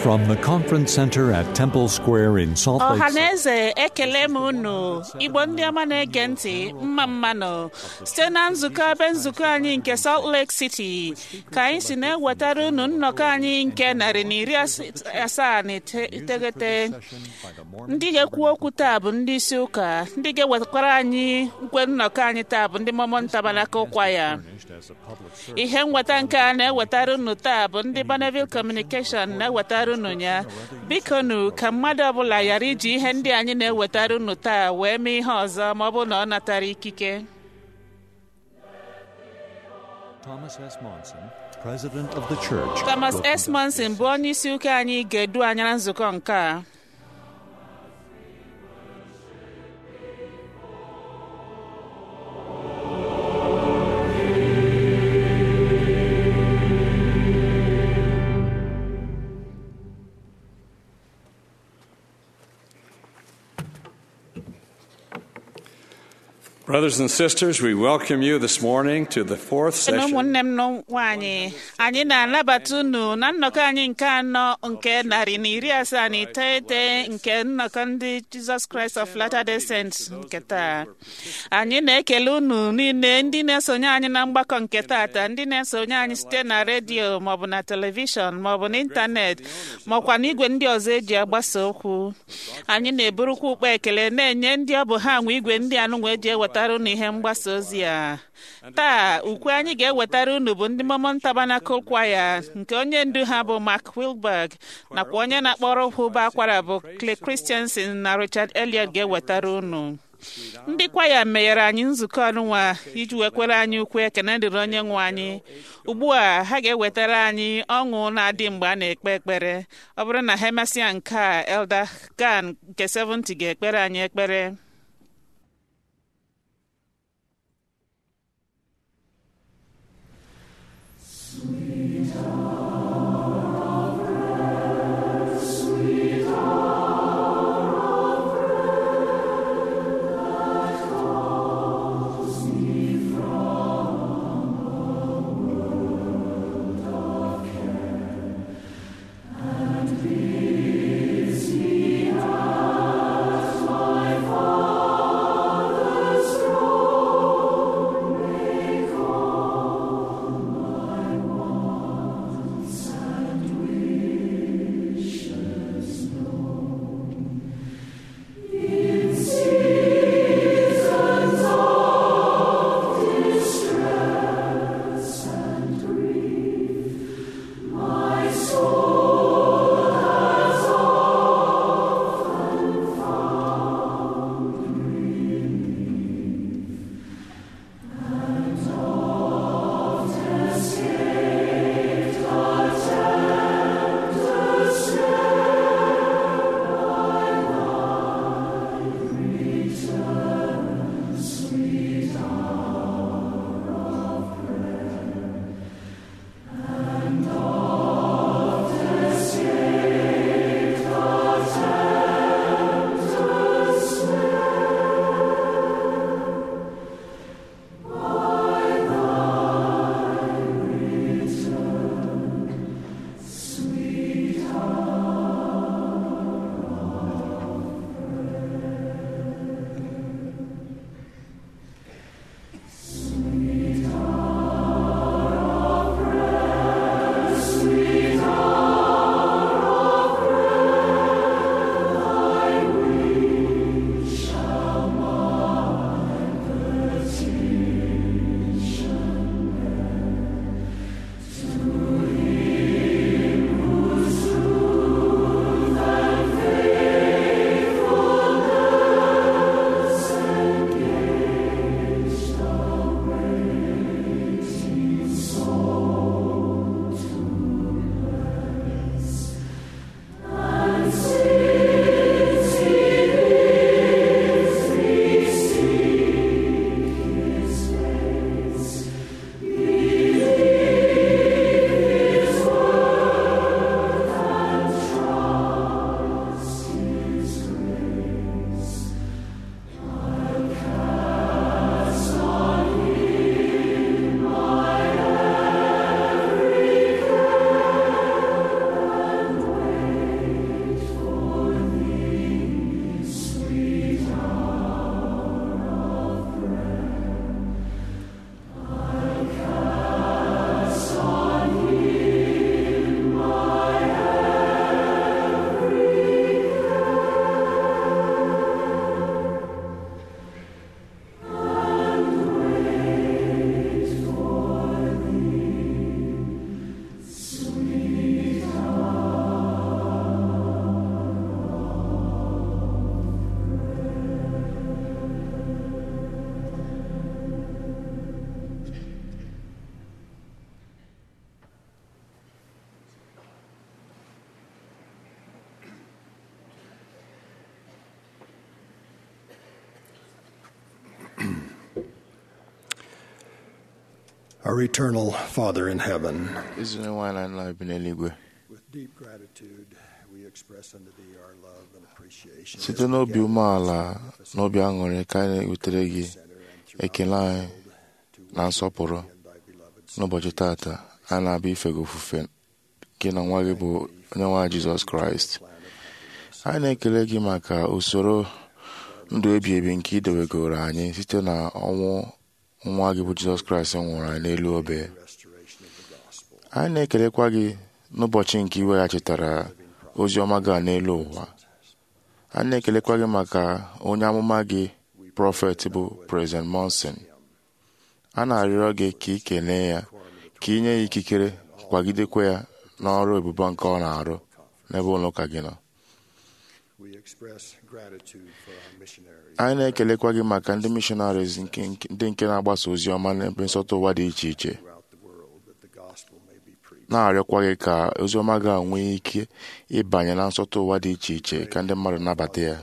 From the conference center at Temple Square in Salt Lake ọha City. na eze ekele m unu igbo ndị ọma na-ege ntị mma mmanụ site na nzukọ ebe nzukọ anyị nke Salt Lake City ka anyị si na-ewetara unu nnọkọ anyị nke narị na iri as- asaa na ite- iteghete ndị ga-ekwu okwu taa bụ ndị isi ụka ndị ga-ewetakwara anyị nkwe nnọkọ anyị taa bụ ndị Mormon Tabernacle Choir ihe nweta nke a na-ewetara unu taa bụ ndị Bonneville Communication na-ewetara unu ya biko nu ka mmadụ ọbụla ghara iji ihe ndị anyị na-ewetara unu taa wee mee ihe ọzọ ma ọ bụ na ọ natara ikike Thomas S. Monson, president of the church. Thomas will S. conduct Monson this. bụ onye isi ụka anyị ga-edu anya na nzukọ nke a Brothers and sisters, we welcome you this morning to the fourth na session ụmụnne m nwaanyị anyị na-anabata unu na nnọkọ anyị nke anọ nke narị na iri asaa na iteghete nke nnọkọ ndị Jesus Christ of Latter-day Saints nke taa anyị na-ekele unu niile ndị na-esonye anyị na mgbakọ nke taata ndị na-esonye anyị site na redio maọbụ na telivishọn maọbụ n'ịntanetị maọkwa n'igwe ndị ọzọ eji agbasa okwu anyị na-eburukwa ukpo ekele na-enye ndị ọ bụ ha nwe igwe ndị anụnwa eji ewetara unu ihe mgbasa ozi a taa ukwe anyị ga-ewetara unu bụ ndị Mormon Tabernacle Choir nke onye ndu ha bụ Mark Wilberg nakwa onye na-akpọrọ ụba akwara bụ Clay Christensen na Richard Elliot ga-ewetara unu ndị kwaya meghere anyị nzukọ ọnụnwa iji wekwere anyị ukwe ekene dịrị onye nwe anyị ugbu a ha ga-ewetara anyị ọṅụ na-adị mgbe a na-ekpe ekpere ọ bụrụ na ha emesịa nke a Elder Gan nke 70 ga-ekpere anyị ekpere Our eternal Father in heaven, ezi onye nwaanyị na nna bi n'eluigwe with deep gratitude, we express unto thee our love and appreciation. site n'obi umeala na obi aṅụrị ka anyị na-ewutere gị ekele anyị na nsọpụrụ n'ụbọchị tata a na-abịa ife gị ofufe gị na nwa gị bụ onye nwaanyị jizọs kraịst anyị na-ekele gị maka usoro ndụ ebi ebi nke idewegoro anyị site na ọnwụ nwa gị bụ jizọs kraịst nwụrụ anyị n'elu obe anyị na-ekelekwa gị n'ụbọchị nke iweghachitara ozi ọma gị a n'elu ụwa anyị na-ekelekwa gị maka onye amụma gị prọfet bụ prezident monson a na-arịọ gị ka ị kelee ya ka ị nye ya ikikere kwagidekwa ya n'ọrụ ebube nke ọ na-arụ n'ebe ụlọ ụka gị nọ We express gratitude for our missionaries. anyị na-ekelekwa gị maka ndị missionaries nke nke- ndị nke na-agbasa ozi ọma n'ebe nsọtụ ụwa dị iche iche throughout the world that the gospel may be preached. na-arịọkwa gị ka ozi ọma ga nwee ike ịbanye na nsọtụ ụwa dị iche iche ka ndị mmadụ nabata ya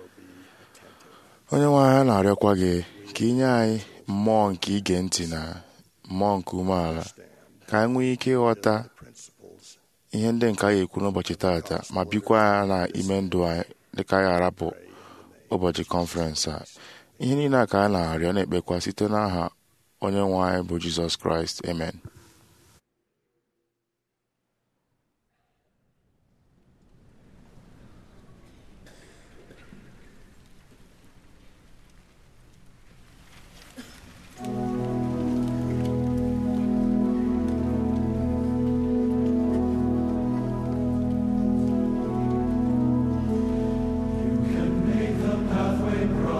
onye nwe anyị na-arịọkwa gị ka ị nye anyị mmụọ nke ige ntị na mmụọ nke umeala ka anyị nwee ike ịghọta ihe ndị nke anyị ekwu n'ụbọchị taata ma bikwa ya na ime ndụ anyị dịka anyị arapụ ụbọchị kọnferensị a ihe niile a ka anyị na-arịọ na-ekpekwa site n'aha onye nwe anyị bụ jizọs kraịst amen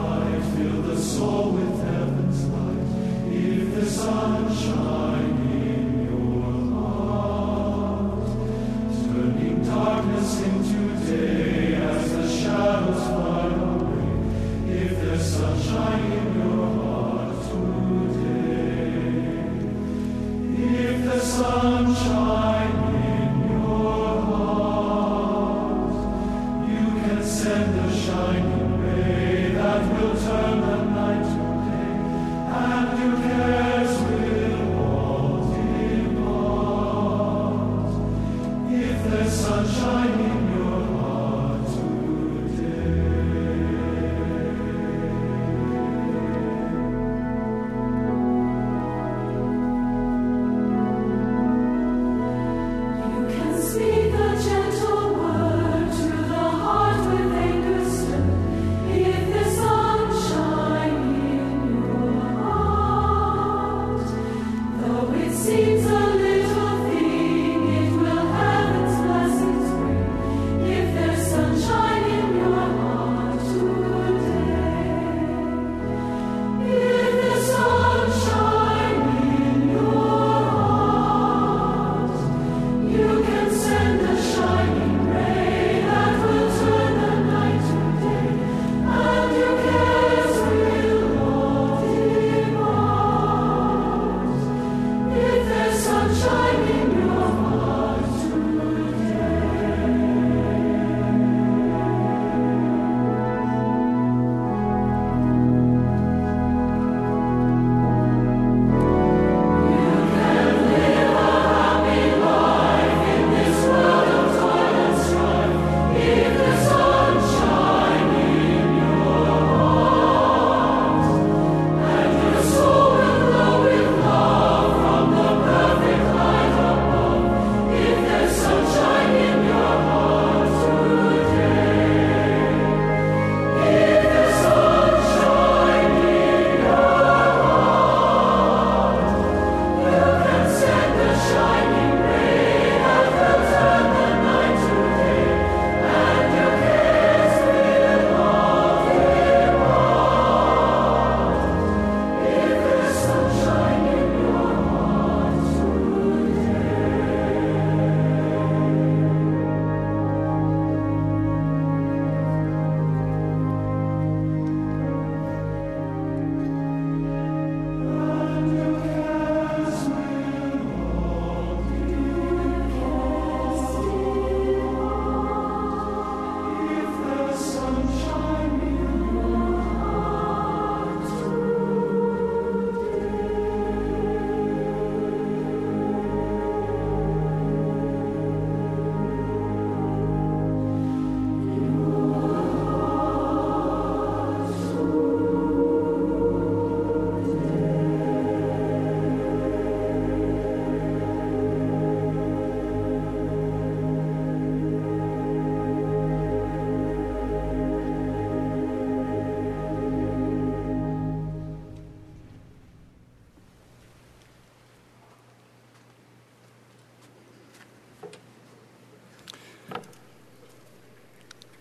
Fill the soul with heaven's light. If the sun shine in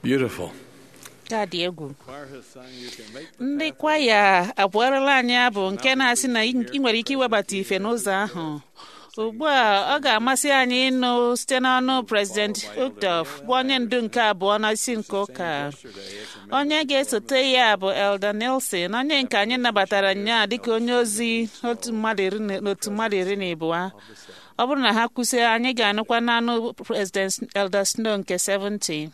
Beautiful. ka dị egwu Choir has sung, you can make the ndị kwaya abụọrọla anyị abụ nke na-asị na ị ị nwere ike iwebata ife n'ụzọ ahụ ugbu a ọ ga-amasị anyị ịnụ site n'ọnụ prezident Udof bụ onye ndu nke abụọ na isi nke ụka onye ga-esote ya bụ Elder Nelson onye nke anyị nabatara nnyaa dịka onye ozi otu mmadụ iri na- n'otu mmadụ iri na abụọ ọ bụrụ na ha kwụsị anyị ga-anụkwa n'anụ prezident Elder Snow nke 70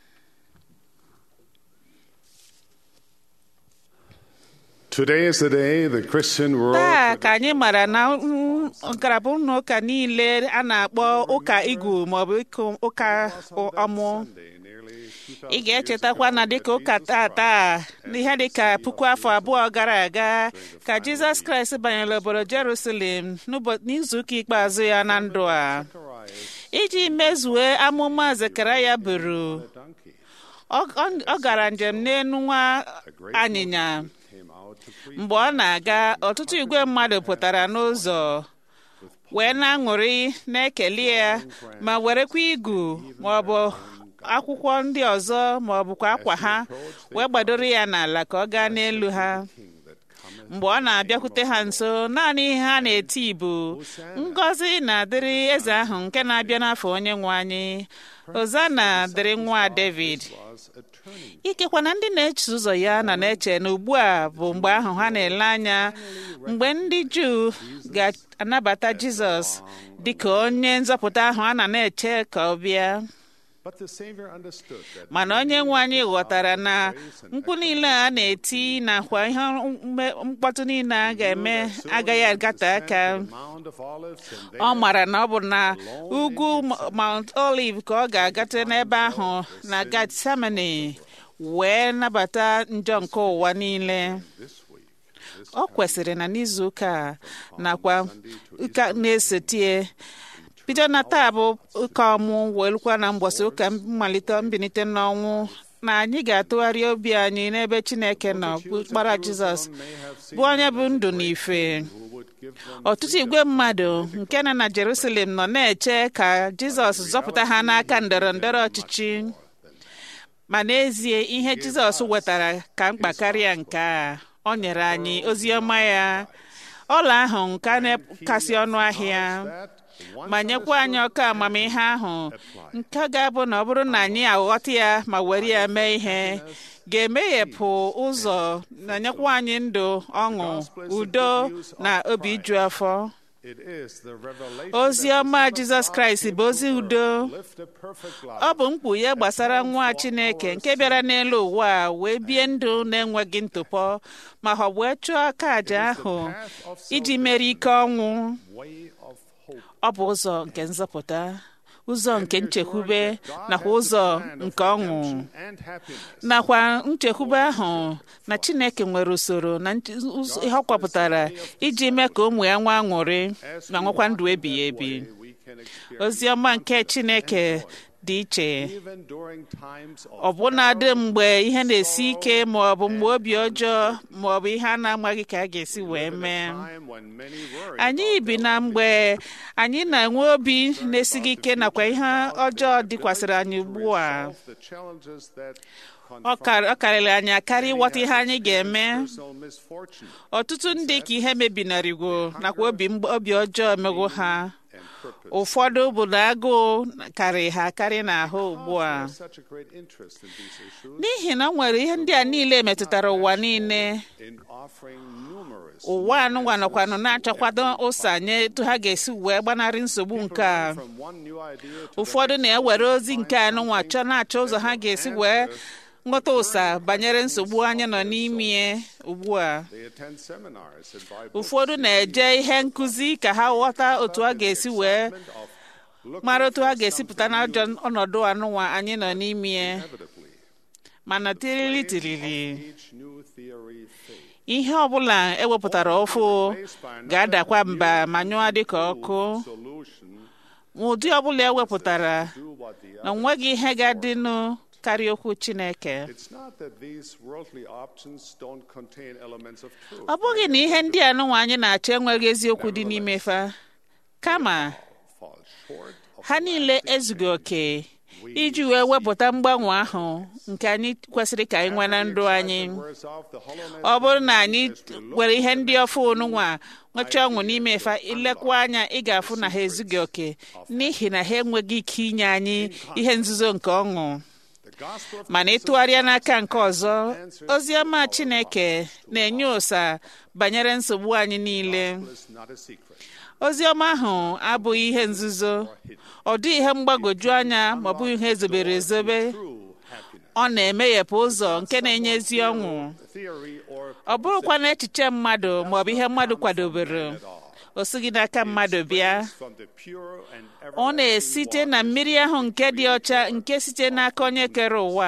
Today is the day the Christian world taa ka anyị mara na mm, ngalaba ụlọ ụka niile a na-akpọ ụka igwu maọbụ ịkụ ụka ọmụ Sunday, nearly 2,000 ị ga-echetakwa na dịka ụka tata n'ihe dịka puku afọ abụọ gara aga ka jizọs kraịst banyere obodo jerusalem n'ụbọ- n'izuụka ikpeazụ ya na ndụ a iji mezue amụma zekaraya buru donkey ọ ọ- ọ gara njem n'elu nwa anyịnya came out to preach. mgbe ọ na-aga ọtụtụ igwe mmadụ pụtara n'ụzọ wee na-aṅụrị na-ekele ya ma werekwa igu ma ọ bụ akwụkwọ ndị ọzọ ma ọ bụkwa akwa ha wee gbadoro ya n'ala ka ọ gaa n'elu ha mgbe ọ na-abịakwute ha nso naanị ihe ha na-eti bụ ngọzi na-adịrị eze ahụ nke na-abịa n'afọ onye nwe anyị ozana dịrị nwa david Was a turning ikekwa na ndị na-eche ụzọ ya na na-eche na ugbu a bụ mgbe ahụ ha na-ele anya mgbe ndị juu ga-anabata jizọs dị ka onye nzọpụta ahụ a na na-eche ka ọ bịa But the Savior understood that mana onye nwe anyị ghọtara na mkpu niile a na-eti nakwa ihe mme- mkpọtụ niile a ga-eme agaghị agate aka the Mount of Olives and ọ mara na ọ bụ na ugwu Mount Olive ka ọ ga-agate n'ebe ahụ na Gethsemane wee nabata njọ nke ụwa niile this week, this ọ kwesịrị na n'izuụka a nakwa ụka na-esotie bido na taa bụ ụka ọmụ wee lukwa na mgbọsị ụka mmalite mbilite n'ọnwụ na anyị ga-atụgharị obi anyị n'ebe Chineke nọ bụ kpara Jizọs bụ onye bụ ndụ na ife who would give them ọtụtụ igwe mmadụ nke nọ na Jerusalem nọ na-eche ka Jizọs zọpụta ha n'aka ndọrọ ndọrọ ọchịchị ma n'ezie ihe Jizọs wetara ka mkpa karịa nke a ọ nyere anyị ozi ọma ya ọla ahụ nke a na-kasị ọnụ ahịa that once ma nyekwa anyị ọkụ amamihe ahụ nke ga-abụ na ọ bụrụ na anyị aghọta ya ma were ya mee ihe ga-emeghepụ ụzọ na nyekwa anyị ndụ ọṅụ udo na obi iju afọ it is the revelation ozi that ọma the Son of Jizọs God Kraịst came bụ to ozi earth, udo lived a perfect life, ọ bụ mkpughe gbasara nwa Chineke nke bịara n'elu ụwa a wee bie ndụ na-enweghị ntụpọ ma ọ wee chụọ aka àjà ahụ iji mere ike ọnwụ way of hope. ọ bụ ụzọ nke nzọpụta ụzọ nke nchekwube nakwa ụzọ nke ọṅụ and happiness. nakwa nchekwube ahụ na Chineke nwere usoro na nche- ụzọ- ihe ọ kwapụtara iji mee ka ụmụ ya nwa aṅụrị ma nwekwa ndụ ebighị ebi We can experience ozi ọma nke Chineke dị iche even during times of ọbụnadị mgbe ihe na-esi ike ma ọ bụ mgbe obi ọjọọ ma ọ bụ ihe a na-amaghị ka a ga-esi wee mee time when many worry anyị bi na mgbe anyị na-enwe obi na-esighị ike nakwa ihe ọjọọ dịkwasịrị anyị ugbu a of the challenges that ọ kar- ọ karịrị anyị akarị ịghọta ihe anyị ga-eme personal misfortune ọtụtụ ndị ka ihe mebinarịgo nakwa obi mgb- obi ọjọọ emego ha and purpose. ụfọdụ bụ na agụụ karị ha akarị n'ahụ ugbu a There's such a great interest in these issues n'ihi na o nwere ihe ndị a niile metụtara ụwa niile in offering numerous ụwa anụnwa nọkwanụ na-achọkwado ụsa nye etu ha ga-esi wee gbanarị nsogbu nke a from one new idea to ụfọdụ na-ewere ozi nke anụnwa chọọ na-achọ ụzọ ha ga-esi wee nghọta ụsa banyere nsogbu anyị nọ n'ime ugbu a they attend seminars and Bible ụfọdụ na-eje ihe nkụzi ka ha ghọta otu a ga-esi wee of looking mara otu for a ga-esi pụta n'ajọ ọnọdụ anụnwa anyị nọ n'ime inevitably mana tirili tirili each new theory fades. ihe ọbụla ewepụtara ụfụ ga-adakwa mba ma nyụọ dịka ọkụ Solution ma ụdị ọbụla ewepụtara do what the na onweghị ihe ga-adịnụ karịa okwu Chineke It's not that these worldly options don't contain elements of truth. ọ bụghị na ihe ndị anụnwa anyị na-achọ enweghị eziokwu dị n'ime fa kama Fall short of ha niile ezughị oke iji wee wepụta mgbanwe ahụ nke anyị kwesịrị ka anyị nwee na ndụ anyị ọ bụrụ na anyị were ihe ndị ọfụ nwa nwechaa ọṅụ n'ime fa ilekwa anya ị ga-afụ na ha ezughị oke n'ihi na ha enweghị ike inye anyị ihe nzuzo nke ọṅụ mana ịtụgharịa n'aka nke ọzọ ozi ọma Chineke na-enye ụsa banyere nsogbu anyị niile ozi ọma ahụ abụghị ihe nzuzo ọ dịghị ihe mgbagwoju anya ma ọ bụghị ihe ezobere ezobe ọ na-emeghepụ ụzọ nke na-enye ezi ọṅụ ọ bụrụkwa na echiche mmadụ ma ọ bụ ihe mmadụ kwadobere o sighị n'aka mmadụ bịa ọ na-esite na mmiri ahụ nke dị ọcha nke site n'aka onye kere ụwa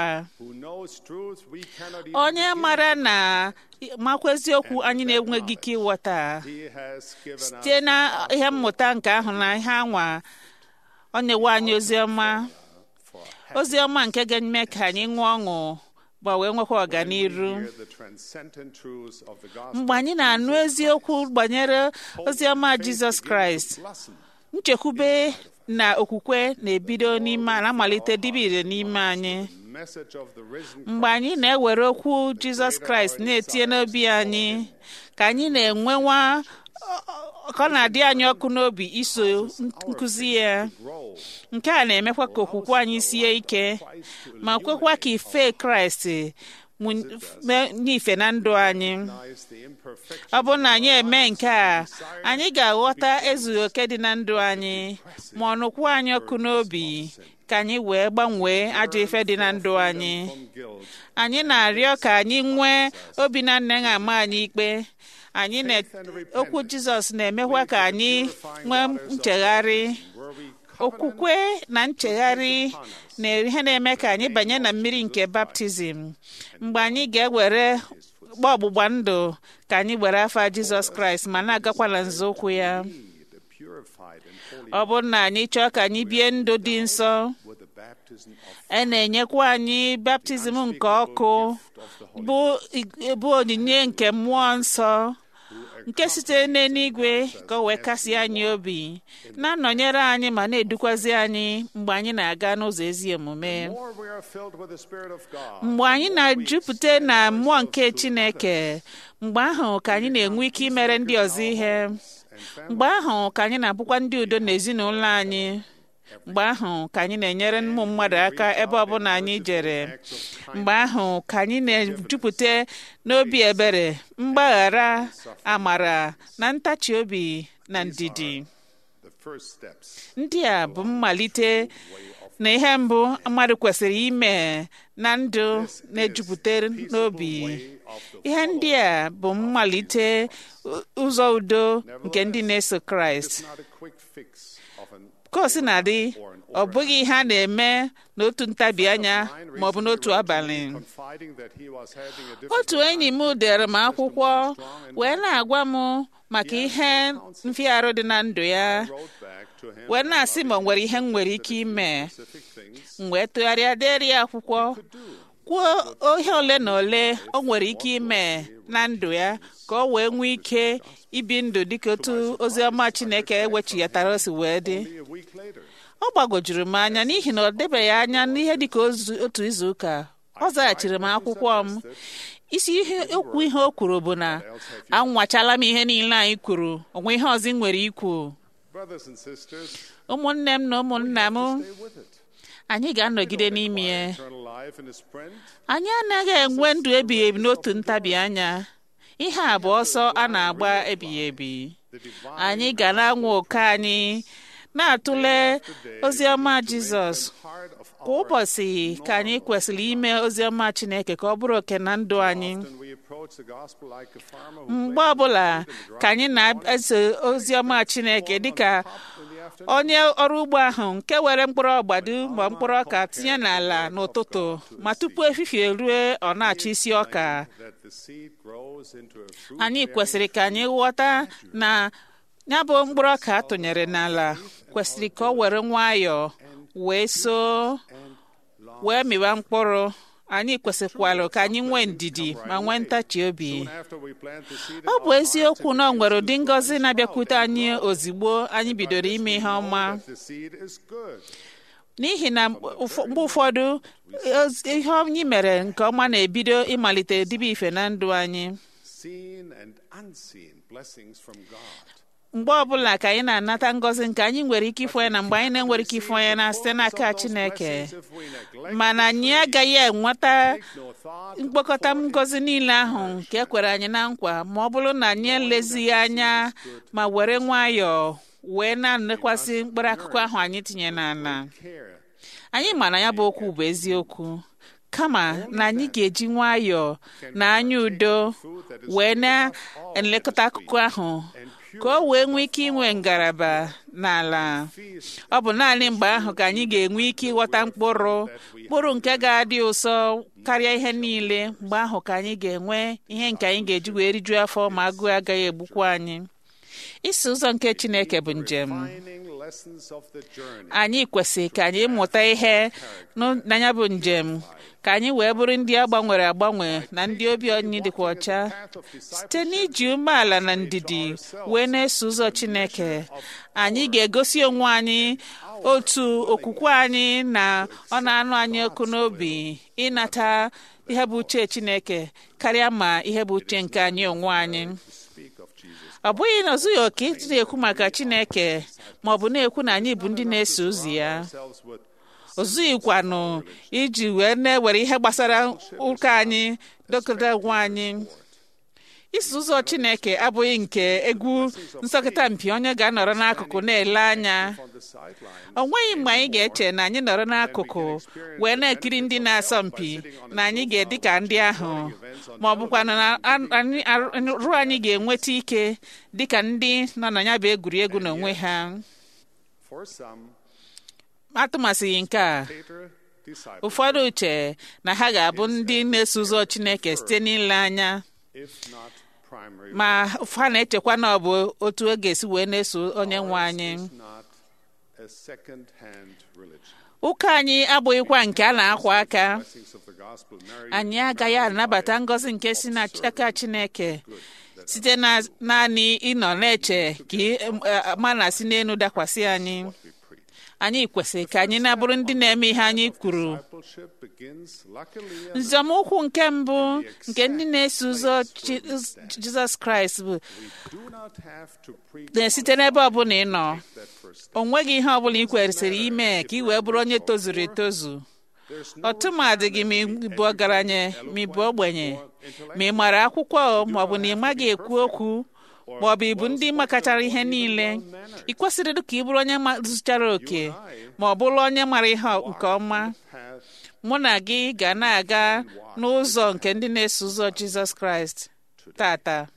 onye mara na makwa eziokwu anyị na-enweghị ike ịghọta site na ihe mmụta nke ahụ na ihe anwa ọ na-ewe anyị oziọma oziọma nke ga-eme ka anyị ṅụọ ọṅụ ma wee nwekwa ọganiru mgbe anyị na-anụ eziokwu banyere oziọma Jizọs Kraịst nchekwube na okwukwe na-ebido n'ime na-amalite dibire n'ime anyị mgbe anyị na-ewere okwu Jizọs Kraịst na-etinye n'obi anyị ka anyị na-enwewa ka ọ na-adị anyị ọkụ n'obi iso nkụzi ya nke a na-emekwa ka okwukwe anyị sie ike ma kwekwa ka ife Kraịst n'ife na ndụ anyị ọ bụrụ na anyị eme nke a anyị ga-aghọta ezughị oke dị na ndụ anyị ma ọ nụkwa anyị ọkụ n'obi ka anyị wee gbanwee ajọ ife dị na ndụ anyị anyị na-arịọ ka anyị nwee obi na nne ama anyị ikpe anyị na okwu Jizọs na-emekwa ka anyị nwee nchegharị okwukwe na nchegharị na ihe na-eme ka anyị banye na mmiri nke baptizim mgbe anyị ga-ewere gba ọgbụgba ndụ ka anyị were afa Jizọs Kraịst ma na-agakwa na nzọụkwụ ya ọ bụrụ na anyị chọọ ka anyị bie ndụ dị nsọ e na-enyekwa anyị baptizim nke ọkụ bụ onyinye nke mmụọ nsọ nke sitere n'eluigwe ka o wee kasị anyị obi na-anọnyere anyị ma na-edukwazi anyị mgbe anyị na-aga n'ụzọ ezi omume mgbe anyị na-ejupụta na mmụọ nke Chineke mgbe ahụ ka anyị na-enwe ike imere ndị ọzọ ihe mgbe ahụ ka anyị na-abụkwa ndị udo n'ezinụlọ anyị mgbe ahụ ka anyị na-enyere ụmụ mmadụ aka ebe ọbụla anyị jere mgbe ahụ ka anyị na-ejupụta n'obi ebere mgbaghara amara na ntachi obi na ndidi ndị a bụ mmalite na ihe mbụ mmadụ kwesịrị ime na ndụ na-ejupụta n'obi ihe ndị a bụ mmalite ụzọ udo nke ndị na-eso Kraịst ka o si na-adị ọ bụghị ihe a na-eme n'otu ntabi anya ma ọ bụ n'otu abalị otu enyi m dere m akwụkwọ wee na-agwa m maka ihe mfịarụ dị na ndụ ya wee na-asị ma ọ nwere ihe m nwere ike ime m wee tụgharịa deri ya akwụkwọ kwuo ihe ole na ole o nwere ike ime na ndụ ya ka o wee nwee ike ibi ndụ dịka otu oziọma Chineke ewechiyatara o si wee dị ọ gbagojuru m anya n'ihi na ọ debeghị anya n'ihe dịka otu izu ụka ọ zaghachiri m akwụkwọ m isi ihe okwu ihe o kwuru bụ na anwachala m ihe niile anyị kwuru onwe ihe ọzọ nwere ikwu ụmụnne m na ụmụnna m anyị ga-anọgide n'ime ya anyị anaghị enwe ndụ ebighị ebi n'otu ntabi anya ihe a bụ ọsọ a na-agba ebighị ebi anyị ga na-anwa ụka anyị na-atụle oziọma Jizọs kwa ụbọchị ka anyị kwesịrị ime oziọma Chineke ka ọ bụrụ oke na ndụ anyị mgbe ọbụla ka anyị na-eso oziọma Chineke dịka onye ọrụ ugbo ahụ nke were mkpụrụ ọgbado ma mkpụrụ ọka tinye n'ala n'ụtụtụ ma tupu efifie rue ọ na-achọ isi ọka anyị kwesịrị ka anyị ghọta na ya bụ mkpụrụ ọka atụnyere n'ala kwesịrị ka ọ were nwayọọ wee soo wee mịwa mkpụrụ anyị kwesịkwara ka anyị nwee ndidi ma nwee ntachi obi ọ bụ eziokwu na ọ nwere ụdị ngọzi na-abịakwute anyị ozigbo anyị bidoro ime ihe ọma n'ihi na ụfọ- mgbe ụfọdụ oz- ihe anyị mere nke ọma na-ebido ịmalite dibe ife na ndụ anyị Seen and unseen blessings from God. mgbe ọbụla ka anyị na-anata ngọzi nke anyị nwere ike ịfụ ya na mgbe anyị na-enwere ike ịfụ ya na site n'aka Chineke mana anyị agaghị enweta No thought mkpokọta ngọzi niile ahụ nke e kwere anyị na nkwa ma ọ bụrụ na anyị elezighị anya ma were nwayọọ wee na-elekwasị mkpụrụ akụkọ ahụ anyị tinye n'ala care anyị ma na ya bụ okwu bụ eziokwu kama na anyị ga-eji nwayọọ na anya udo wee na-elekọta akụkọ ahụ ka o wee nwee ike inwe ngalaba n'ala ọ bụ naanị mgbe ahụ ka anyị ga-enwe ike ịghọta mkpụrụ mkpụrụ nke ga-adị ụsọ karịa ihe niile mgbe ahụ ka anyị ga-enwe ihe nke anyị ga-eji wee rijuo afọ ma agụụ agaghị egbukwa anyị isi ụzọ nke Chineke bụ njem finding lessons of the journey. anyị kwesịrị ka anyị mụta ihe nụ- na ya bụ njem ka anyị wee bụrụ ndị a gbanwere agbanwe na ndị obi anyị dịkwa ọcha site n'iji umeala na ndidi wee na-eso ụzọ Chineke anyị ga-egosi onwe anyị otu okwukwe anyị na ọ na-anụ anyị ọkụ n'obi ịnata ihe bụ uche Chineke karịa ma ihe bụ uche nke anyị onwe anyị ọ bụghị na ozughị oke ịdị na-ekwu maka Chineke ma ọ bụ na-ekwu na anyị bụ ndị na-eso ozi ya Ourselves with ozughịkwanụ iji wee na-ewere ihe gbasara ụka anyị dokọta onwe anyị iso ụzọ Chineke abụghị nke egwu nsọkịta mpi onye ga-anọrọ n'akụkụ na-ele anya on the sideline. o nweghị mgbe anyị ga-eche na anyị nọrọ n'akụkụ wee na-ekiri ndị na-asọ mpi na anyị ga-edị ka ndị ahụ ma ọ bụkwa na a- anyị arụ anyị ga-enweta ike dị ka ndị nọ na ya bụ egwuregwu n'onwe ha For some, atụmasịghị nke a later disciples, ụfọdụ uche na ha ga-abụ ndị na-eso ụzọ Chineke site n'ile anya if not primary, ma ha na-echekwa na ọ bụ otu ọ ga-esi wee na-eso onye nwe anyị is not a second-hand religion. ụka anyị abụghịkwa nke a na-akwa aka Blessings of the gospel, Mary, anyị agaghị anabata ngọzi nke si n'aka Chineke site na naanị ịnọ na-eche ka ị- em, eh, mana si n'elu dakwasị anyị we preach. anyị kwesịrị ka anyị na-abụrụ ndị na-eme ihe anyị kwuru Discipleship begins, luckily, enough, nzọmụkwụ nke mbụ nke ndị na-eso ụzọ Ji- Jizọs Kraịst bụ do not have to preach na-esite n'ebe ọbụla ị nọ that first. o nweghị ihe ọbụla ị kwesịrị ime ka ị wee bụrụ onye tozuru etozu There's no ọtụmadị gị ma ị bụ ọgaranya ma ị bụ ogbenye ma ị mara akwụkwọ ma ọ bụ na ị maghị ekwu okwu ma ọ bụ ịbụ ndị makachara ihe niile ị kwesịrị ka ị bụrụ onye ma- zụchara oke ma ọ bụrụ onye mara ihe nke ọma path mụ na gị ga na-aga n'ụzọ nke ndị na-eso ụzọ Jizọs Kraịst tata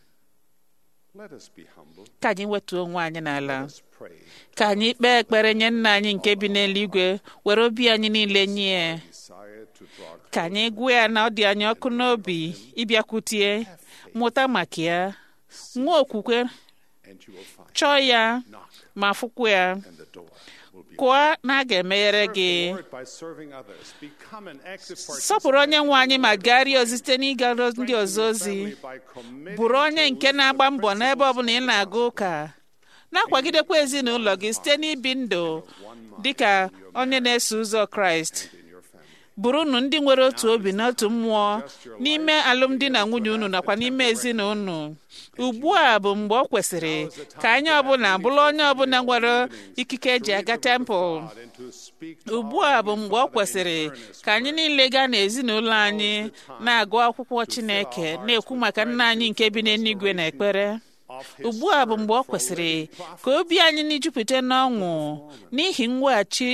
Let us be humble. ka anyị wetuo onwe anyị n'ala Let's pray. ka anyị kpee ekpere nye nna anyị nke bi n'eluigwe were obi anyị niile nye ya Desire to draw ka anyị gwa ya na ọ dị anyị ọkụ n'obi ịbịakwutie mụta maka ya nwee okwukwe and you will find chọọ ya knock ma fụkwa ya and the door will be kụọ na a ga-emeghere Serve gị the Lord by serving others. Become an active sọpụrụ onye nwe anyị ma gagharịa ozi site n'ịga ndị ọzọ ozi bụrụ onye nke na-agba mbọ n'ebe ọbụla ị na-aga ụka na-akwagidekwa ezinụlọ gị site n'ibi ndụ dị ka onye na-eso ụzọ kraịst bụrụnụ ndị nwere otu obi na otu mmụọ n'ime alụmdi na nwunye unu nakwa n'ime ezinụlọ ugbu a bụ mgbe ọ kwesịrị ka anyị ọbụla bụrụ onye ọbụla nwere ikike eji aga tempụl ugbu a bụ mgbe ọ kwesịrị ka anyị niile gaa n'ezinụlọ anyị na-agụ akwụkwọ chineke na-ekwu maka nna anyị nke bi n'eluigwe na ekpere ugbu a bụ mgbe ọ kwesịrị ka obi anyị na-ejupụta n'ọṅụ n'ihi mweghachi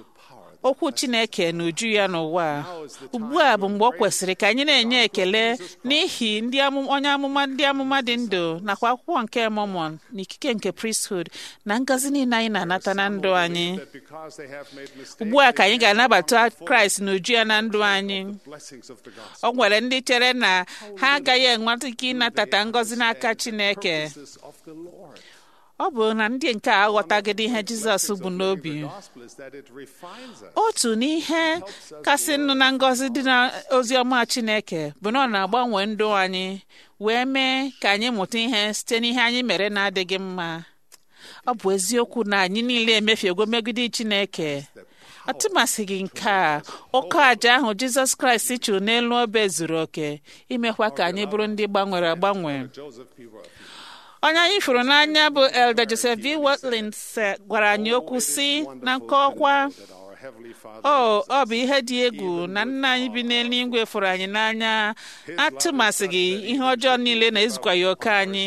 okwu chineke na uju ya n'ụwa ugbu a bụ mgbe ọ kwesịrị ka anyị na-enye ekele n'ihi ndị amụ- onye amụma ndị amụma dị ndụ nakwa akwụkwọ nke mọmọn na ikike nke priesthood na ngọzi niile anyị na-anata na ndụ anyị ugbu a ka anyị ga-anabata kraịst na uju ya na ndụ anyị o nwere ndị chere na ha agaghị enweta ike ịnatata ngọzi n'aka chineke ọ bụ na ndị nke a aghọtagide ihe jizọs bụ n'obi otu n'ihe kasị nụ na ngọzi dị na ozi ọma chineke bụ na ọ na-agbanwe ndụ anyị wee mee ka anyị mụta ihe site n'ihe anyị mere na-adịghị mma ọ bụ eziokwu na anyị niile emefiego megide chineke atụmasịghị nke a ụkọ aja ahụ jizọs kraịst chụrụ n'elu obe zuru oke imekwa ka anyị bụrụ ndị gbanwere agbanwe Joseph P. Worth. onye anyị fụrụ n'anya bụ elder joseph v watlin gwara anyị okwu si na nkọwa That our Heavenly Father o ọ bụ ihe dị egwu na nna anyị bi n'eluigwe fụrụ anyị n'anya atụmasịghị ihe ọjọọ niile na-ezukwa ya oke anyị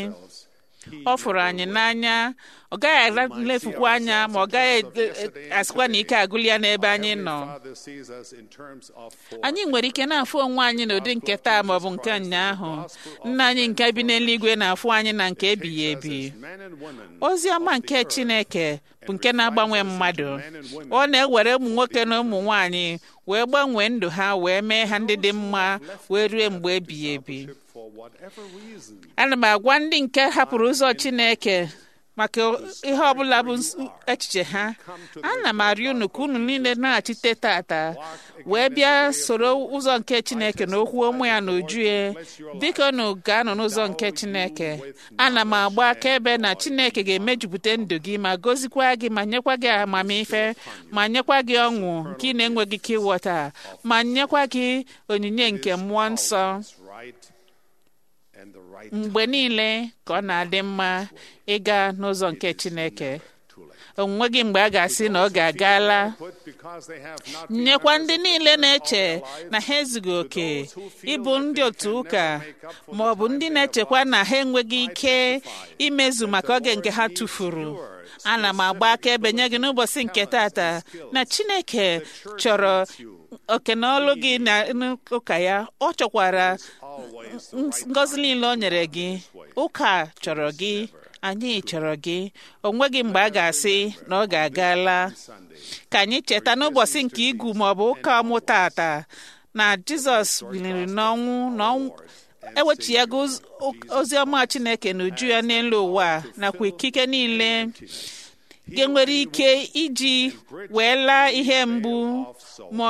ọ fụrụ anyị n'anya ọ gaghị elefukwa anya ma ọ gaghị e- e- asịkwa na ike agụli ya n'ebe anyị nọ Father sees us in terms of four. anyị nwere ike na-afụ onwe anyị n'ụdị nke taa maọbụ nke ụnyaahụ nna anyị nke bi n'eluigwe na-afụ anyị na nke ebighị ebi Men and women ozi ọma nke chineke bụ nke na-agbanwe mmadụ ọ na-ewere ụmụ nwoke na ụmụ nwanyị wee gbanwee ndụ ha wee mee ha ndị dị mma wee rue mgbe ebighị ebi for whatever reason ana m agwa ndị nke hapụrụ ụzọ chineke maka ihe ọbụla bụ ns- echiche ha ana m arịọ unu ka unu niile na-achite tata wee bịa soro ụzọ nke chineke na okwu ụmụ ya na uju ya biko unu gaanụ n'ụzọ nke chineke ana m agba akaebe na chineke ga-emejupụta ndụ gị ma gozikwa gị ma nyekwa gị amamife ma nyekwa gị ọṅụ nke ị na-enweghị ike ịghọta ma nyekwa gị onyinye nke mmụọ nsọ is right and the right mgbe niile ka ọ na-adị mma ịga n'ụzọ nke chineke onwe gị mgbe a ga-asị na oge agaala put because they have not nyekwa ndị niile na-eche na ha ezughị oke ịbụ ndị otu ụka ma ọ bụ ndị na-echekwa na ha enweghị ike imezu maka oge nke ha tụfuru ana m agba akaebe nye gị n'ụbọchị nke tata na chineke chọrọ oke na ọlụ gị na ụka ya ọ chọkwara ngọzi niile o nyere gị ụka chọrọ gị anyị chọrọ gị onweghị mgbe a ga-asị na ọ ga-agala ka anyị cheta n'ụbọchị nke igwu maọbụ ụka ọmụ tata na jizọs biliri n'ọnwụ na ọnwụ ewechighago ozi ọma chineke na uju ya n'elu ụwa nakwa ikike niile ga-enwere ike iji wee laa ihe mgbu ma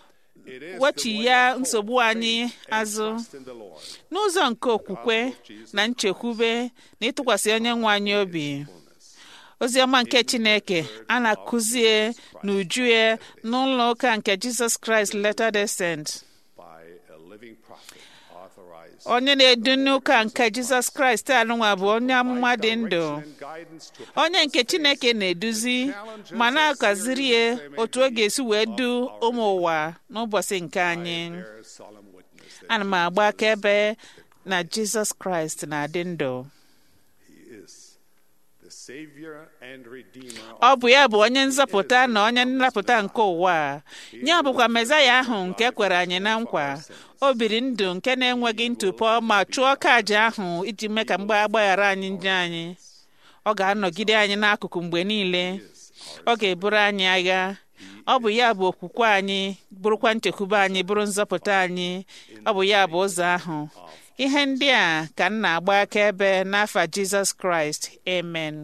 wechi ya nsogbu anyị azụ in the Lord. n'ụzọ nke okwukwe na nchekwube na ịtụkwasị onye nwe anyị obi ozi ọma nke chineke a na-akụzie n'uju ya n'ụlọ ụka nke jizọs kraịst Latter-day Saint by a living prophet authorized onye na-edu n'ụka nke jizọs kraịst anụnwa bụ onye amụma dị ndụ and guidance to onye nke chineke na-eduzi ma na-akaziri ya otu ọ ga-esi wee du ụmụ ụwa n'ụbọchị nke anyị bear solemn witness that ana m agba akaebe na jizọs kraịst na-adị ndụ he is the savior and redeemer ọ bụ ya bụ onye nzọpụta na onye nnapụta nke ụwa a. ya bụkwa mezaya ahụ nke kwere anyị na nkwa o biri ndụ nke na-enweghị ntụpọ ma chụọ ọka aja ahụ iji mee ka mgbe agbaghara anyị ndị anyị ọ ga-anọgide anyị n'akụkụ mgbe niile ọ ga-eburu anyị agha ọ bụ ya bụ okwukwe anyị bụrụkwa nchekwube anyị bụrụ nzọpụta anyị ọ bụ ya bụ ụzọ ahụ ihe ndị a ka m na-agba akaebe n'afa jizọs kraịst amen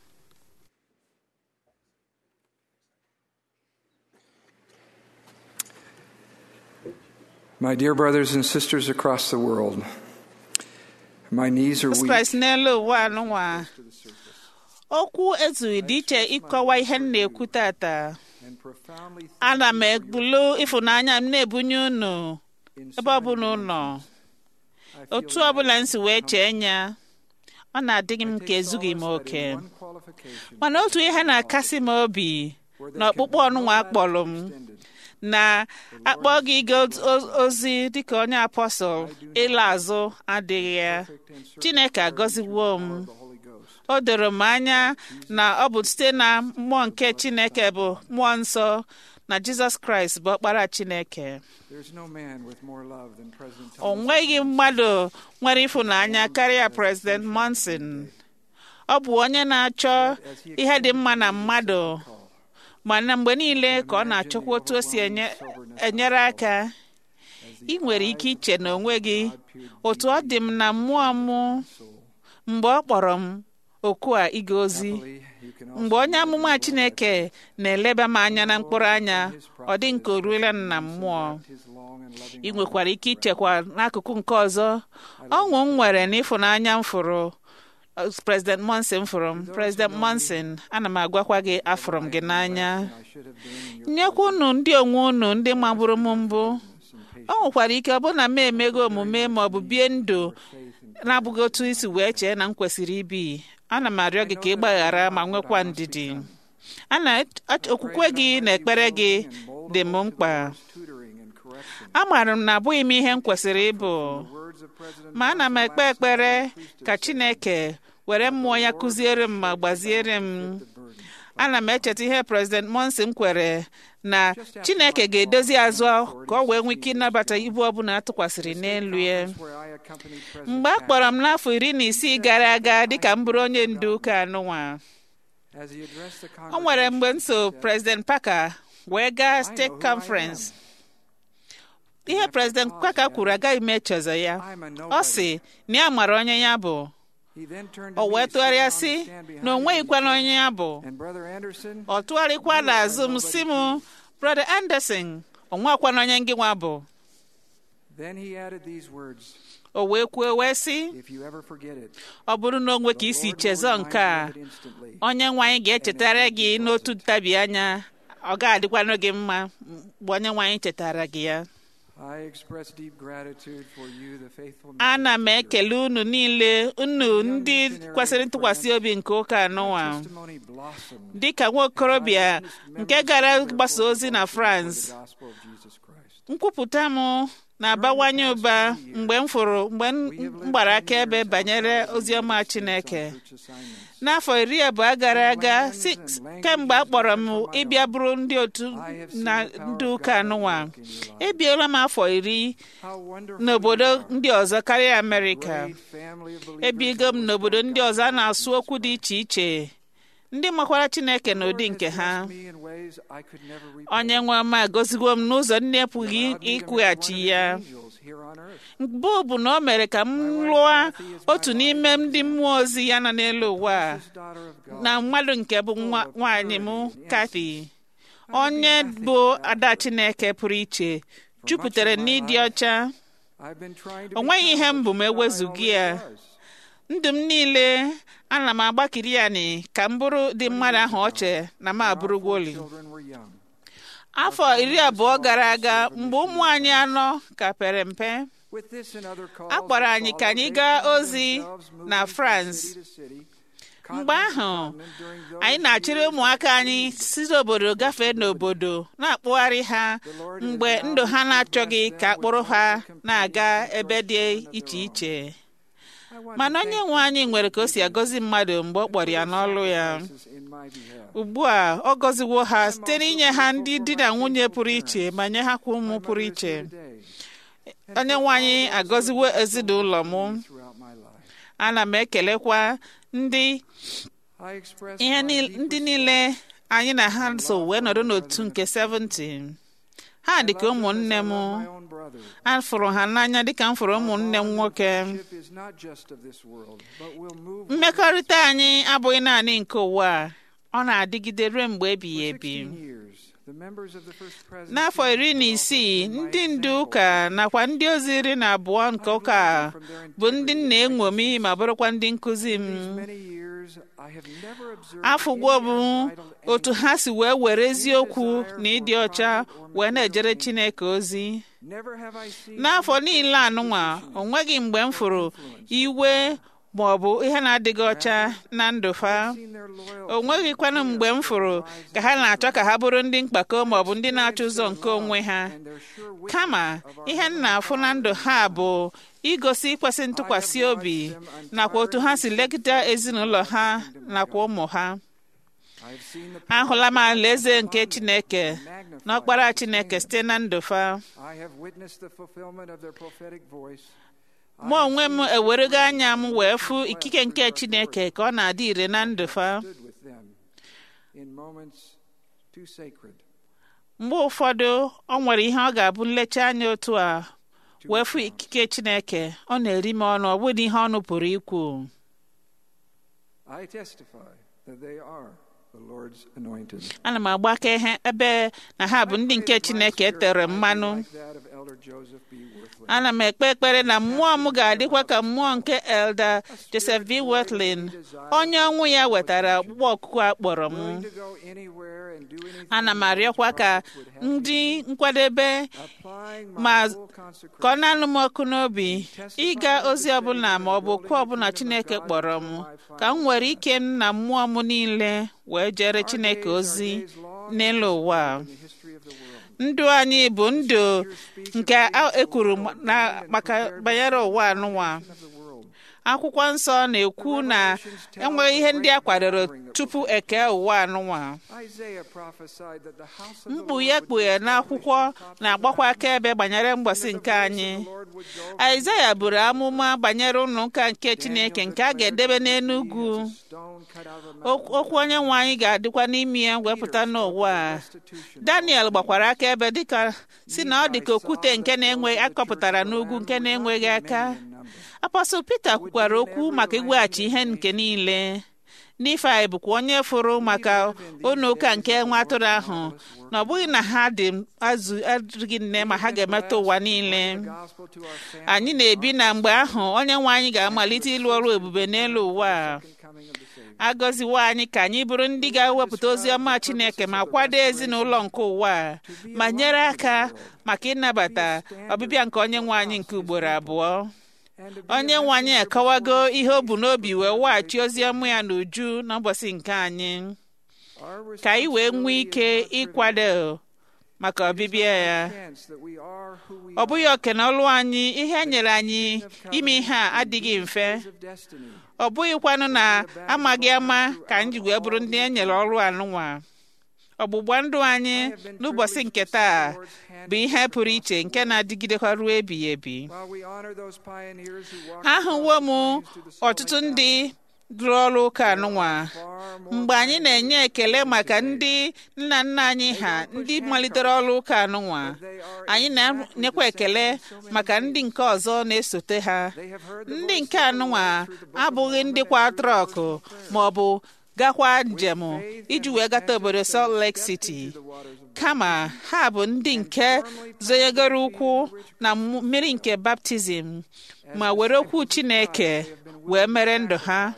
My dear brothers and sisters across the world, my knees are jizọs weak kraịst n'elu ụwa anụnwa okwu ezughị dị iche ịkọwa ihe m na-ekwu tata and profoundly ana m ebulu ịfụnanya m na-ebunye unu ebe ọbụla ụnọ otu ọbụla m si wee chee nya ọ na-adịghị m ka ezughị m oke one qualification mana otu ihe na-akasị m obi na ọkpụkpọ ọnụnwa akpọrọ m na akpọ gị ịga oz- ozi dịka onye apọstọl ịla azụ adịghị ya chineke agọziwo m the Holy Ghost. o doro m anya na ọ bụ site na mmụọ nke chineke bụ mmụọ nsọ na jizọs kraịst bụ ọkpara chineke There's no man with more love than President o Thomas. nweghị mmadụ nwere ịfụnanya karịa president monson ọ bụ onye na-achọ ihe dị mma na mmadụ mana mgbe niile ka ọ na-achọkwa otu o si enye- enyere aka ị nwere ike iche na onwe gị otu ọ dị m na mmụọ m mgbe ọ kpọrọ m oku a ịga ozi Happily, you can also mgbe onye amụma chineke na-eleba m anya na mkpụrụ anya ọ dị nke o ruola m na mmụọ his long and loving ị nwekwara ike ichekwa n'akụkụ nke ọzọ ọṅụ m nwere n'ịfụnanya m fụrụ uh, President Monson fụrụ m President Monson ana m agwakwa gị afụrụ m gị n'anya I should have been in your nyekwa unu ndị onwe unu ndị magburu m mbụ o nwekwara ike ọ bụrụ na m emego omume ma ọ bụ bie ndụ na-abụghị otu isi wee chee na m kwesịrị ibi ana m arịọ gị ka ị gbaghara ma nwekwa ndidi ana okwukwe gị na ekpere gị dị m mkpa tutoring and correction. amaara m na abụghị m ihe m kwesịrị ịbụ Words of President ma ana m ekpe ekpere ka Chineke were mmụọ ya kụziere m ma gbaziere m ana m echeta ihe President Monson kwere na Chineke ga-edozi azụ ka ọ wee nwee ike ịnabata ibu ọbụla atụkwasịrị n'elu ya where I accompanied President mgbe a kpọrọ m n'afọ iri na isii gara aga dịka m bụrụ onye ndu ụka anụnwa as he addressed the o nwere mgbe m so congregation, President Parker wee gaa steeti conference ihe President Parker kwuru agaghị m echezọ ya I'm a ọ nobody. sị na ya mara onye ya bụ He then turned to o me, wee tụgharịa sitting sị on the stand behind na o me, nweghịkwana onye ya bụ And Brother Anderson, ọ tụgharịkwa n'azụ m si m brother Anderson o nwekwana onye ngị nwa bụ then he added these words, o wee kwuo wee sị If you ever forget it, ọ bụrụ na o nwe ka the isi Lord will chezọ remind nke you a of it instantly. onye nwe anyị ga-echetara gị n'otu ntabi anya ọ ga-adịkwanụ gị mma mgbe onye nwe anyị chetara gị ya I express deep gratitude for you, the faithful ana m ministers ekele unu niile unu ndị kwesịrị ntụkwasị obi nke ụka anụnwa testimony blossomed dịka nwa okorobịa nke gara gbasa ozi na for France the gospel of Jesus Christ. nkwupụta m na-abawanye ụba mgbe m fụrụ mgbe m gbara akaebe banyere oziọma Chineke Church assignments. n'afọ iri abụọ gara aga si kemgbe a kpọrọ m ịbịa bụrụ ndị otu na ndị ụka anụnwa ebiela m afọ iri How wonderful n'obodo you are. ndị ọzọ karịa Amerịka Great family of believers ebigo m that n'obodo will ndị ọzọ a na-asụ okwu dị iche iche ndị makwara Chineke Lord n'ụdị has nke ha blessed me in ways I could never repay. onye nwe m agọziwo m n'ụzọ ndị epụghị Allowed me to marry one of ịkwụghachi his ya angels here on earth. mbụ bụ na o mere ka m lụọ otu n'ime ndị mmụọ ozi ya nọ n'elu ụwa a, This daughter of God. na mmadụ nke bụ nwa nwaanyị m Kathy onye bụ ada Chineke pụrụ iche jupụtara n'ịdị ọcha I've been trying to o nweghị ihe m become bụ ma what I ewezughị always ya was. ndụ m niile ana m agbakiri ya ni ka m bụrụ dị mmadụ ahụ ọche na m Our abụrụgwoli four children were young. afọ iri abụọ gara aga mgbe ụmụ anyị anọ ka pere mpe With this and other calls A kpọrọ that anyị ka followed, anyị they gaa found ozi themselves moving na from France. city to city, mgbe continent to ahụ continent during those anyị na-achịrị years ụmụaka of anyị need. si n'obodo gafee n'obodo na-akpụgharị ha mgbe ndụ ha na-achọghị ka akpụrụ ha na-aga ebe dị iche iche I want mana to onye thank nwe anyị nwere ka o si agọzi mmadụ mgbe ọ kpọrọ ya n'ọlụ ya sacrifices in my behalf. ugbu a ọ gọziwo ha site n'inye ha ndị di na nwunye pụrụ iche ma nye ha kwa ụmụ My pụrụ mother is iche here today, and onye for nwe all anyị those who agọziwo have ezinụlọ m supported me throughout my life. ana m ekelekwa ndị I express ihe my niile- deep ndị respect niile anyị na ha so wee nọdụ n'otu nke 17 ha dị ka I love them ụmụnne as I m love my own brother. a fụrụ ha n'anya dịka m fụrụ ụmụnne m nwoke Friendship is not just of this world, but will move mmekọrịta anyị abụghị naanị nke ụwa a ọ na-adịgide ruo mgbe ebighị For ebi 16 years, the members of the First Presidency n'afọ iri na isii ndị ndu ụka nakwa ndị ozi iri na abụọ nke ụka a bụ ndị nna enwomi ma bụrụkwa ndị nkụzi m These many years, I have never observed afụgwo any bụ unbridled otu anger, ha si wee were eziokwu na ịdị ọcha wee na-ejere Chineke ozi Never have I seen n'afọ any niile anụnwa o nweghị mgbe m fụrụ iwe ma ọ bụ ihe na-adịghị ọcha na ndụ fa seen their loyalty o nweghịkwanụ mgbe m fụrụ ka ha na-achọ ka ha bụrụ ndị mkpako ma ọ bụ ndị na-achọ ụzọ nke onwe ha and their sure witness kama of our ihe m na-afụ na ndụ ha bụ igosi ikwesị ntụkwasị obi nakwa otu ha si legide ezinụlọ ha nakwa ụmụ ha I have seen the power ahụla m alaeze nke Chineke magnified na ọkpara and Chineke sustained. site na ndụ fa I have witnessed the fulfillment of their prophetic voice. I mụ have onwe m seen the ewerego praise anya m and wee the fụ blessed ikike nke through Chineke authority. ka ọ na-adị ire na ndụ fa stood with them in moments too sacred mgbe ụfọdụ ọ nwere ihe ọ ga-abụ nlecha anya otu a wee fụ ikike Chineke ọ na-eri m ọnụ ọ bụghị ihe ọnụ pụrụ ikwu I testify that they are the Lord's anointed. ana m agba akaebe ebe na ha bụ ndị nke Chineke etere mmanụ Like that of Elder Joseph B. Worthley. ana m ekpe ekpere na mmụọ m ga-adịkwa ka mmụọ nke elder joseph v wetlin onye ọnwụ ya wetara ọkpụkpọ ọkụkụ a kpọrọ m to go anywhere and do anything ana m arịọkwa ka ndị nkwadebe applying ma my full consecration ka ọ na-anụ m ọkụ n'obi ịga ozi ọbụla ma ọ bụ okwu ọbụla chineke kpọrọ m ka m nwere ike m na mmụọ m niile wee jere chineke ozi n'elu ụwa a. in the history of the world. ndụ anyị bụ ndụ nke a- ekwuru ma- na- maka banyere ụwa anụnwa Of the world. akwụkwọ nsọ na-ekwu na enweghị ihe ndị a kwadoro tupu eke ụwa anụnwa Isaiah prophesied that the house of the mkpu Lord ya would kpughe be n'akwụkwọ na-agbakwa akaebe banyere mgbasa nke anyị aịzaya buru amụma banyere ụlọ ụka nke chineke nke a ga-edebe n'enugwu stone cut out of a Ok- okwu onye nwe anyị ga-adịkwa n'ime ya wepụta n'ụwa a. institution. daniel gbakwara akaebe dịka si na ọ dị ka okwute nke na-enwe akọpụtara n'ugwu nke na-enweghị aka apọstọl pita kwukwara okwu maka iweghachi ihe nke niile Nifai bụkwa onye fụrụ maka ụlọ ụka nke nwa atụrụ ahụ na ọ bụghị na ha dị azụ adịghị nne ma ha ga-emetụ ụwa niile Gospel to our family. anyị na-ebi na mgbe ahụ onye nwe anyị ga-amalite ịlụ ọrụ ebube n'elu ụwa a. Coming of the Savior. agọziwo anyị ka anyị bụrụ ndị ga-ewepụta ozi ọma chineke ma kwado ezinụlọ nke ụwa a, ma nyere aka maka ịnabata ọbịbịa nke onye nwe anyị nke ugboro abụọ And to be onye nwe anyị akọwago ihe o bu n'obi wee weghachi ozi ọma ya n'uju n'ụbọchị nke anyị our ka anyị wee nwee ike ịkwado maka ọbịbịa ya chance that we are who we ọ bụghị oke na ọlụ anyị ihe e nyere anyị ime ihe a adịghị mfe are of destiny. ọ bụghịkwanụ na amaghị ama ka anyị ji wee bụrụ ndị e nyere ọrụ anụnwa ọgbụgba ndụ anyị n'ụbọchị nke taa bụ ihe pụrụ iche nke na-adịgidekwa ruo ebighị ebi While we honor those pioneers who walked ahụwo m across the plains to the ọtụtụ Solomon ndị rụrụ ọrụ ụka anụnwa far more mgbe anyị na-enye ekele maka ndị nna nna anyị ha ndị malitere ọrụ ụka anụnwa anyị na-enyekwa ekele maka ndị nke ọzọ na-esote ha They have heard the ndị voice nke of the anụnwa Lord through the book of abụghị ndị Mormon kwa and trọkụ prayer. ma ọ bụ gakwa njem iji wee gata obodo Salt Lake City kama ha bụ ndị nke zonyegoro ụkwụ na mmu- mmiri nke baptizim ma were okwu Chineke wee mere ndụ ha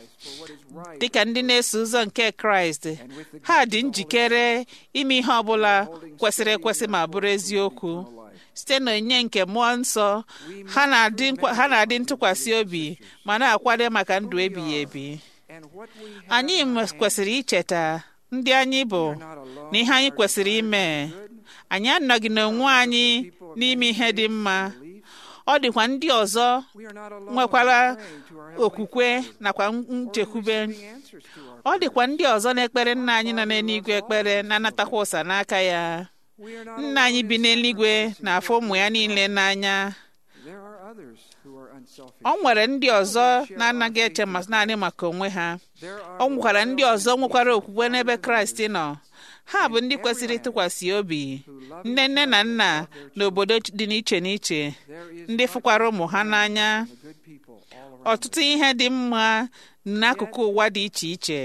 dịka ndị na-eso ụzọ nke Kraịst ha dị njikere ime ihe ọbụla kwesịrị ekwesị ma bụrụ eziokwu site n'onyinye nke mmụọ nsọ ha na-adị nkwa- ha na-adị ntụkwasị obi ma na-akwado maka ndụ ebighị ebi And what we have anyị m- kwesịrị icheta ndị anyị bụ na ihe anyị kwesịrị ime anyị anọghị n'onwe anyị n'ime ihe dị mma ọ dịkwa ndị ọzọ we are not alone nwekwara in praying to our Heavenly okwukwe nakwa nchekwube Father, answers to our ọ dịkwa ndị ọzọ na-ekpere nna anyị nọ n'eluigwe ekpere na-anatakwa ụsa n'aka ya We are not nna anyị alone bi in n'eluigwe sacrificing na-afụ for ụmụ ya niile n'anya There are others who are unselfish. ọ nwere ndị ọzọ na-anaghị eche ma naanị maka onwe ha There are ọ nwekwara ndị ọzọ nwekwara okwukwe n'ebe kraịst nọ ha bụ ndị kwesịrị ịtụkwasị obi nne nne na nna n'obodo dị n'iche n'iche there is ndị fụkwara ụmụ ha n'anya the good people all around. ọtụtụ ihe dị mma n'akụkụ ụwa dị iche iche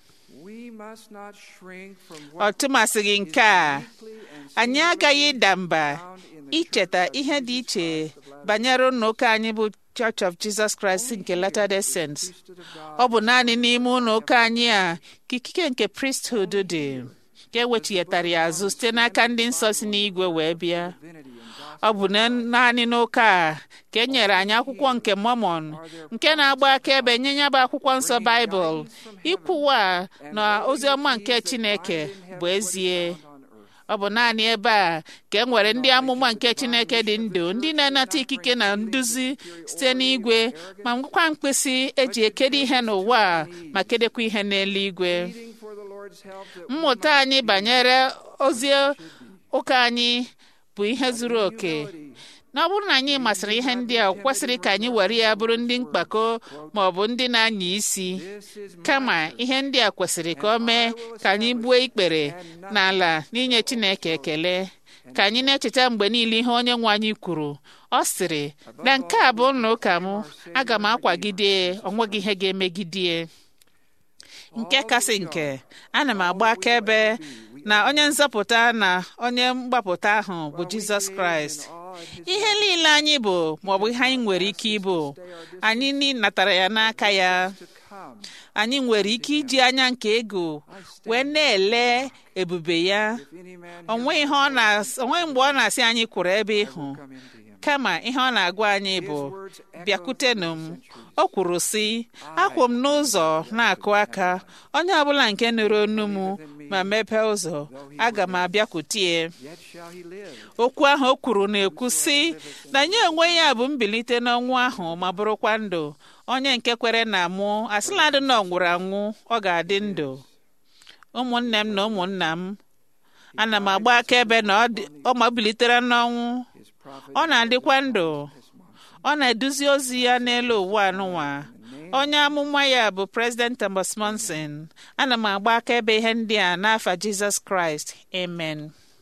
We must not shrink from ọ what tụmasịghị nke a deeply and anyị agaghị ịda mba found in the icheta church of ihe dị Jesus iche Christ of Latter-day banyere ụlọ ụka anyị bụ Church of Jesus Christ nke Latter-day Saints priesthood of God. ọ bụ naanị n'ime ụlọ ụka anyị a ka ikike nke priesthood dị ka ewechighịtara ya azụ site n'aka ndị nsọ si n'igwe wee bịa Divinity and ọ bụ na- naanị n'ụka a ka e nyere anyị akwụkwọ nke Mormon nke na-agba akaebe nye ya bụ akwụkwọ nsọ Baịbụl ikwuwa na ozi ọma nke Chineke bụ ezie gospel on earth. ọ bụ naanị ebe a ka e nwere ndị amụma nke Chineke dị ndụ ndị na-anata ikike na nduzi site n'igwe ma ngwakwa mkpịsị eji ekedo ihe n'ụwa a ma kedekwa ihe n'eluigwe Pleading for the Lord's help that we mmụta might anyị banyere ozi ụka anyị bụ ihe zuru oke na ọ bụrụ na anyị masịrị ihe ndị a ọ kwesịrị ka anyị were ya bụrụ ndị mkpako ma ọ bụ ndị na-anya isi This is kama ihe ndị a kwesịrị ka o mee ka anyị gbuo ikpere n'ala n'inye Chineke ekele ka anyị na-echeta mgbe niile ihe onye nwe anyị kwuru ọ sịrị na nke a bụ ụlọ ụka m aga m akwagide ọ nweghị ihe ga-emegide nke kasị nke ana m agba akaebe na onye nzọpụta na onye mgbapụta ahụ bụ Jizọs Kraịst ihe niile anyị bụ maọbụ ihe anyị nwere ike ịbụ anyị ni natara ya n'aka ya anyị nwere ike iji anya nke ego wee na-ele ebube ya onwe mgbe ọ na-asị anyị kwụrụ ebe ịhụ kama ihe ọ na-agwa anyị bụ bịakwutenụ m o kwuru sị akwụ m n'ụzọ na-akụ aka onye ọbụla nke nụrụ onu m ma mepee ụzọ aga m abịakwutie okwu ahụ o kwuru na-ekwu sị na nye onwe ya bụ mbilite n'ọnwụ ahụ ma bụrụkwa ndụ onye nke kwere na mụ asịladị na ọ nwụrụ anwụ ọ ga-adị ndụ ụmụnne m na ụmụnna m ana m agba akaebe na ọ ma bilitere n'ọnwụ ọ na-adịkwa ndụ ọ na-eduzi ozi ya n'elu ụwa anụnwa onye amụma ya bụ president Thomas Monson ana m agba akaebe ihe ndị a n'afa Jizọs Kraịst amen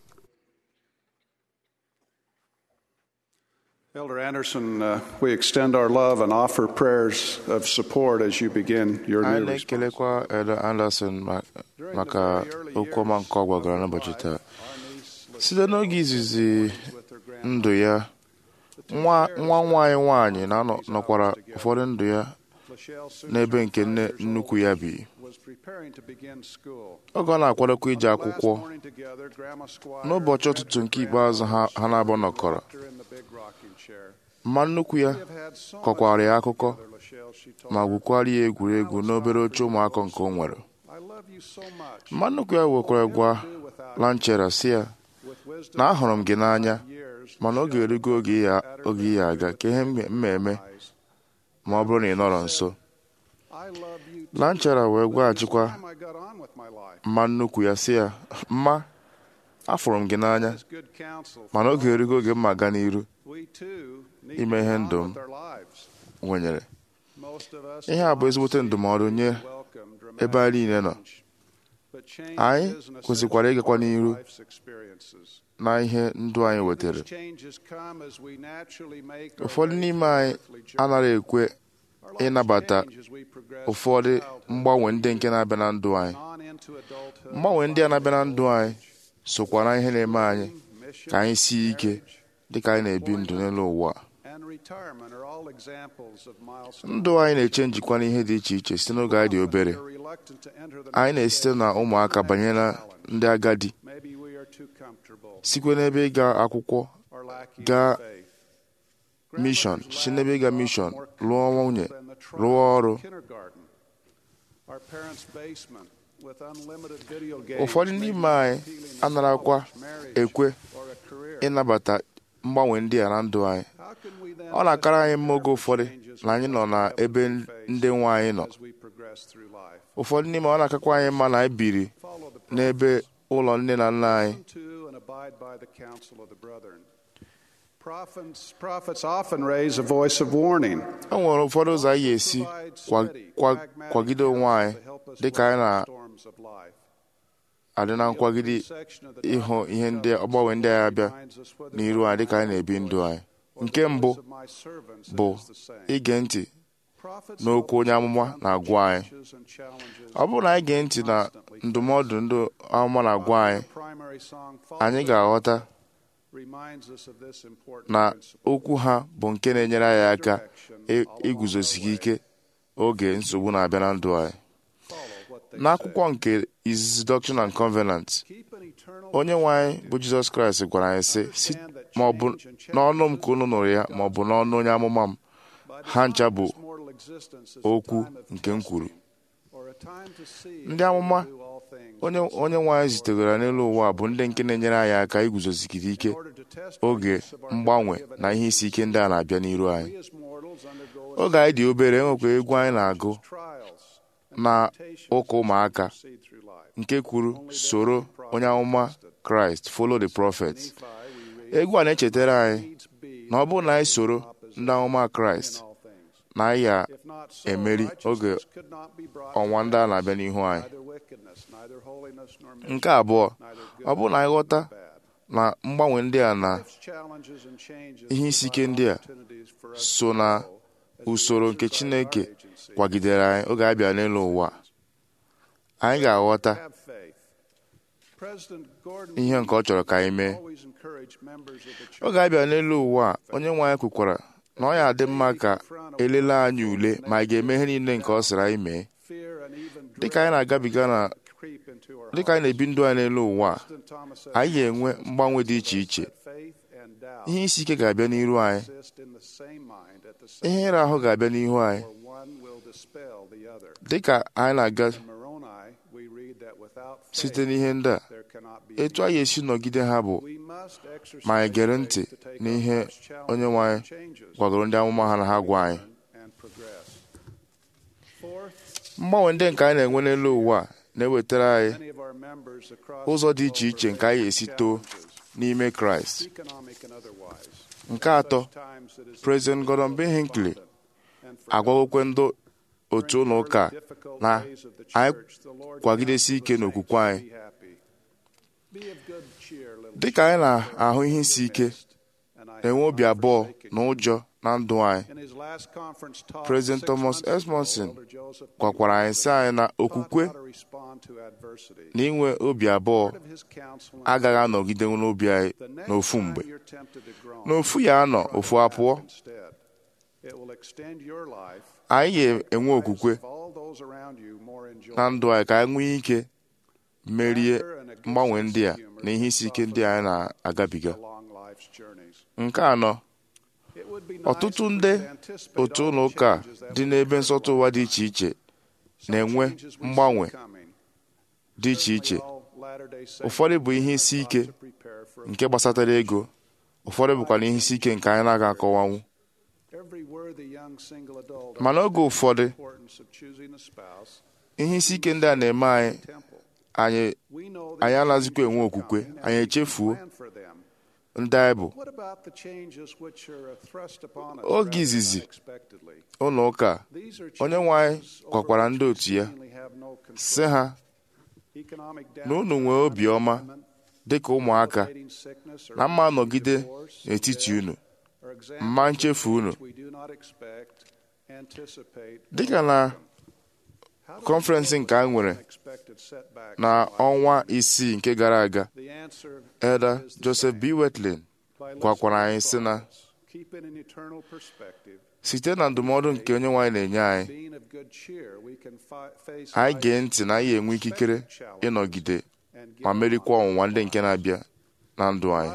Elder Anderson, uh, we extend our love and offer prayers of support as you begin your anyị new response. na-ekelekwa Elder Anderson ma- maka okwu ọma nke ọ gwagara n'ụbọchị taa site n'oge izizi ndụ ya nwa nwa nwaanyị nwaanyị na-anọkwara ụfọdụ ndụ ya n'ebe nke nne nnukwu ya bi Was preparing to begin school. oge ọ na-akwadokwa ije akwụkwọ Last morning together, Grandma Squire n'ụbọchị ụtụtụ nke ikpeazụ ha ha na-abụ nọkọrọ her in the big rocking chair. mma nnukwu ya Have had so kọkwara ya much akụkọ together, Lachelle, she told ma her. gwukwara ya egwuregwu n'obere oche ụmụaka nke o nwere I love you so much. mma nnukwu ya wekwara gwa lanchera si ya With wisdom na ahụrụ m gị n'anya years, mana oge erugo oge ya oge ya aga ka ihe mma eme ma ọ bụrụ na ị nọrọ nso I love you. lanchera wee gwaghachikwa Time I got on with my life. mma nnukwu ya si ya mma afụrụ m gị n'anya It's good counsel. mana oge erugo oge mma aga n'iru We too need ime to ihe get on ndụ m with our lives. nwenyere Most of us ihe do a bụ not ezigbote see ndụmọdụ nye welcome dramatic ebe anyị niile nọ change. But change anyị is an kwesịkwara essential ịgakwa part of n'iru life's experiences. na ihe ndụ anyị wetara These changes come as we naturally make our ụfọdụ way n'ime through anyị earthly journey. anaghị ekwe Our lives ịnabata change as we progress ụfọdụ through childhood mgbanwe ndị nke na-abịa na ndụ anyị on into adulthood, mgbanwe ndị a na-abịa na ndụ anyị sokwa na ihe na-eme anyị mission, ka anyị sie ike marriage, dịka anyị na-ebi ndụ n'elu ụwa a. and retirement are all examples of milestones. ndụ anyị na-eche njikwa n'ihe dị iche iche site n'oge anyị dị obere We are reluctant to enter the anyị next na-esite na stage of ụmụaka the banye na next challenge. ndị agadi Maybe we are too comfortable sikwe n'ebe ịga akwụkwọ or lacking gaa faith. mishọn Grandmothers si n'ebe ịga laugh mishọn more lụọ nwunye than the trials rụọ of ọrụ kindergarten. Our parents' basement with unlimited video games ụfọdụ may n'ime be anyị appealing as anarakwa college, marriage, ekwe or a career. ịnabata mgbanwe ndị a na ndụ anyị How can we then ọ na-akara anyị mma oge prepare for ụfọdụ changes na anyị nọ na we ebe will face ndị nwe anyị nọ as we progress through life? ụfọdụ n'ime ọ na-akakwa anyị mma na anyị biri Follow the n'ebe prophets. ụlọ nne na nna anyị Listen to and abide by the counsel of the brethren. Prophets, prophets often raise a voice of warning. e nwere ụfọdụ ụzọ anyị ga-esi Provide kwa- steady, kwa- pragmatic kwagide onwe anyị counsel to help us dịka anyị weather the storms of life. na-adị na nkwagide ịhụ ihe ndị ọgbanwe ndị anyị abịa n'iru anyị dịka anyị na-ebi ndụ anyị nke mbụ bụ ige ntị n'okwu onye amụma na-agwa anyị ọ bụrụ na anyị gee ntị na ndụmọdụ ndị amụma na-agwa anyị anyị ga-aghọta na okwu ha bụ nke na-enyere anyị aka ị- iguzosike ike oge nsogbu na-abịa na ndụ anyị n'akwụkwọ nke izizi Doctrine and Covenant onye nwe anyị bụ Jizọs Kraịst gwara anyị sị "Si- ma ọ bụ n'ọnụ m ka unu nụrụ ya ma ọ bụ n'ọnụ onye amụma m ha ncha bụ okwu nke m kwuru ndị amụma onye onye nwe anyị zitegara n'elu ụwa bụ ndị nke na-enyere anyị aka iguzosigide ike oge mgbanwe na ihe isi ike ndị a na-abịa n'iru anyị oge anyị dị obere enwekwa egwu anyị na-agụ na ụka ụmụaka nke kwuru soro onye amụma kraịst follow the prophet egwu a na-echetara anyị na ọ bụrụ na anyị soro ndị amụma kraịst na anyị ga-emeri oge ọnwa ndị a na-abịa n'ihu anyị nke abụọ ọ bụrụ na anyị ghọta na mgbanwe ndị a na ihe isi ike ndị a so na usoro nke chineke kwagidere anyị oge anyị bịara n'elu ụwa anyị ga-aghọta ihe nke ọ chọrọ ka anyị mee encourage members of the church oge a bịara n'elu ụwa a onye nwe anyị kwukwara na ọ ya adị mma ka elele anyị ule ma anyị ga-eme ihe niile nke ọ sịrị anyị mee fear and even dịka anyị na-agabiga na creep into our dịka anyị na-ebi ndụ anyị n'elu ụwa a President Thomas S. anyị ga-enwe mgbanwe dị iche iche faith and doubt ihe isi ike ga-abịa n'iru anyị exist in the same mind at the same ihe ịra ahụ ga-abịa n'ihu anyị or one will dispel the other. dịka anyị na-aga In Moroni, we read that without site faith, n'ihe ndị a there cannot be etu anyị esi nọgide ha bụ We must exercise ma anyị gere ntị faith to take n'ihe on life's challenges onye nwe anyị and changes, gwagoro ndị amụma ha na ha gwa anyị and progress. Fourth, mgbanwe ndị nke anyị na-enwe n'elu ụwa a na-ewetara anyị many of our members across ụzọ the dị iche globe iche are nke anyị facing esi too challenges, n'ime kraịst economic and otherwise. nke atọ Such times it is President Gordon B. Hinckley abundant and forgotten. agwagokwe ndị otu ụlọ ụka a na anyị kwagidesi ike n'okwukwe anyị dịka anyị na-ahụ ihe isi ike na-enwe obi abụọ na ụjọ na ndụ anyị President Thomas S. Monson gwakwara anyị sị anyị na okwukwe na inwe obi abụọ agaghị anọgide n'obi anyị n'ofu mgbe n'ofu ya anọ ofu apụọ anyị ga-enwe okwukwe na ndụ anyị ka anyị nwee ike merie mgbanwe ndị a na ihe isi ike ndị anyị na-agabiga nke anọ ọtụtụ ndị otu ụlọ ụka dị n'ebe nsọtụ ụwa dị iche iche na-enwe mgbanwe dị iche iche ụfọdụ bụ ihe isi ike nke gbasatara ego ụfọdụ bụkwa na ihe isi ike nke anyị na-aga akọwanwu ma n'oge ụfọdụ ihe isi ike ndị a na-eme anyị anyị anyị anaghịzikwa enwe okwukwe anyị echefuo ndị anyị bụ oge izizi ụlọ ụka onye nwe anyị gwakwara ndị otu ya sị ha na unu nwee obiọma dị ka ụmụaka na mma nọgide n'etiti unu mma nchefu unu dịka na kọnferensị nke a nwere na ọnwa isii nke gara aga Elder Joseph B. Wetlin gwakwara anyị sị na site na ndụmọdụ nke onye nwaanyị na-enye anyị anyị gee ntị na anyị enwe ikikere ịnọgide ma merikwa ọnwụnwa ndị nke na-abịa na ndụ anyị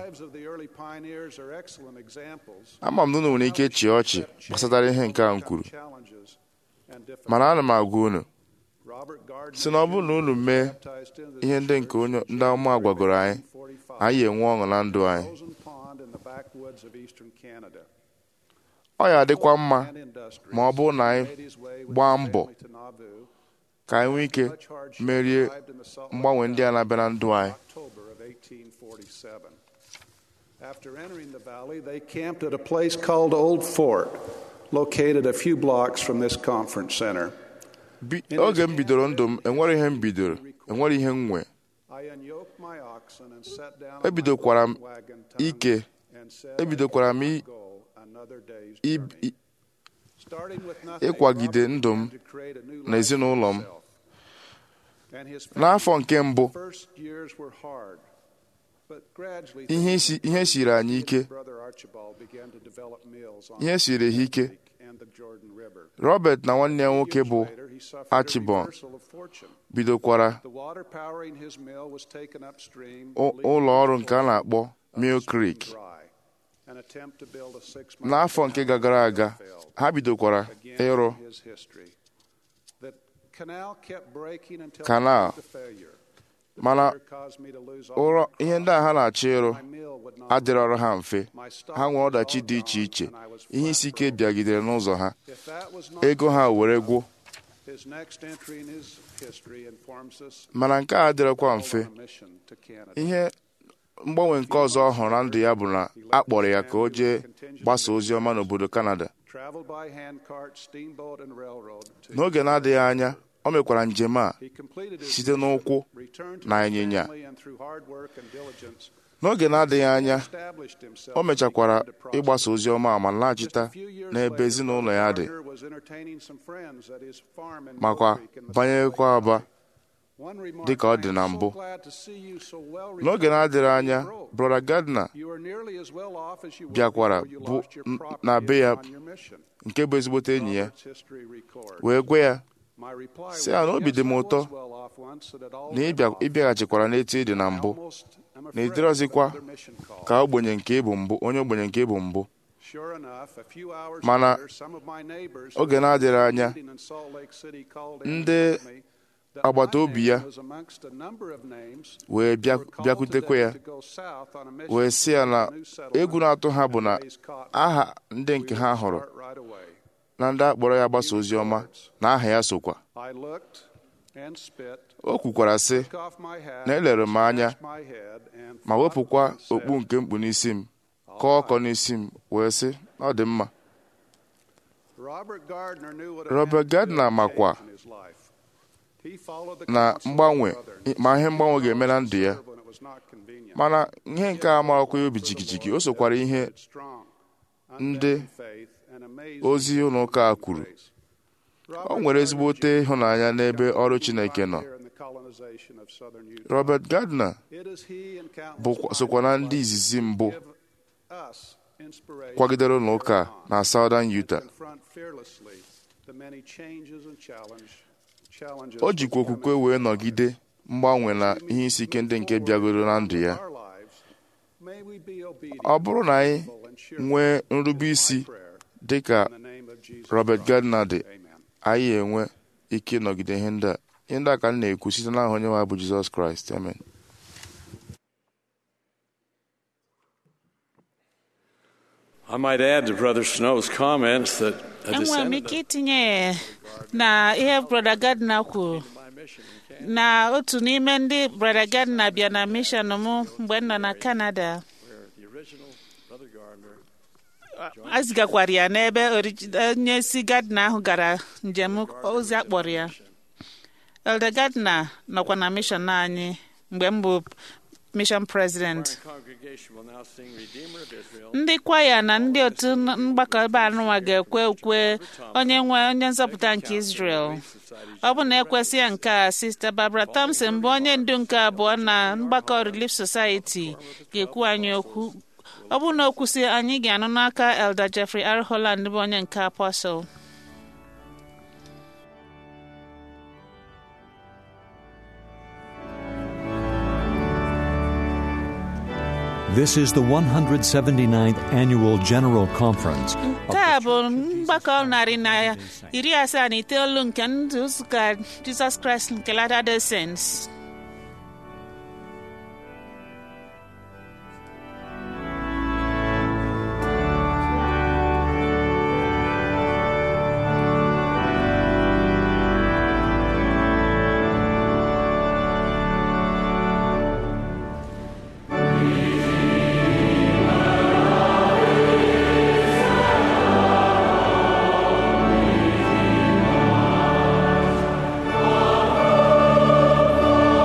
ama m na unu nwere ike chịa ọchị gbasatara ihe nke a m kwuru mana ana m agwa unu si na ọ bụrụ na unu mee ihe ndị nke onye ndị ọma gwagoro anyị anyị enwe ọṅụ na ndụ anyị ọ ya adịkwa mma ma ọ bụrụ na anyị gbaa mbọ ka anyị nwee ike merie mgbanwe ndị a na-abịa na ndụ anyị After entering the valley, they camped at a place called Old Fort, located a few blocks from this conference center. Bi- oge m bidoro ndụ m enwere ihe m bidoro enwere ihe m nwe I unyoked my oxen and sat down on my ebidokwara m wagon tongue ike and said, ebidokwara m i- "Go another day's i- journey." i- Starting with nothing, ịkwagide Robert ndụ m began to create a new na life ezinụlọ for m. himself. And his n'afọ nke mbụ first years were hard, but gradually ihe isi- ihe siri anyị ike brother Archibald began to develop mills on ihe siri ha ike Lake and the Jordan River. Robert na nwanne ya nwoke bụ Years later, he suffered a Archibald reversal of fortune. bidokwara The water powering his mill was taken upstream, ụ- leaving ụlọ ọrụ his nke a na-akpọ portion Mill of the stream Creek dry. An attempt to build a six-mile n'afọ nke canal gara aga failed. ha bidokwara Again ịrụ in his history. The canal kept breaking until Canal. it came to failure. The mana failure caused me to lose all ụrọ my ihe ndị a ha na-achọ ịrụ My mill would not adịrọrọ work. ha mfe My stock ha nwee was ọdachi all dị iche gone, iche and I was ihe flat isi ike broke. bịagidere n'ụzọ ha If that was not ego ha were enough, gwụ His next entry in his history informs us mana nke a adịrọkwa mfe on a mission to Canada. ihe mgbanwe nke ọzọ ọ hụrụ na ndụ ya bụ na a kpọrọ ya ka o jee gbasa ozi ọma n'obodo Kanada Traveled by handcart, steamboat, and railroad. to- n'oge na-adịghị anya o mekwara njem a He completed his site n'ụkwụ returned to na his ịnyịnya. family and through hard work and diligence, n'oge na-adịghị anya established himself o mechakwara and began to prosper. ịgbasa ozi ọma ma Just laghachita a few years n'ebe later, ezinụlọ Brother ya dị Gardner was entertaining some friends at his farm in makwa Mill Creek in the banyekwa Salt Lake aba Valley. One remarked, dị ka ọ "I dị am na so mbụ glad to see you so well n'oge recovered na-adịrị from anya your growth. brọda Gardner You are nearly as well off as you were bịakwara before you bụ lost your n- property na be ya on your mission." nke bụ ezigbote enyi ya Robert's history records. wee gwa ya My reply sị ya na was, obi dị m "Yes, I ụtọ was well off once, that it all na went ịbịa- off. ịbịaghachikwara n'etu ị dị na I mbụ almost am na afraid ịdịrọzikwa of another mission call." ka ogbenye nke ịbụ mbụ onye ogbenye nke ịbụ mbụ Sure enough, a few hours Mana later, some of my neighbors oge who na-adịrị were anya, meeting in Salt Lake City called in ndị and told me that agbata my obi name ya was amongst a number of names wee who bịa- were called bịakwutekwa today ya to go south on a mission wee sị ya na to a new settlement egwu na-atụ ha bụ na and raise cotton. aha ndị We nke will ha hụrụ start right away. na ndị akpọrọ ya gbasa ozi ọma na aha ya sokwa I looked and spit, o kwukwara sị took off my hat, na elere m anya scratched my head, and ma thought wepụkwa and said, okpu nke mkpu n'isi m kọọ ọkọ n'isi m wee sị ọ dị mma Robert Gardner knew what had Robert happened to Gardner him makwa in his life. He followed the na counsel of mgbanwe others. ma ihe mgbanwe ga-eme na ndụ ya Serve when it was not convenient. mana ihe nke a marakwa ya obi jigijigi o sokwara ihe Strong, ndị unbending faith, and amazing ozi ụlọ ụka a kwuru grace. o nwere ezigbote ịhụnanya n'ebe ọrụ Chineke nọ Here in the colonization of southern Utah. Robert Gardner It is he and countless bụkwa- sokwa na ndị izizi mbụ give us inspiration kwagidere ụlọ ụka to na Southern Utah confront fearlessly the many changes and challenge, challenges o jikwa okwukwe wee nọgide mgbanwe na ihe isi ike ndị nke bịagoro na ndụ ya Our lives, may we be obedient ọ bụrụ na anyị and cheerful nwee nrube isi prayer dị ka in the name of Jesus Robert Christ. Gardner dị Amen. anyị enwe ike ịnọgide ihe ndị a ihe ndị a ka m na-ekwu site n'aha onye nwe anyị bụ Jizọs Kraịst amen I might add to Brother Snow's comments that a enwere m descendant ike itinye na ihe brother Gardner kwuru na otu n'ime ndị brother Gardner bịa na mission m mgbe m nọ na Canada the original Brother Gardner a zigakwara ya n'ebe origi- onye si Gardner ahụ gara njem ozi akpọrọ ya Elder Gardner nọkwa na mission anyị mgbe m bụ mission president congregation will now sing Redeemer of Israel. ndị kwaya na ndị otu mgbakọ ebe anụnwa ga-ekwe ukwe onye nwe onye nzọpụta nke Israel ọ bụ na ekwesị ya nke a Sister Barbara Thompson bụ onye ndu nke abụọ na mgbakọ Relief Society ga-ekwu anyị okwu ọ bụ na okwusi anyị ga-anụ n'aka Elder Jeffrey R. Holland bụ onye nke Apostle This is the 179th Annual General Conference. of nke the a bụ mgbakọ narị na iri asaa na itoolu nke ndị ụka Jizọs Kraịst nke Latter-day Saints Redeemer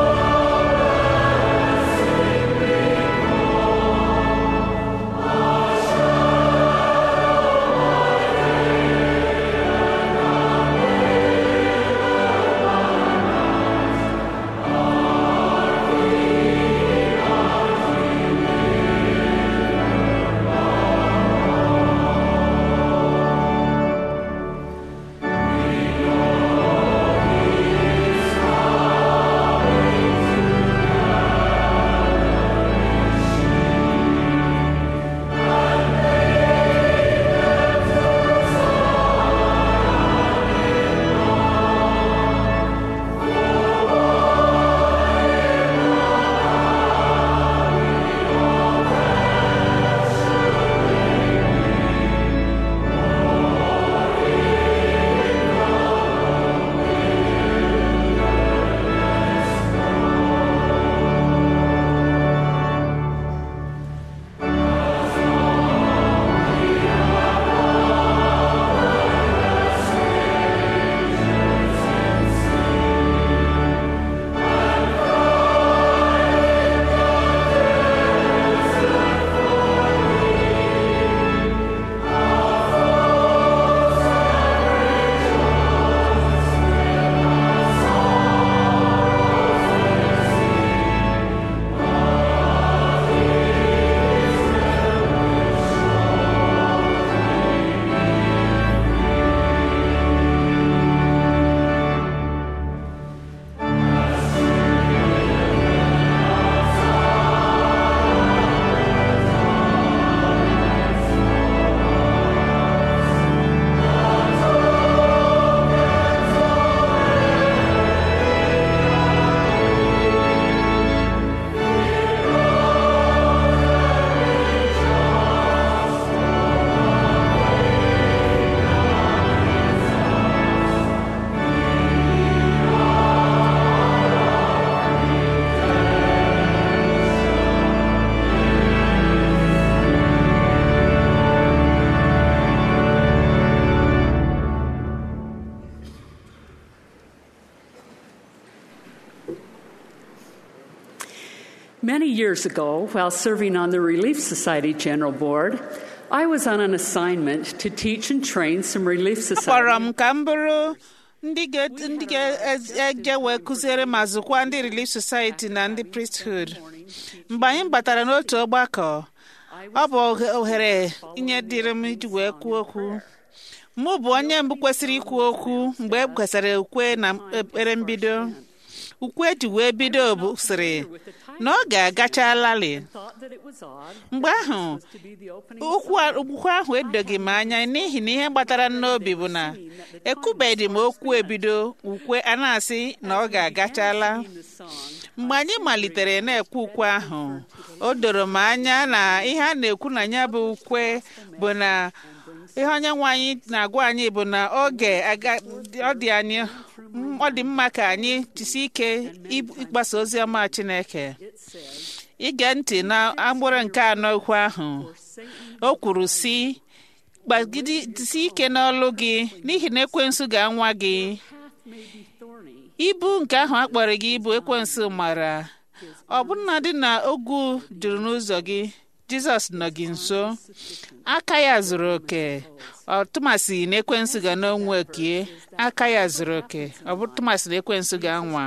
years ago, while serving on the Relief Society General Board, I was on an assignment to teach and train some Relief akpọrọ Society. m ka m bụrụ ndị ga- ndị ga-eje wee kụziere ma zụkwa ndị Relief Society na ndị priesthood mgbe anyị batara n'otu ọgbakọ ọ bụ ohe- ohere inye dịrị m iji wee kwuo okwu mụ bụ onye mbụ kwesịrị ikwu okwu mgbe e kwesịrị ukwe na ekpere mbido ukwe eji wee bido bụ sịrị na ọ ga-agachalali Thought that it was odd mgbe ahụ to be the opening okwu a- okwu ahụ edoghị m anya n'ihi na ihe gbatara m n'obi bụ na ekwubeghị m okwu ebido ukwe a na-asị na ọ ga-agachala in the song. mgbe anyị malitere na-ekwe ukwe ahụ o doro m anya na ihe a na-ekwu na ya bụ ukwe bụ na ihe onye nwe anyị na-agwa anyị bụ na oge aga- ọ dị anyị ọ dị mma ka anyị jisi ike ịgbasa ozi ọma Chineke It says, ige ntị na agbụrụ nke anọ okwu ahụ o kwuru si gbagidesi ike n'ọlụ gị n'ihi na ekwensu ga-anwa gị path may be thorny, ibu nke ahụ a kpọrọ gị ibu ekwensu mara ọbụna dị na ogwu juru n'ụzọ gị jizọs nọ gị nso aka ya zuru oke ọ tụmasị na ekwensu ga n'onwe okie aka ya zuru oke ọ bụ tụmasị na ekwensu ga-anwa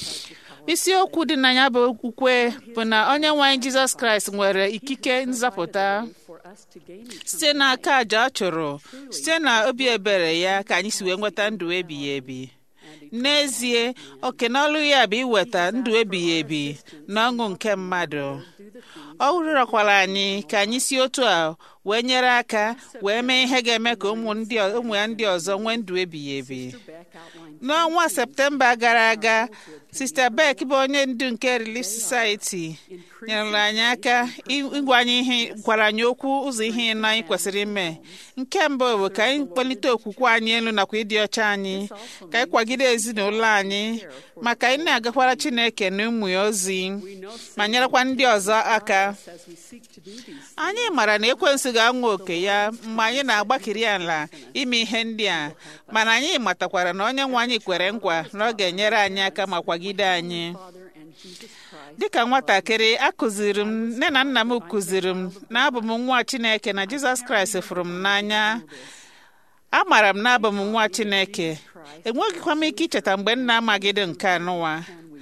isiokwu dị na ya bụ ukwe bụ na onye nwe anyị jizọs kraịst nwere ikike nzọpụta for us to gain eternal site n'aka àjà ọ chụrụ site na obi ebere ya ka anyị si wee nweta ndụ ebighị ebi n'ezie oke n'ọlụ ya bụ iweta ndụ ebighị ebi na ọṅụ nke mmadụ ọ rịọkwara anyị ka anyị si otu a wee nyere aka wee mee ihe ga-eme ka ụmụ ndị ọ- ụmụ ya ndị ọzọ nwee ndụ ebighị ebi Beck outlined n'ọnwa septemba gara aga sista beck bụ onye ndu nke relief society nyere anyị aka ịgwa anyị ihe gwara anyị okwu ụzọ ihe ịnọ anyị kwesịrị ime nke mbụ bụ ka anyị kpalite okwukwe anyị elu nakwa ịdị ọcha anyị ka anyị kwagide ezinụlọ anyị maka anyị na-agakwara chineke na ụmụ ya ozi ma nyerekwa ndị ọzọ aka as we seek to do these anyị mara na ekwensu ga-anwa oke ya mgbe anyị na-agbakiri ala ime ihe ndị a mana anyị matakwara na onye nwe anyị kwere nkwa na ọ ga-enyere anyị aka ma kwagide anyị Father and Jesus Christ. dịka nwatakịrị akụziri m nne na nna m kụziri m na abụ m nwa chineke na jizọs kraịst fụrụ m n'anya amaara m na abụ m nwa chineke enweghịkwa m ike icheta mgbe m na-amagide nke anụwa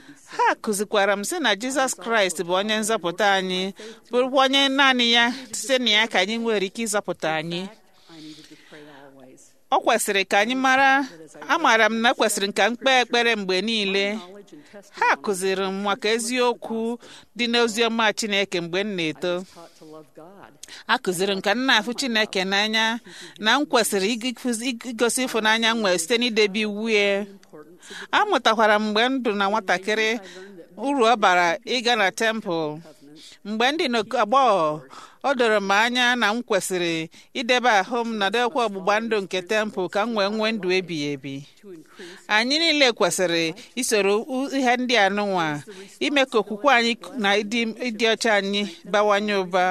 ha kụzikwara m sị na jizọs kraịst bụ onye nzọpụta anyị bụrụkwa onye naanị ya site na ya ka anyị nwere ike ịzọpụta anyị I needed to pray always. ọ kwesịrị ka anyị mara amaara m na kwesịrị ka m kpee ekpere mgbe niile Knowledge and testimony ha kụziri m maka eziokwu dị n'oziọma chineke mgbe m na-eto taught to love God. a kụziri m ka m na-afụ chineke n'anya na m kwesịrị igikuzi- igosi ịfụnanya m nwere site n'idebe iwu ya amụtakwara m mgbe m dị na nwatakịrị uru ọ bara ịga na tempụl mgbe ndị agbọghọ o doro m anya na m kwesịrị idebe ahụ m na dekwa ọgbụgba ndụ nke tempụl ka m wee nwee ndụ ebighị ebi anyị niile kwesịrị isoro u- ihe ndị a nụnwa ime ka okwukwe anyị na ịdị ịdị ọcha anyị bawanye ụba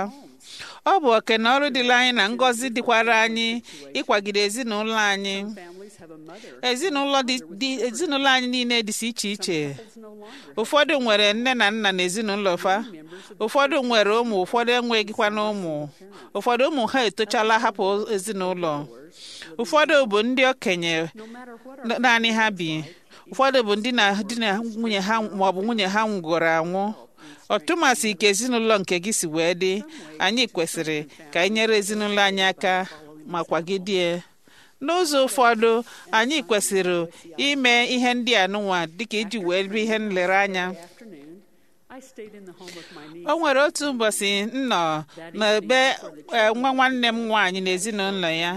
ọ bụ oke na ọrụ dịla anyị na ngọzi dịkwara anyị ịkwagide ezinụlọ anyị Families have a mother ezinụlọ dị dị- ezinụlọ anyị niile dịsị iche iche no longer. ụfọdụ nwere nne na nna na ezinụlọ fa ụfọdụ nwere ụmụ ụfọdụ enweghịkwa na ụmụ ụfọdụ ụmụ ha etochala hapụ ezinụlọ ụfọdụ bụ ndị okenye No matter what our na- naanị ha bi ụfọdụ bụ ndị na di na nwunye ha maọbụ nwunye ha nwụgoro anwụ ọtụmasị ka ezinụlọ nke gị si wee dị anyị kwesịrị ka anyị nyere ezinụlọ anyị aka ma kwagidie n'ụzọ ụfọdụ anyị kwesịrị ime ihe ndị a nụnwa dịka iji wee rie ihe nlereanya afternoon, I stayed in the home of my niece. o nwere otu ụbọchị m nọ n'ebe eh, nwa nwanne m nwaanyị na ezinụlọ ya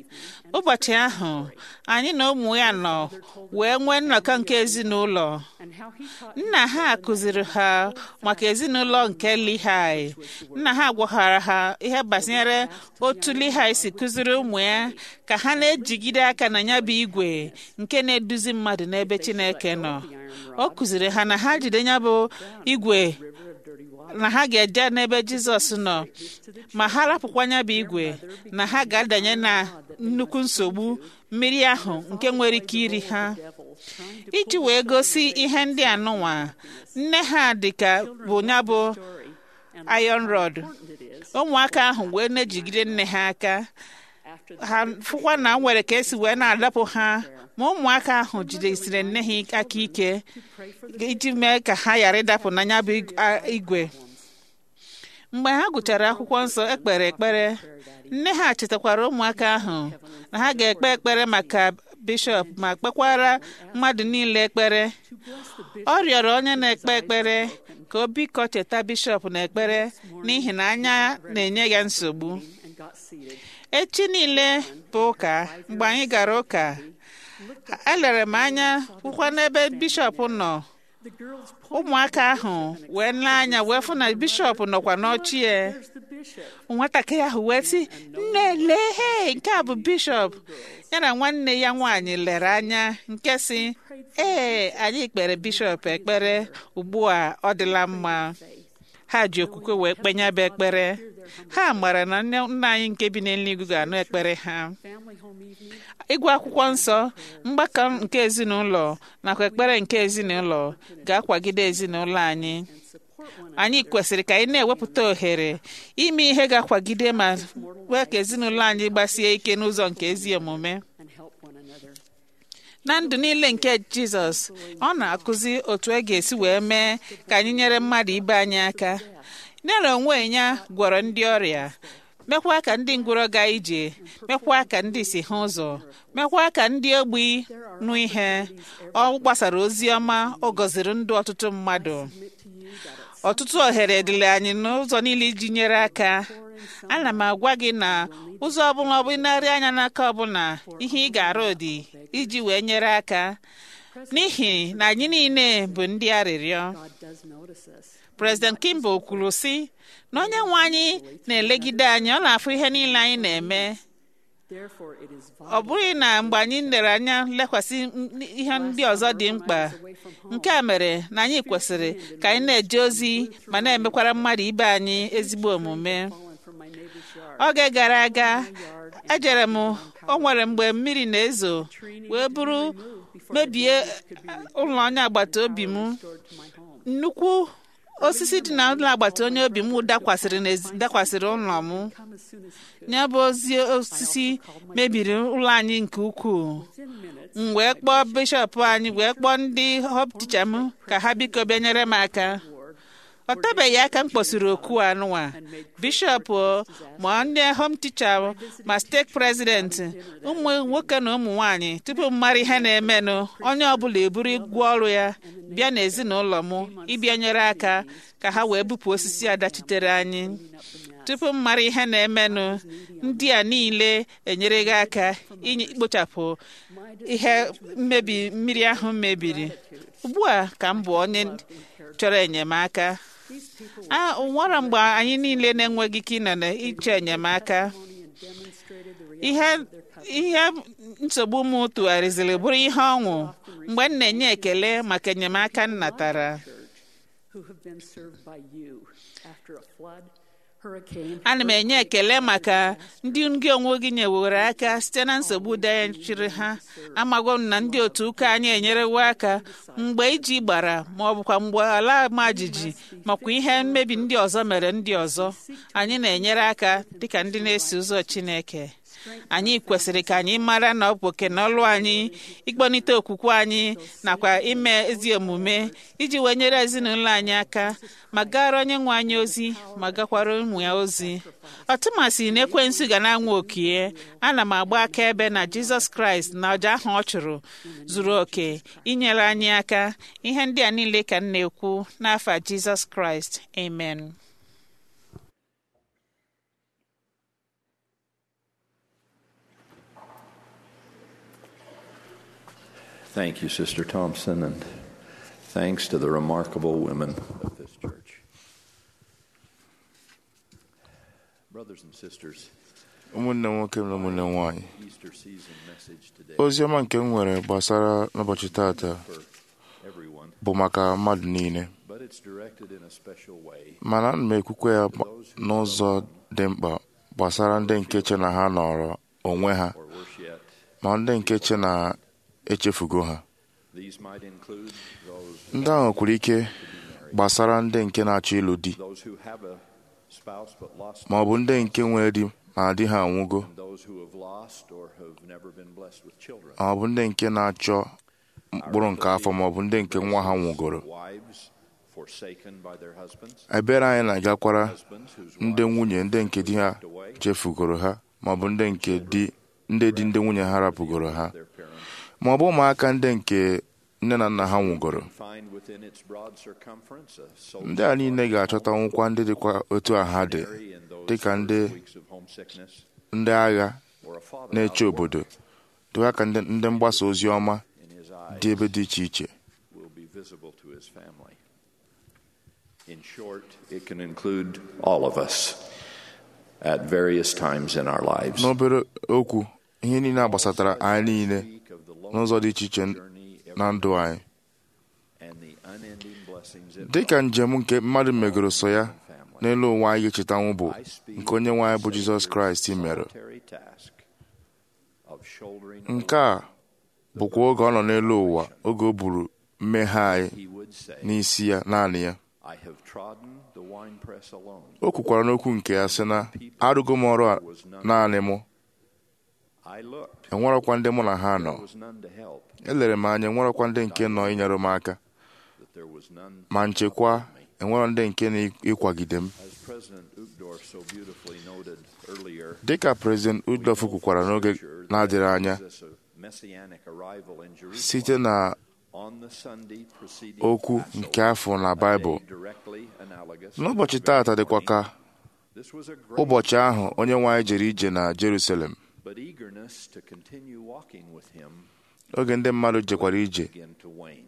ụbọchị ahụ anyị na ụmụ ya nọ wee nwee nnọkọ nke ezinụlọ and how he taught nna ha kụziri ha maka ezinụlọ nke Lihai nna ha gwaghara ha ihe gbasanyere otu Lihai si kụziri ụmụ ya ka ha na-ejigide aka na ya bụ igwe nke na-eduzi mmadụ n'ebe Chineke nọ ọ kụziri ha na ha jide ya bụ igwe na ha ga-eje n'ebe Jizọs nọ ma ha rapụkwa ya bụ igwe na ha ga-adanye na nnukwu nsogbu mmiri ahụ nke nwere ike iri ha iji wee gosi ihe ndị anụnwa nne ha dịka bụ ya bụ iron rod ụmụaka ahụ wee na-ejigide nne ha aka ha fụkwa na nwere ka esi wee na-adapụ ha ma ụmụaka ahụ jidesiri nne ha aka ike iji mee ka ha ghara ịdapụ n'anya bụ igwe mgbe ha gụchara akwụkwọ nsọ ekpere ekpere nne ha chetakwara ụmụaka ahụ na ha ga-ekpe ekpere maka bishọp ma kpekwara mmadụ niile ekpere ọ rịọrọ onye na-ekpe ekpere ka o biko cheta bishọp na ekpere n'ihi na anya na-enye ya nsogbu echi niile bụ ụka mgbe anyị gara ụka elere m anya hụkwa n'ebe bishọp nọ ụmụaka ahụ wee lee anya wee fụ na bishọp nọkwa n'ọchị nwatakịrị ahụ wee sị nne lee he nke a bụ bishọp ya na nwanne ya nwaanyị lere anya nke si ee anyị kpere bishọp ekpere ugbu a ọ dịla mma ha ji okwukwe wee kpenyebe ekpere ha mara na nna anyị nke bi n'eluigwe ga-anụ ekpere ha ịgụ akwụkwọ nsọ mgbakọ nke ezinụlọ nakwa ekpere nke ezinụlọ ga-akwagide ezinụlọ anyị anyị kwesịrị ka anyị na-ewepụta ohere ime ihe ga-akwagide ma wee ka ezinụlọ anyị gbasie ike n'ụzọ nke ezi omume na ndụ niile nke jizọs ọ na-akụzi otu e ga-esi wee mee ka anyị nyere mmadụ ibe anyị aka nyere onwe ya gwọrọ ndị ọrịa mekwa ka ndị ngwụrọ gaa ije mekwa ka ndị si ha ụzọ mekwa ka ndị ogbi nụ ihe ọ gbasara ozi ọma ọ gọziri ndụ ọtụtụ mmadụ ọtụtụ ohere dịrị anyị n'ụzọ niile iji nyere aka ana m agwa gị na ụzọ ọbụla ọ bụ narị anya n'aka ọbụla ihe ị ga-arụ dị iji wee nyere aka n'ihi na anyị niile bụ ndị arịrịọ President Kimball kwuru sị na onye nwe anyị na-elegide anyị ọ na-afụ ihe niile anyị na-eme ọ bụghị na mgbe anyị lere anya lekwasị ihe ndị ọzọ dị mkpa nke a mere na anyị kwesịrị ka anyị na-eje ozi ma na-emekwara mmadụ ibe anyị ezigbo omume oge gara aga ejere m o nwere mgbe mmiri na-ezo wee bụrụ mebie ụlọ onye agbata obi m nnukwu osisi dị na ụlọ agbata onye obi m dakwasịrị ụlọ m ya bụ ozi osisi mebiri ụlọ anyị nke ukwuu m wee kpọọ bishọp anyị wee kpọọ ndị họp ticha m ka ha biko bịa nyere m aka ọ tebeghị aka m kpọsiri oku anụnwa bishọp ma ndị hom ticha ma steeti prezidenti ụmụ nwoke na ụmụ nwanyị tupu m mara ihe na-emenụ onye ọbụla eburu igwe ọrụ ya bịa n'ezinụlọ m ịbịa nyere aka ka ha wee bupụ osisi a dachitere anyị tupu m mara ihe na-emenụ ndị a niile enyere gị aka ikpochapụ ihe mmebi mmiri ahụ mebiri ugbu a ka m bụ onye chọrọ enyemaka a nwere mgbe anyị niile na-enweghị ike ịnọ n'iche enyemaka ihe ihe nsogbu m tụgharịziri bụrụ ihe ọṅụ mgbe m na-enye ekele maka enyemaka m natara ana m enye ekele maka ndị gị onwe gị nyewere aka site na nsogbu dachiri ha amago m na ndị otu ụka anyị enyerewo aka mgbe iji gbara ma ọ bụkwa mgbe ala ma jijiji makwa ihe mmebi ndị ọzọ mere ndị ọzọ anyị na-enyere aka dịka ndị na-eso ụzọ Chineke anyị kwesịrị ka anyị mara na ọ bụ oke na ọlụ anyị ịkpọnite okwukwe anyị nakwa ime ezi omume iji wee nyere ezinụlọ anyị aka ma gara onye nwe anyị ozi ma gakwara ụmụ ya ozi ọtụmasị na ekwensu ga na-anwa okie ana m agba akaebe na jizọs kraịst na ọja ahụ ọ chụrụ zuru oke inyere anyị aka ihe ndị a niile ka m na-ekwu n'afa jizọs kraịst amen Thank you, Sister Thompson, and thanks to the remarkable women of this church. Brothers and sisters, ụmụnne nwoke na ụmụnne nwanyị Easter season message today ozi ọma nke m nwere gbasara n'ụbọchị tata for everyone, bụ maka mmadụ niile but it's directed in a special way mana ana m ekwukwe ya gba- n'ụzọ dị mkpa gbasara ndị nke che na ha nọrọ onwe ha or worse yet, ma ndị nke che na echefugo ha these might include those ndị ahụ kwuru ike gbasara ndị nke na-achọ ịlụ di those who have a spouse but lost ma ọ bụ ndị nke nwere di ma di ha anwụgo and those who have lost or have never been blessed with children. ma ọ bụ ndị nke na-achọ mkpụrụ nke afọ ma ọ bụ ndị nke nwa ha nwụgoro Wives forsaken by their husbands, ebere anyị na-agakwara husbands whose ndị wives nwunye ndị nke di ha chefugoro ha ma ọ bụ ndị nke di ndị di ndị nwunye ha rapụgoro ha their parents ma ọ bụ ụmụaka ndị nke nne na nna ha nwụgoro find within its broad circumference a soul ndị a niile ga-achọta nwụkwa ndị dịkwa otu a ha dị missionary in those dịka ndị first weeks of homesickness, ndị agha or a father na-eche out of obodo work dịkwa ka ndị ndị mgbasa ozi ọma in his eyes dị ebe dị iche iche will be visible to his family. In short, it can include all of us at various times in our lives. n'obere okwu ihe niile a gbasatara anyị niile Speak of the n'ụzọ dị iche iche journey na ndụ anyị and the unending blessings it dịka njem nke mmadụ megoro so ya n'elu ụwa anyị ga-echetanwu bụ I speak nke onye nwe anyị bụ of Jizọs Savior's Kraịst mere solitary task of shouldering nke a bụkwa oge ọ nọ n'elu ụwa oge o buru mmehie anyị he would say, n'isi ya naanị ya I have trodden the winepress alone. o kwukwara n'okwu nke ya sị na arụgo m ọrụ a naanị mụ I looked, enwerọkwa ndị mụ na ha nọ there was none to help, elere m anya enwerọkwa ndị nke nọ inyere m aka that there was none ma nchekwa enwerọ ndị nke na-ịkwagide m As President Uchtdorf so beautifully noted earlier, dịka prezident Udolf kwukwara n'oge na-adịghị anya Jesus' messianic arrival in Jerusalem site na on the Sunday preceding okwu Passover, nke afọ na a Baịbụl day directly analogous to n'ụbọchị the taata very dịkwa ka morning. This was a great ụbọchị ahụ onye nwe anyị jere ije na Jerusalem but eagerness to continue walking with him oge ndị mmadụ jekwara ije began to wane.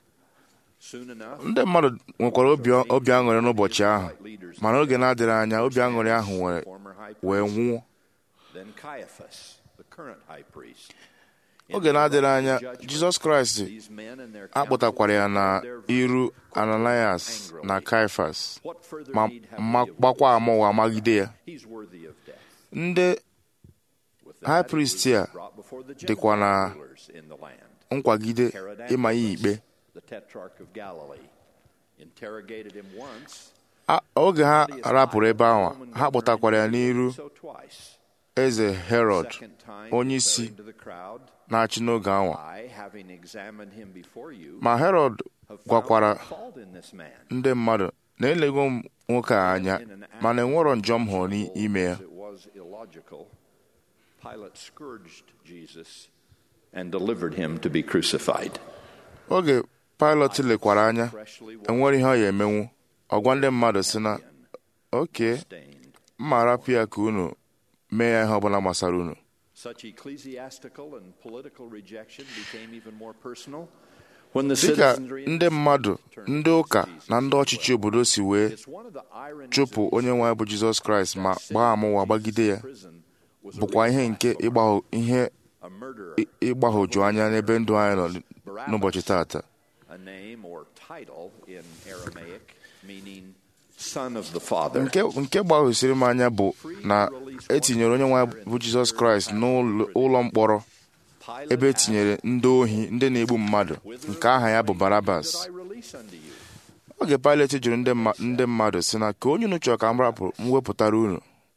Soon enough, ndị mmadụ nwekwara obi obi aṅụrị n'ụbọchị ahụ mana oge na-adịghị anya obi aṅụrị ahụ wee former high wee priest, nwụọ then Caiaphas, the current high priest. oge na-adịghị anya Jizọs Kraịst These men and their akpọtakwara ya na counsel declared their iru verdict Ananias angrily. na Kaifas What further ma need have ma- we of gbakwa witnesses? ama ụwa magide ya He's worthy of death. ndị With that, high he priest was a brought before the dịkwa na Gentile rulers in the land. nkwagide Herod ịma ya Antipas, ikpe the tetrarch of Galilee, interrogated him once. A- oge ha Claudius rapụrụ ebe ahụ Roman ha governor kpọtakwara ya n'iru so twice. eze Herod Second time, onye isi declaring to the crowd, na-achị n'oge ahụ I, having examined him before you, ma Herod have found gwakwara no fault in this man. ndị mmadụ na elego m nwoke a anya mana enwerọ njọ m hụrụ n'ime ya As it was illogical, Pilate scourged Jesus and delivered him to be crucified. oge Pilot lekwara anya Freshly enwere ihe ọ ya emenwu ọgwa ndị mmadụ si na oke stained. mma rapụ ya ka unu mee ya ihe ọbụla gbasara unu Such ecclesiastical and political rejection became even more personal when the dịka citizenry ndị mmadụ ndị ụka na ndị ọchịchị obodo si wee It's one of the ironies chụpụ of onye nwe anyị bụ Jizọs Kraịst ma gbaa ama ụwa gbagide ya prison was a bụkwa ihe nke ịgbahụ ihe a murderer, ị- ịgbahụju anya n'ebe ndụ anyị nọ n'ụbọchị taata a name or title in Aramaic meaning son of the father. nke nke gbahụsiri m anya bụ na etinyere onye nwe anyị bụ Jizọs Kraịst n'ụlọ mkpọrọ Pilate ebe etinyere ndị ohi ndị na-egbu mmadụ nke aha ya bụ Barabas asked, "Did I release unto you?" oge Pilet jụrụ ndị mma- ndị mmadụ si na ka onye unu chọrọ ka m rapụ m wepụtara unu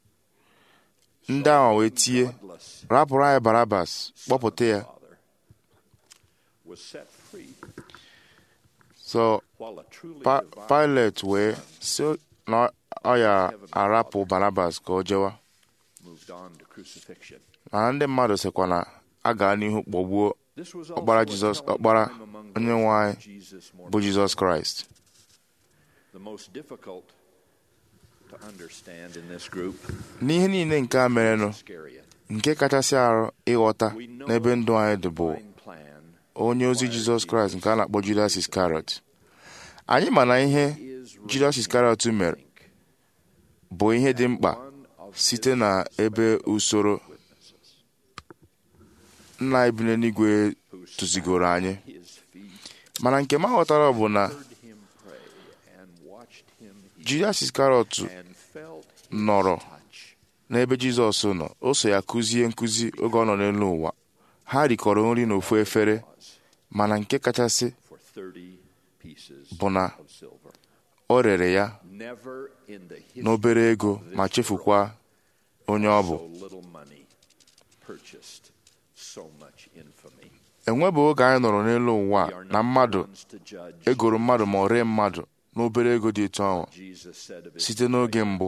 ndị ahụ wee tie Bloodless rapụrụ anyị Barabas kpọpụta ya father was set free so while a truly Pa- divine Pilet wee si na ọ ya arapụ Barabas ka o jewa moved on to crucifixion. mana ndị mmadụ sịkwa na a gaa n'ihu kpọgbuo This was ọkpara also a Jizọs telling ọkpara time among onye those nwe who anyị knew Jesus more bụ Jizọs Kraịst The most difficult to understand in this group, n'ihe niile nke a merenụ Iscariot. nke kachasị arụ ịghọta n'ebe ndụ anyị dị bụ Divine plan onye ozi Jizọs Kraịst nke a na-akpọ Judas Iscariot anyị ma na ihe is Judas Iscariot mere bụ ihe dị mkpa one of site na ebe usoro nna anyị bi n'eluigwe tụzigoro anyị his feet, mana nke m aghọtara bụ na heard him pray, and watched him eat, Judas Iscariot and felt his nọrọ touch. n'ebe Jizọs nọ o so ya kụzie nkụzi oge ọ nọ n'elu ụwa ha rikọrọ nri n'ofu efere mana nke kachasị for 30 pieces bụ na of silver. o rere ya Never in the history n'obere ego of this ma chefukwa onye ọ bụ so little money purchased so much infamy. enwebeghị oge anyị nọrọ n'elu ụwa We are a not na the mmadụ ones to judge. egoro mmadụ ma ọ ree mmadụ n'obere ego dị etu ahụ Jesus said of his site n'oge mbụ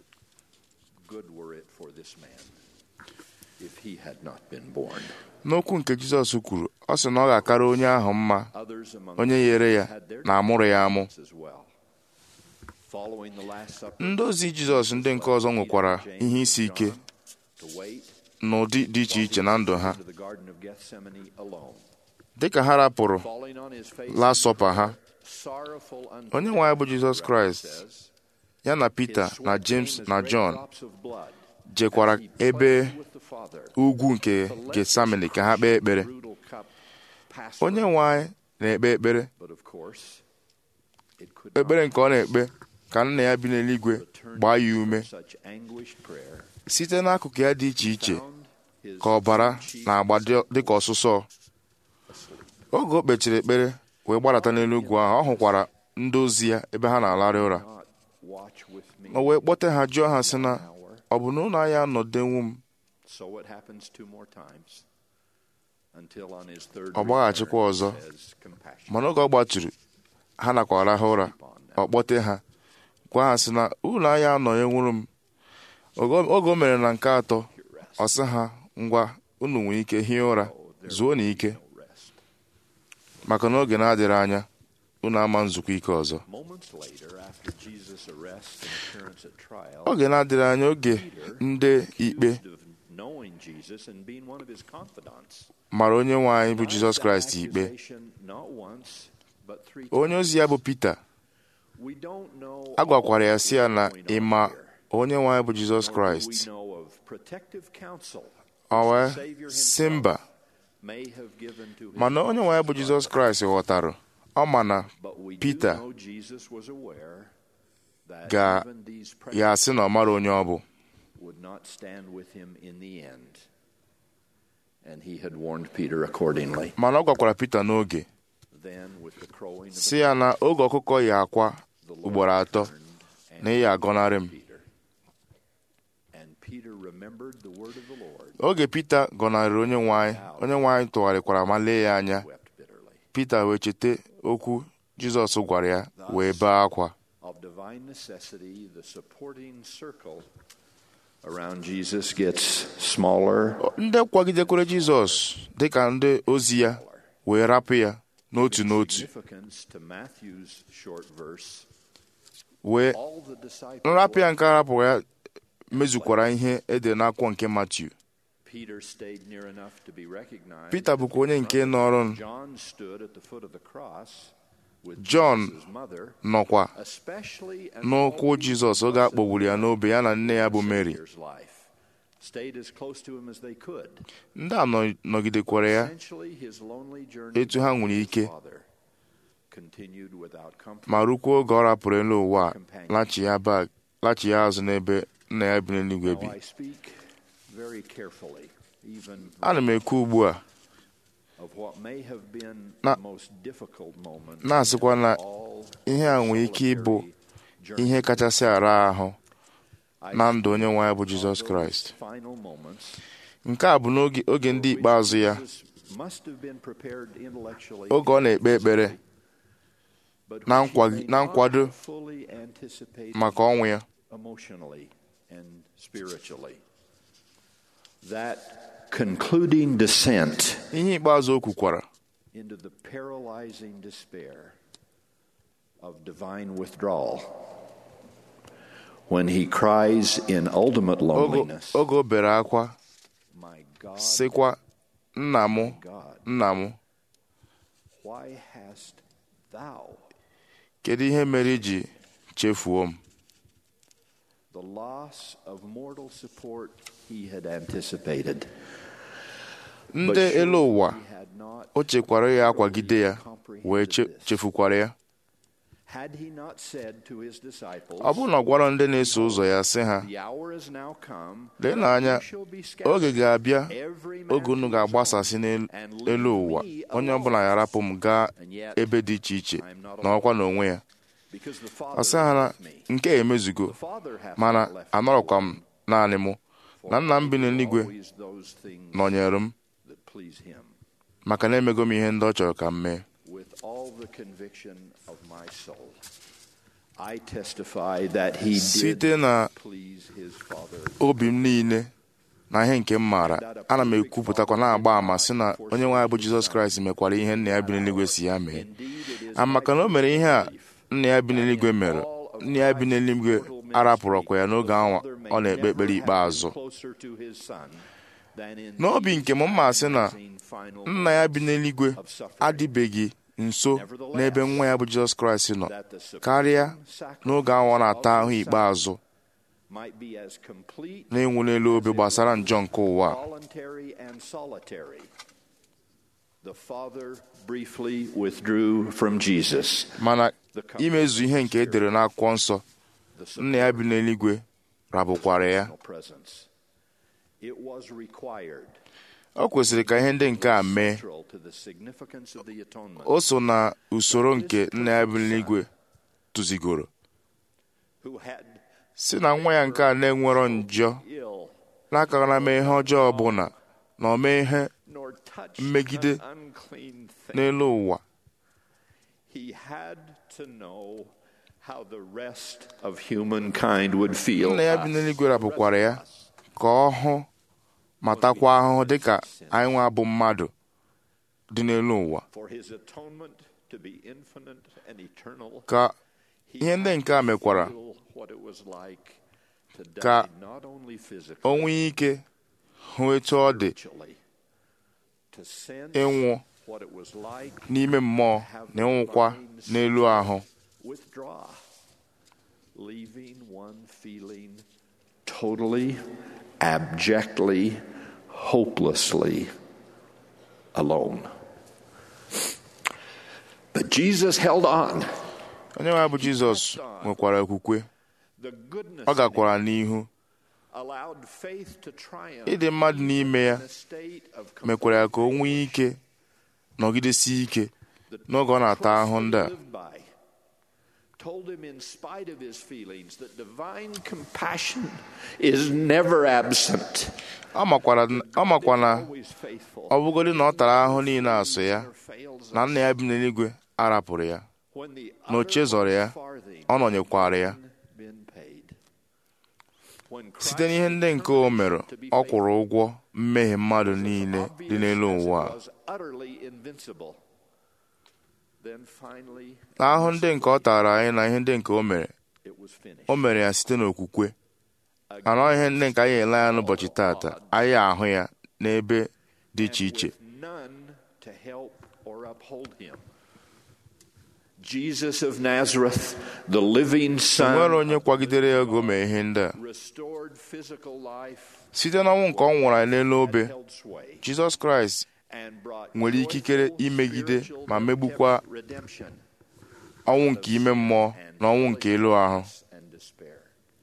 Good were it for this man if he had not been born. n'okwu nke jizọs kwuru ọ sị na ọ ga-akara onye ahụ mma Others among onye us yere ya had their na amụrụ ya amụ as well. Following the Last Supper, ndị ozi jizọs ndị nke ọzọ nwekwara ihe isi ike to wait n'ụdị dị iche iche na ndụ ha into the Garden of Gethsemane alone. dịka ha rapụrụ Falling on his face Last Supper ha sorrowful unto onye nwe anyị bụ jizọs kraịst says, ya na his pita sweat na came james as na great jọn drops of blood jekwara as he ebe pleaded with the Father ugwu nke to let getsamini this ka ha kpee ekpere brutal cup pass onye from nwe anyị na-ekpe ekpere But of course, it could ekpere not nke ọ na-ekpe ka nna ya bi n'eluigwe return gbaa ya from ume such anguished prayer, site n'akụkụ ya dị iche iche found his ka ọbara cheek na-agba dị- dịka ọsụsọ oge o kpechiri ekpere wee gbadata n'elu ugwu ahụ ọ hụkwara ndị ozi ya ebe ha na-alarị ụra not watch with me o wee kpọte ha jụọ ha sị na an hour. ọ bụ na ụlọ anyị anọdenwu m So it happens two more times until on his third Ọ gbaghachikwa return, ọzọ. he says, "Compassion mana oge ọ gbatụrụ ha nakwa arahụ ụra ọ kpọte ha gwa ha sị na ụlọ anyị anọnyenwuru m Oge- oge o mere na nke atọ ọ sị ha ngwa unu nwere ike hie ụra zuo na ike no rest." maka na oge na-adịrị anya unu ama nzukọ ike ọzọ Moments later, after Jesus' arrest and appearance at trial, oge na-adịrị anya oge ndị ikpe accused of knowing Jesus and being one of his confidants, mara onye nwe anyị bụ denied jizọs that kraịst ikpe accusation not once, but three onye times. ozi ya bụ pita We don't know a gwakwara all ya that si ya is na going on ịma here. onye nwe anyị bụ jizọs Nor do kraịst we know of protective counsel ọ which wee the Savior si himself mba may have given to his mana onye nwe anyị bụ apostles. jizọs kraịst ghọtara ọ ma na But we do Peter know Jesus was aware that ga even these ya asị na ọ mara onye ọ bụ would not stand with him in the end. And he had warned Peter accordingly. mana ọ gwakwara pita n'oge Then, with the crowing of the si ya na oge ọkụkọ ya akwa the Lord ugboro atọ turned na and ị ya agọnarị m Peter. And Peter remembered the word of the Lord, oge pita gọnarịrị onye nwe anyị onye nwe anyị tụgharịkwara ma lee ya anya wept bitterly. pita wee cheta okwu jizọs gwara ya wee bee akwa Of divine necessity, the supporting circle around Jesus gets smaller. ndị kwagidekwere jizọs dịka ndị ozi ya wee rapụ ya n'otu n'otu Significance to Matthew's short verse. wee All the disciples. nrapụ ya nke arapụrụ ya mezukwara ihe ede n'akwụkwọ nke matiu Peter stayed near enough to be recognized. pita bụkwa onye nke nọrọ John stood at the foot of the cross with John Jesus' mother, nọkwa especially as n'ụkwụ all jizọs oge a kpọgburu ya n'obe ya na nne ya bụ mary Savior's life. Stayed as close to him as they could. ndị a nọ- nọgidekwara ya Essentially, his lonely journey etu ha nwere with his ike father continued without comfort. ma rukwuo oge ọ rapụrụ elu ụwa a, lachi ya bag lachi ya azụ n'ebe nna ya bi n'eluigwe bi Now I speak very carefully, even ana m ekwu ugbu a of what may have been Na- the most difficult moment na-asịkwa na in all ihe a nwere ike ịbụ solitary journey. ihe kachasị ara ahụ I na ndụ onye nwe anyị bụ speak jizọs of those kraịst final moments nke a bụ n'oge oge ndị ikpeazụ ya Jesus must have been prepared intellectually oge ọ na-ekpe ekpere but na which he nkwa- may na not nkwado have fully anticipated maka ọnwụ ya emotionally and spiritually. That concluding descent ihe ikpeazụ o kwukwara into the paralyzing despair of divine withdrawal when he cries in ultimate oge loneliness, oge o bere akwa My God, sịkwa nna m God, nna m why hast thou kedu ihe mere iji chefuo m the loss of mortal support he had anticipated? ndị But surely elu ụwa he had not o chekwara ya akwagide ya wee che- chefukwara ya Had he not said to his disciples, ọ bụrụ na ọ gwara ndị na-eso ụzọ ya sị ha The hour is now come, lee n'anya you shall be scattered, oge ga-abịa every man oge unu to his own, ga-agbasasị n'elu and leave elu ụwa me onye alone. ọbụla ya rapụ m gaa And yet, ebe dị iche iche I am not na ọkwa n'onwe ya because the ọ Father sị ha na loved me. nke a emezugo The Father hath mana not left me anọrọkwa m alone, naanị mụ for na nna m bi I do n'eluigwe always those things nọnyere m that please him. maka na emego m ihe ndị ọ chọrọ ka m mee With all the conviction of my soul, I testify that he site did na please his Father. obi m niile na ihe nke m maara ana m ekwupụtakwa na-agba àmà sị na onye nwe anyị bụ jizọs kraịst mekwara ihe nna ya bi n'eluigwe si ya mee a maka na o mere ihe a nna ya bi n'eluigwe mere nna ya bi n'eluigwe arapụrụkwa ya n'oge ahụ ọ na-ekpe ekpere ikpeazụ n'obi nke m mma sị na nna ya bi n'eluigwe adịbeghị nso n'ebe nwa ya bụ jizọs kraịst nọ karịa n'oge ahụ ọ na-ata ahụ ikpeazụ na-enwu n'elu obe gbasara njọ nke ụwa a. voluntary and solitary. The Father briefly withdrew from Jesus. mana imezu ihe nke e dere n'akwụkwọ nsọ The nna ya bi n'eluigwe rabụkwara ya personal presence. It was required o kwesịrị ka ihe ndị nke a mee central to the significance of the atonement. o so na usoro nke nna ya bi n'eluigwe tụzigoro Who had si na nwa ya nke a na-enwerọ njọ ill n'akara mee ihe ọjọọ ọbụla na o mee ihe nor touched Mmegide an unclean thing. n'elu ụwa He had to know how the rest of humankind would feel. nna ya bi n'eluigwe rapụkwara ya ka ọ hụ matakwa ahụhụ dịka anyị nwa bụ mmadụ dị n'elu ụwa For his atonement to be infinite and eternal. ka he ihe ndị had nke a to mekwara feel what it was like to die ka not only physically, o nwee ike hụ etu ọ dị spiritually, to sense ịnwụ what it was like n'ime mmụọ na ịnwụkwa n'elu ahụ withdraw, leaving one feeling totally, abjectly, hopelessly alone. But Jesus held on. onye nwe anyị bụ jizọs nwekwara okwukwe The goodness ọ in gakwara him n'ihu allowed faith to triumph ịdị mmadụ n'ime ya in a state of mekwara ya ka o nwee ike nọgidesie ike n'oge ọ na-ata ahụhụ ndị a lived by told him in spite of his feelings that divine compassion is never absent ọ makwara ọ makwa na always faithful ọ bụgodị na ọ tara ahụhụ niile asụ ya never fails na us. nna ya bi n'eluigwe arapụrụ ya when the na o chezọrọ ya farthing ọ nọnyekwara ya been paid when site n'ihe ndị nke o mere ọ kwụrụ ụgwọ mmehie mmadụ niile dị n'elu ụwa a. was utterly invincible then finally na ahụ ndị nke ọ tara anyị na ihe ndị nke o mere it was finished o mere ya site n'okwukwe mana ọ ihe ndị nke anyị ele ya n'ụbọchị tata anyị ahụ ya n'ebe dị iche iche with none to help or uphold him. Jesus of Nazareth, the living nwere Son, onye kwagidere ya oge o mee ihe ndị a restored physical life, site n'ọnwụ nke ọ nwụrụ anyị n'elu obe held sway, jizọs kraịst and brought nwere ikikere joyful imegide spiritual ma megbukwa redemption ọnwụ nke ime mmụọ na ọnwụ nke elu ahụ and despair.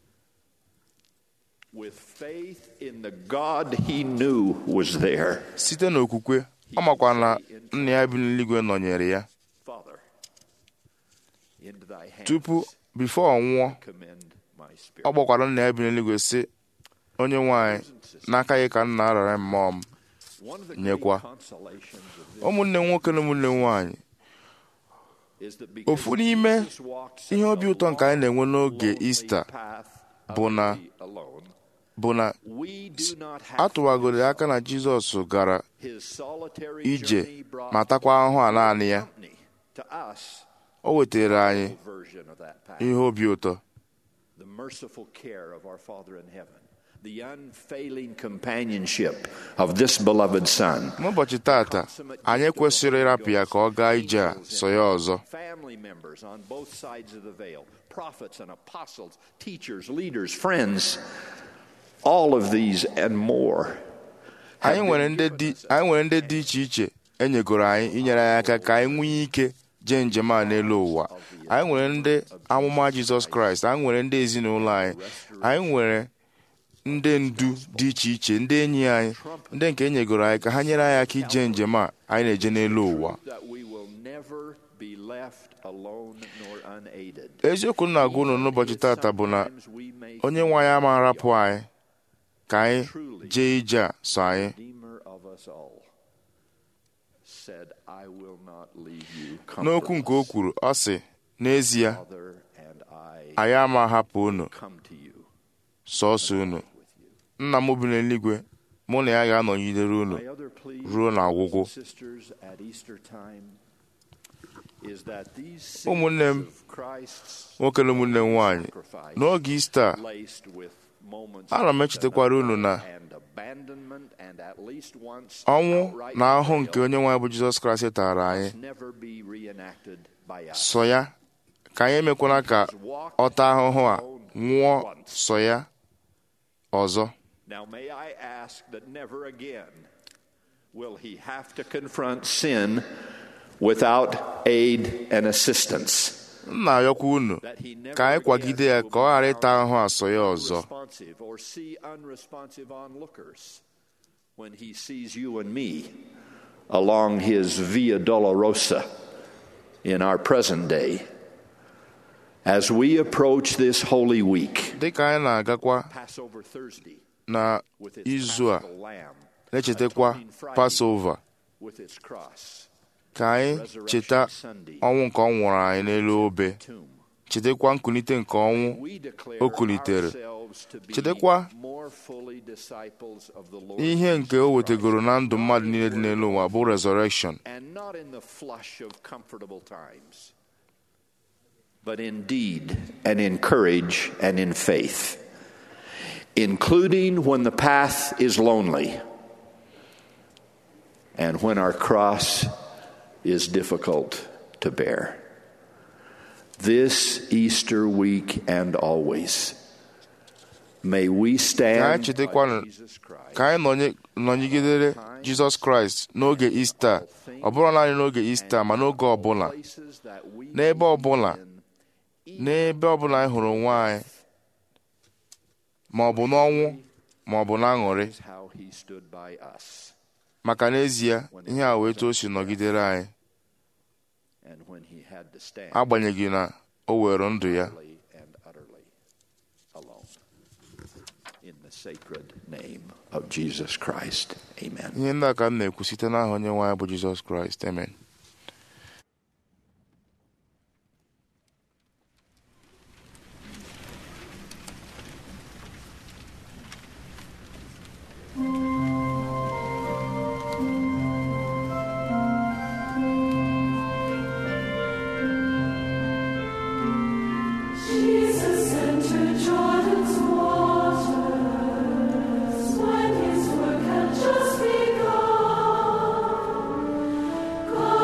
With faith in the God he knew was there, site n'okwukwe ọ makwa na nna ya bi n'eluigwe nọnyere ya Father, into thy hands tupu bifo ọ nwụọ commend my spirit. ọ gbakwara nna ya bi n'eluigwe sị onye nwanyị n'aka gị ka nna arara mmụọ m One of the nyekwa. great consolations of this ụmụnne nwoke na ụmụnne nwanyị is that because ofu n'ime Jesus walked ihe such obi a ụtọ nke anyị na-enwe n'oge lonely ista path bụ na utterly alone, bụ na we do not have atụwagoro ya aka na jizọs gara his solitary ije journey brought ma takwa ahụhụ a naanị ya company to us o wetara anyị version of that path. ihe obi ụtọ the merciful care of our Father in heaven, the unfailing companionship of this beloved Son, n'ụbọchị tata anyị kwesịrị ịrapụ ya ka ọ gaa ije a so ya ọzọ family members on both sides of the veil, prophets and apostles, teachers, leaders, friends, all of these and more. have anyị been nwere ndị given dị us anyị nwere ndị dị iche iche enyegoro anyị inyere anyị aka ka anyị nwee ike jee njem a n'elu ụwa anyị nwere ndị amụma jizọs kraịst anyị nwere ndị ezinụlọ anyị anyị nwere ndị ndu dị iche iche ndị enyi anyị ndị nke enyegoro anyị ka ha nyere anyị aka ije njem a anyị na-eje n'elu ụwa that we will never be left alone nor unaided. eziokwu m na-agwa unu n'ụbọchị tata bụ na onye nwe anyị ama arapụ anyị ka anyị jee ije a so anyị Redeemer of us all said, I will not leave you n'okwu nke o kwuru ọ sị n'ezie Father, and I anyị ama ahapụ unu come to you. sọọsọ unu nna m bi n'eluigwe mụ na ya ga-anọnyidere unu My other plea, ruo n'ọgwụgwụ brothers and sisters, at Easter time is that these ụmụnne m scenes of Christ's nwoke na ụmụnne m nwaanyị sacrifice n'oge ista a, laced with moments ana m of echetakwara unu na and abandonment and at least once ọnwụ outright na ahụhụ nke betrayal onye nwe anyị bụ jizọs kraịst tara anyị must never be reenacted by us. sọ ya ka anyị emekwana ka ọ taa ahụhụ a nwụọ sọ ya ọzọ Now, may I ask that never again will he have to confront sin without aid and assistance. m na-ayọkwa unu That he never ka anyị kwagide ya again ka ọ ghara ịta ahụhụ asọ ya ọzọ unresponsive or see unresponsive onlookers when he sees you and me along his Via Dolorosa in our present day. As we approach this Holy Week, dịka anyị na-agakwa Passover Thursday, na with its izu a paschal lamb, na-echetakwa Atoning Friday, pasova with its cross, ka anyị cheta ọnwụ nke ọ nwụrụ anyị n'elu obe tomb. chetakwa nkulite nke ọnwụ We declare o kulitere ourselves to be chetakwa more fully disciples of the Lord ihe nke o wetegoro na ndụ mmadụ niile dị n'elu ụwa bụ resurrection and not in the flush of comfortable times, but in deed and in courage and in faith, including when the path is lonely and when our cross is difficult to bear. This Easter week and always, may we ka anyị stand chetakwanụ by Jesus Christ. ka anyị nọnye- nọnyegidere jizọs kraịst n'oge ista ọ bụrụ naanị n'oge ista ma n'oge ọbụla places that we n'ebe ọbụla in n'ebe ọbụla anyị hụrụ onwe anyị ma ọ bụ n'ọnwụ ma ọ bụ n'aṅụrị is how he stood by us. maka n'ezie ihe a wee etu o si nọgidere anyị And when he had to stand agbanyeghị na o were ndụ ya utterly and utterly alone. In the sacred name of Jesus Christ. Amen. ihe ndị a ka m na-ekwu site n'aha onye nwe anyị bụ jizọs kraịst amen Jesus entered Jordan's waters when his work had just begun.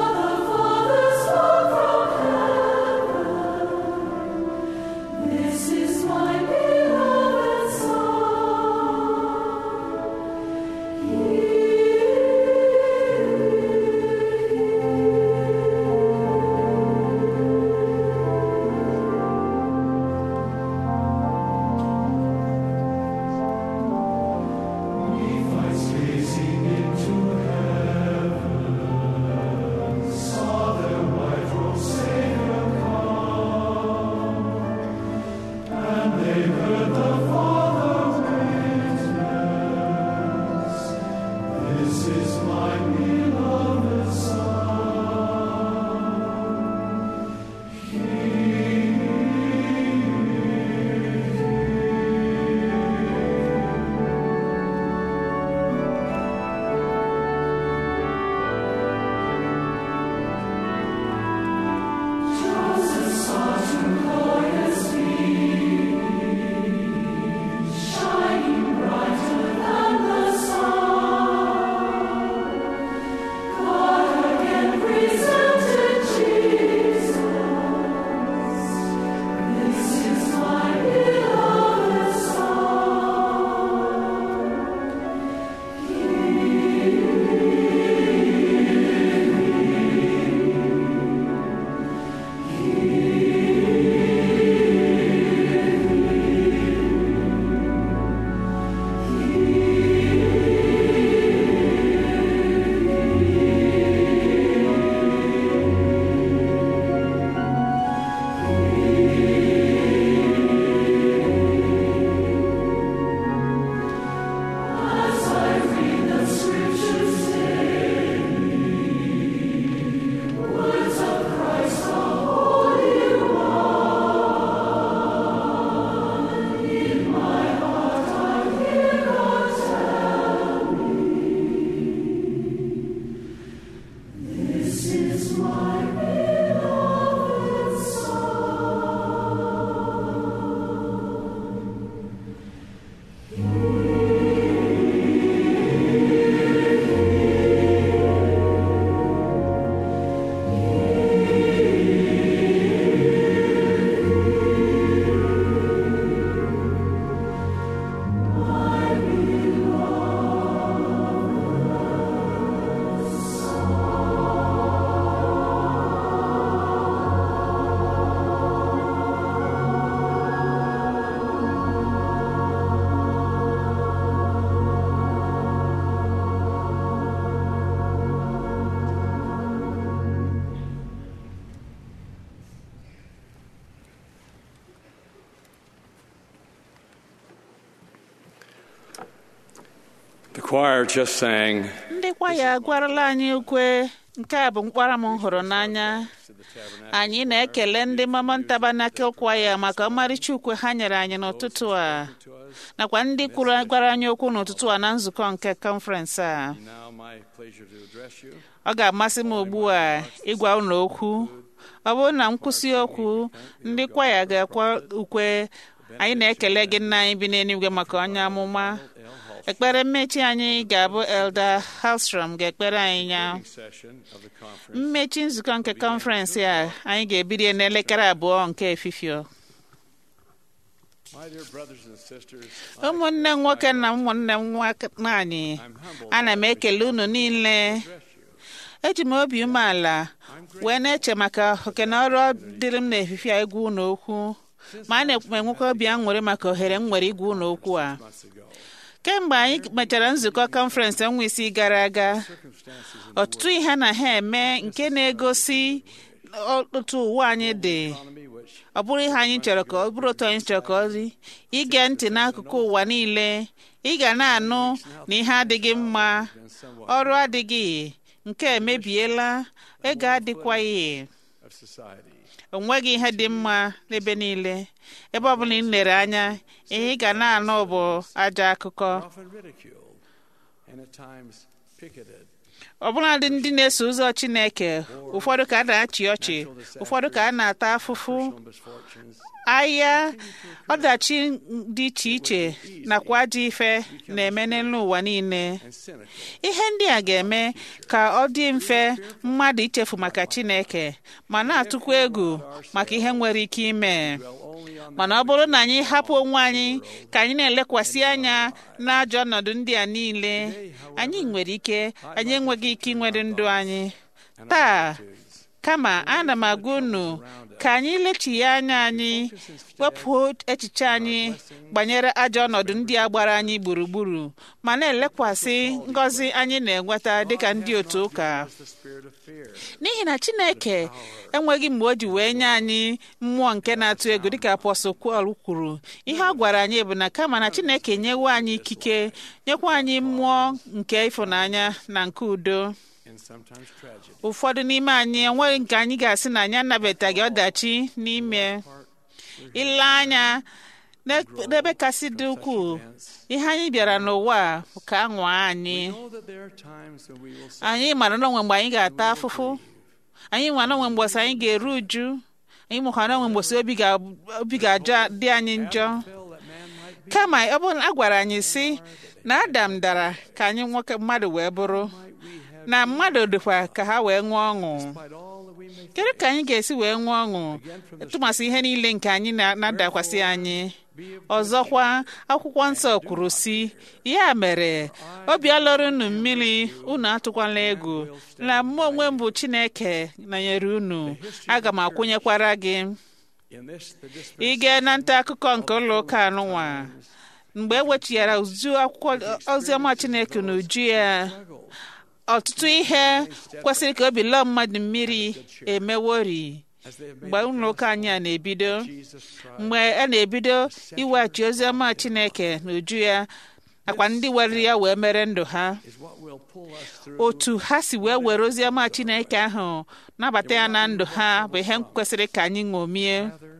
choir just sang, ndị kwaya agwarala anyị ukwe nke a bụ mkpara m hụrụ n'anya anyị na-ekele ndị mama ntabanakil kwaya maka ọmarịcha ukwe ha nyere anyị n'ụtụtụ a nakwa ndị kwuru gwara anyị okwu n'ụtụtụ a na nzukọ nke kọnferensị a now my pleasure to address you. ọ ga-amasị m ugbu a ịgwa unu okwu ọ bụrụ na nkwụsị okwu ndị kwaya ga-akwa ukwe anyị na-ekele gị nna anyị bi n'eluigwe maka onye amụma ekpere mmechi anyị ga-abụ elder halstrom ga-ekpere anyị ya Session of the conference. mmechi nzukọ nke kọnferensị a anyị ga-ebido n'elekere abụọ nke efifio My dear brothers and sisters, ụmụnne m nwoke na ụmụnne m nwaanyị ana m ekele unu niile eji m obi umeala wee na-eche maka oke na ọrụ dịrị m n'efifie a igwu unu okwu ma a na-enwekwa obi aṅụrị maka ohere m nwere igwu unu okwu a kemgbe anyị mechara nzukọ kọnferensị ọnwa isii gara aga ọtụtụ ihe na ha eme nke na-egosi otu ụwa anyị dị ọ bụrụ ihe anyị chọrọ ka ọ bụrụ otu anyị chọrọ ka ọ dị ige ntị n'akụkụ ụwa niile ị ga na-anụ na ihe adịghị mma ọrụ adịghị nke emebiela ego adịkwaghị of society. o nweghị ihe dị mma n'ebe niile ebe ọ bụla ị lere anya ihe ị ga na-anụ bụ ajọ akụkọ Often ridiculed and at times picketed. ọbụladị ndị na-eso ụzọ Chineke ụfọdụ ka a na-achị ọchị ụfọdụ ka a na-ata afụfụ Misfortunes ahịa ọdachi dị iche iche nakwa ajọ ife na-eme n'elu ụwa niile and cynical. ihe ndị a ga-eme ka ọ dị mfe mmadụ ichefu maka Chineke ma na-atụkwa egwu maka ihe nwere ike ime mana ọ bụrụ na anyị hapụ onwe anyị ka anyị na-elekwasị anya n'ajọ ọnọdụ ndị a niile anyị nwere ike anyị enweghị ike inwere ndụ anyị taa kama ana m agwa unu ka anyị lechigha anya anyị wepụ echiche anyị banyere ajọ ọnọdụ ndị a gbara anyị gburugburu ma na-elekwasị ngọzi anyị na-enweta dịka ndị otu ụka The spirit of fear. n'ihi na chineke enweghị mgbe o ji wee nye anyị mmụọ nke na-atụ egwu dịka apọstụl Pọl kwuru ihe ọ gwara anyị bụ na kama na chineke nyewo anyị ikike nyekwa anyị mmụọ nke ịfụnanya na nke udo and sometimes tragedy. ụfọdụ n'ime anyị enweghị nke anyị ga-asị na anyị anabataghị ọdachi n'ime ile anya n'ebe n'ebe kasị dị ukwuu ihe anyị bịara n'ụwa a bụ ka a nwaa anyị Know that there are times when we will say, anyị mara n'onwe mgbe anyị ga-ata afụfụ anyị mara n'onwe mgbọsị anyị ga-eru uju anyị mụkwara n'onwe mgbọsị obi ga- obi ga-ajọ dị anyị njọ "Feel that man might be kama ọ bụrụ na a gwara anyị si na adam dara ka anyị nwoke mmadụ wee bụrụ na mmadụ dịkwa ka ha wee ṅụọ ọṅụ despite all that we may kedu ka anyị ga-esi wee ṅụọ ọṅụ tụmasị ihe niile nke anyị na- na-adakwasị anyị ọzọkwa akwụkwọ nsọ kwuru si ya mere obi alọrọ unu mmiri unu atụkwala egwu na mụ onwe m bụ chineke nọnyere unu aga m akwụnyekwara gị in this the dis- ige na nta akụkọ nke ụlọ ụka anụnwa mgbe e wechighara uju akwụkwọ oziọma chineke n'uju ya ọtụtụ ihe kwesịrị ka obi lọọ mmadụ mmiri emewori as they have mgbe ụlọ ụka anyị a na-ebido Jesus Christ mgbe a na-ebido iweghachi oziọma chineke n'uju ya nakwa ndị were ya wee mere ndụ ha is what will pull us through otu ha si wee were oziọma chineke ahụ nabata ya na ndụ ha bụ ihe kwesịrị ka anyị ṅomie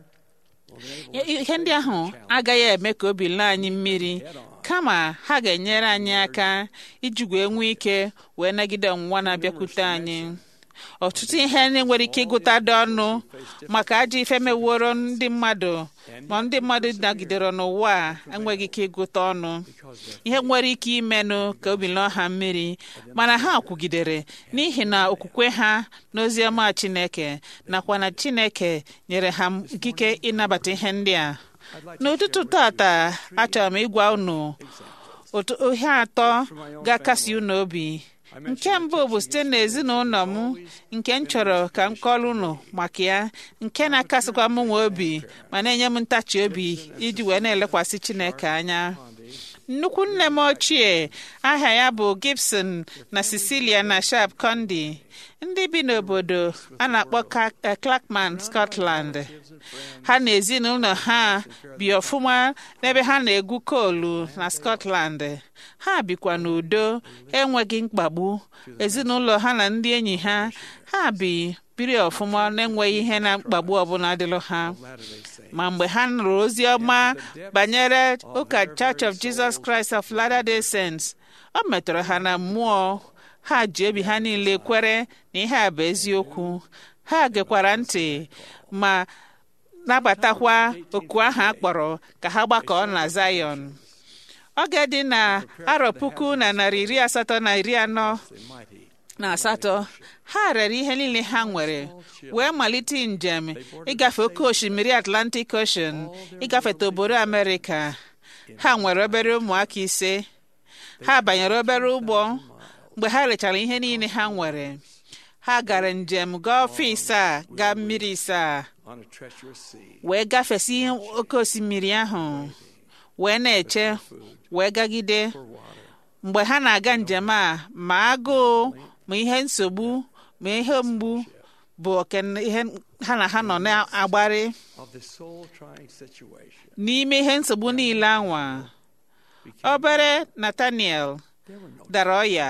ihe ndị ahụ agaghị eme ka obi laa anyị mmiri kama ha ga-enyere anyị aka iji wee nwee ike wee nagide ọnwụnwa na-abịakwute anyị ọtụtụ ihe na-enwere ike ịgụta dị ọnụ maka ajọ ife meworo ndị mmadụ ma ndị mmadụ nagidere n'ụwa a enweghị ike ịgụta ọnụ ihe nwere ike imenụ ka obi lụọ ha mmiri mana ha kwugidere n'ihi na okwukwe ha n'oziọma Chineke nakwa na Chineke nyere ha ikike ịnabata ihe ndị a n'ụtụtụ tata achọrọ m ịgwa unu otu ihe atọ ga-akasi unu obi nke mbụ bụ site n'ezinụlọ m nke m chọrọ ka m kọrọ unu maka ya nke na-akasịkwa m nwe obi ma na-enye m ntachi obi iji wee na-elekwasị Chineke anya nnukwu nne m ochie aha ya bụ gibson na cecilia na sharp condi ndị bi n'obodo a na-akpọ Ca- eh, clackman scotland ha na ezinụlọ ha bi ọfụma n'ebe ha na-egwu koolu na scotland ha bikwa n'udo enweghị mkpagbu ezinụlọ ha na ndị enyi ha ha bi biri ọfụma na-enweghị ihe na mkpagbu ọbụla dịrị ha ma mgbe ha nụrụ ozi ọma banyere ụka church of jesus christ of latter-day saints ọ metụrụ ha na mmụọ ha ji obi ha niile kwere na ihe a bụ eziokwu ha gekwara ntị ma nabatakwa oku ahụ a kpọrọ ka ha gbakọọ na zion oge dị na arọ puku na narị iri asatọ na iri anọ na asatọ ha rere ihe niile ha nwere wee malite njem ịgafe oke osimiri atlantic ocean ịgafeta obodo amerịka ha nwere obere ụmụaka ise ha banyere obere ụgbọ mgbe ha rechara ihe niile ha nwere ha gara njem gaa ọfịs a gaa mmiri isaa on a treacherous sea. wee gafesi oke osimiri ahụ wee na-eche wee gagide mgbe ha na-aga njem a ma agụụ ma ihe nsogbu ma ihe mgbu bụ oke ihe ha na ha nọ na-agbari of the soul trying situation. n'ime ihe nsogbu niile anwa obere Nathaniel dara ọya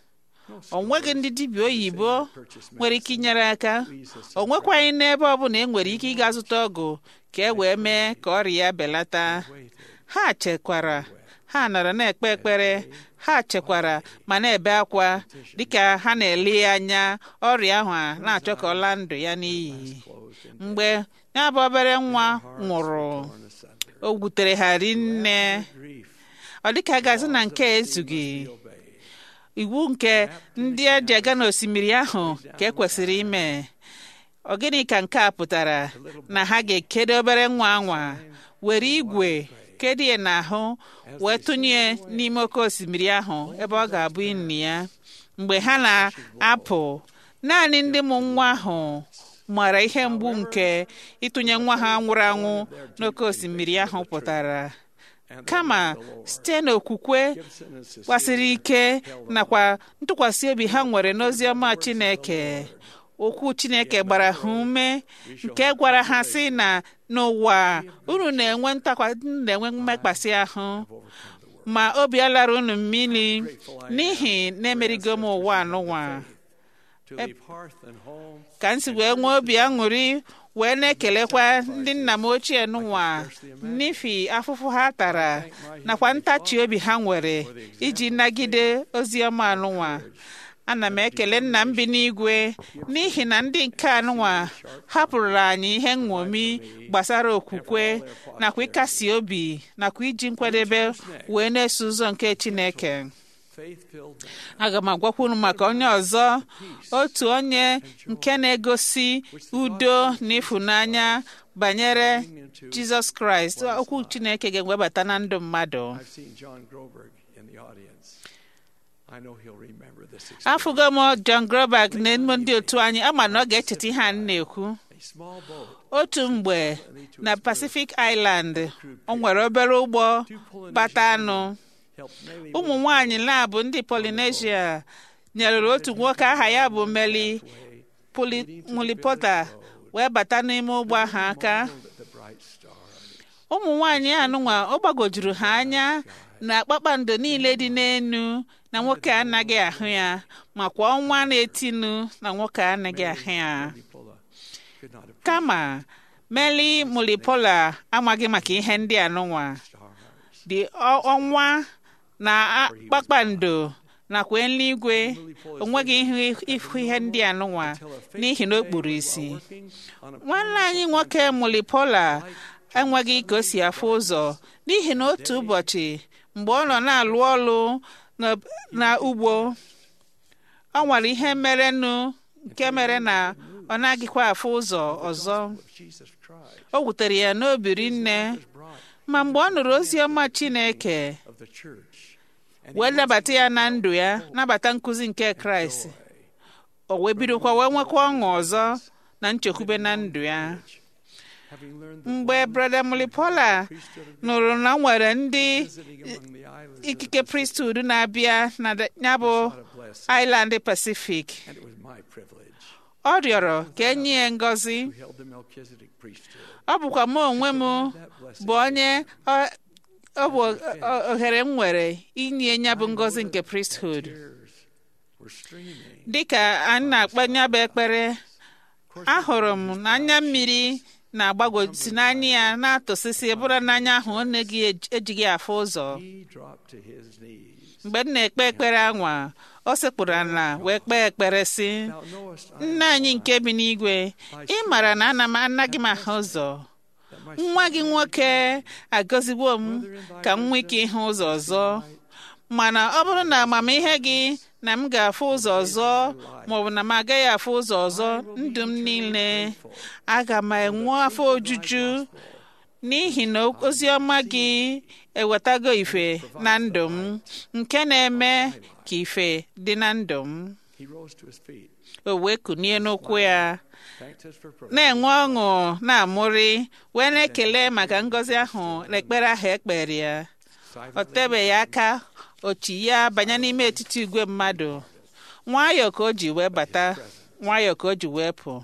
o nweghị ndị dibịa oyibo nwere ike inyere aka o nwekwaghị n'ebe ọbụla e nwere ike ịga zụta ọgwụ ka e wee mee ka ọrịa ya belata ha chekwara ha nọrọ na-ekpe ekpere ha chekwara ma na-ebe akwa dịka ha na-ele ya anya ọrịa ahụ a na-achọ ka ọ laa ndụ ya n'iyi mgbe ya bụ obere nwa nwụrụ o wutere ha rinne ọ dịka gazi na nke ezughị iwu nke ndị eji aga n'osimiri ahụ ka ekwesịrị ime ọ gịnị ka nke a pụtara na ha ga-ekedo obere nwa anwa were igwe kedu ya n'ahụ wee tụnye n'ime oke osimiri ahụ ebe ọ ga-abụ inni ya mgbe ha na-apụ naanị ndị mụ nwa ahụ mara ihe mgbu nke ịtụnye nwa ha nwụrụ anwụ n'oke osimiri ahụ pụtara kama site n'okwukwe gbasiri ike nakwa ntụkwasị obi ha nwere n'ozi ọma Chineke okwu Chineke gbara ha ume nke gwara ha sị na n'ụwa unu na-enwe ntakwa na-enwe mmekpasị ahụ ma obi alara unu mmiri n'ihi na-emerigo m ụwa anụnwa To leave hearth and home ka m si wee nwee obi aṅụrị wee na-ekelekwa ndị nna m ochie n'ụwa n'ifi afụfụ ha tara nakwa ntachi obi ha nwere iji nagide ozi ọma anụnwa ana m ekele nna m bi n'igwe n'ihi na ndị nke anụnwa hapụrụ anyị ihe nṅomi gbasara okwukwe nakwa ịkasi obi nakwa iji nkwadebe wee na-eso ụzọ nke Chineke faith-filled man aga m agwakwa unu maka onye ọzọ otu onye nke na-egosi udo na ịfụnanya banyere jizọs kraịst okwu chineke ga-ewebata na ndụ mmadụ I've seen John Groberg in the audience. I know he'll remember this experience. afụgo m john grobak na emume ndị otu anyị ama na ọ ga-echeta ihe a m na-ekwu A small boat otu mgbe na pacific island o nwere obere ụgbọ bata anụ helped Nellie ụmụ nwanyị na-abụ ndị polinesia nyerere otu nwoke aha ya bụ meli Poli- mulipota wee bata n'ime ụgbọ ahụ aka the bright star. ụmụ nwanyị anụnwa ọ gbagojuru ha anya na kpakpando niile dị n'enu na nwoke anaghị ahụ ya makwa ọnwa na-etinu na nwoke anaghị ahụ ya Nicola could not have kama meli mulipola amaghị maka ihe ndị anụnwa dị ọ- ọnwa na a- kpakpando nakwa eluigwe onweghị ihu ihu ihe ndị anụnwa n'ihi na o kpuru isi working on a nwanne anyị nwoke mulipola enweghị ka o si afụ ụzọ n'ihi na otu ụbọchị mgbe ọ nọ na-alụ ọrụ na- na ugbo ọ nwere ihe merenụ nke mere na ọ naghịkwa afụ ụzọ ọzọ Jesus Christ o wutere ya n'obi rinne ma mgbe ọ nụrụ ozi ọma Chineke of the church. And wee nabata ya na ndụ ya nabata nkụzi nke Kraịst o wee bidokwa wee nwekwa ọṅụ ọzọ na nchekwube na ndụ ya mgbe brother mulipola nụrụ na nwere ndị ikike priesthood na-abịa na ya bụ island pacific ọ rịọrọ ka enye ya ngọzi ọ bụkwa mụ onwe m bụ onye ọ bụ ohere m nwere inye ya bụ ngọzi nke priesthood dịka anyị na-akpa ya bụ ekpere ahụrụ m na anya mmiri na-agbagwosi n'anya ya na-atụsịsị bụrụ n'anya ahụ ọ na-eghị ejighị afụ ụzọ mgbe m na-ekpe ekpere anwa o sekpụrụ ala wee kpee ekpere sị nna anyị nke bi n'igwe ị mara na ana m anaghị m ahụ ụzọ nwa gị nwoke agọzigbo m ka m nwee ike ịhụ ụzọ ọzọ mana ọ bụrụ na amamihe gị na m ga-afụ ụzọ ọzọ maọbụ na m agaghị afụ ụzọ ọzọ ndụ m niile aga m enwe afọ ojuju n'ihi na ozi ọma gị ewetago ife na ndụ m nke na-eme ka ife dị na ndụ m o wee kunie n'ụkwụ ya na-enwe ọṅụ na-amụrị wee na-ekele maka ngọzi ahụ na ekpere ahụ ekpere ya o tebeghị aka ochi ya banye n'ime etiti igwe mmadụ nwayọọ ka o ji wee bata nwayọọ ka o ji wee pụ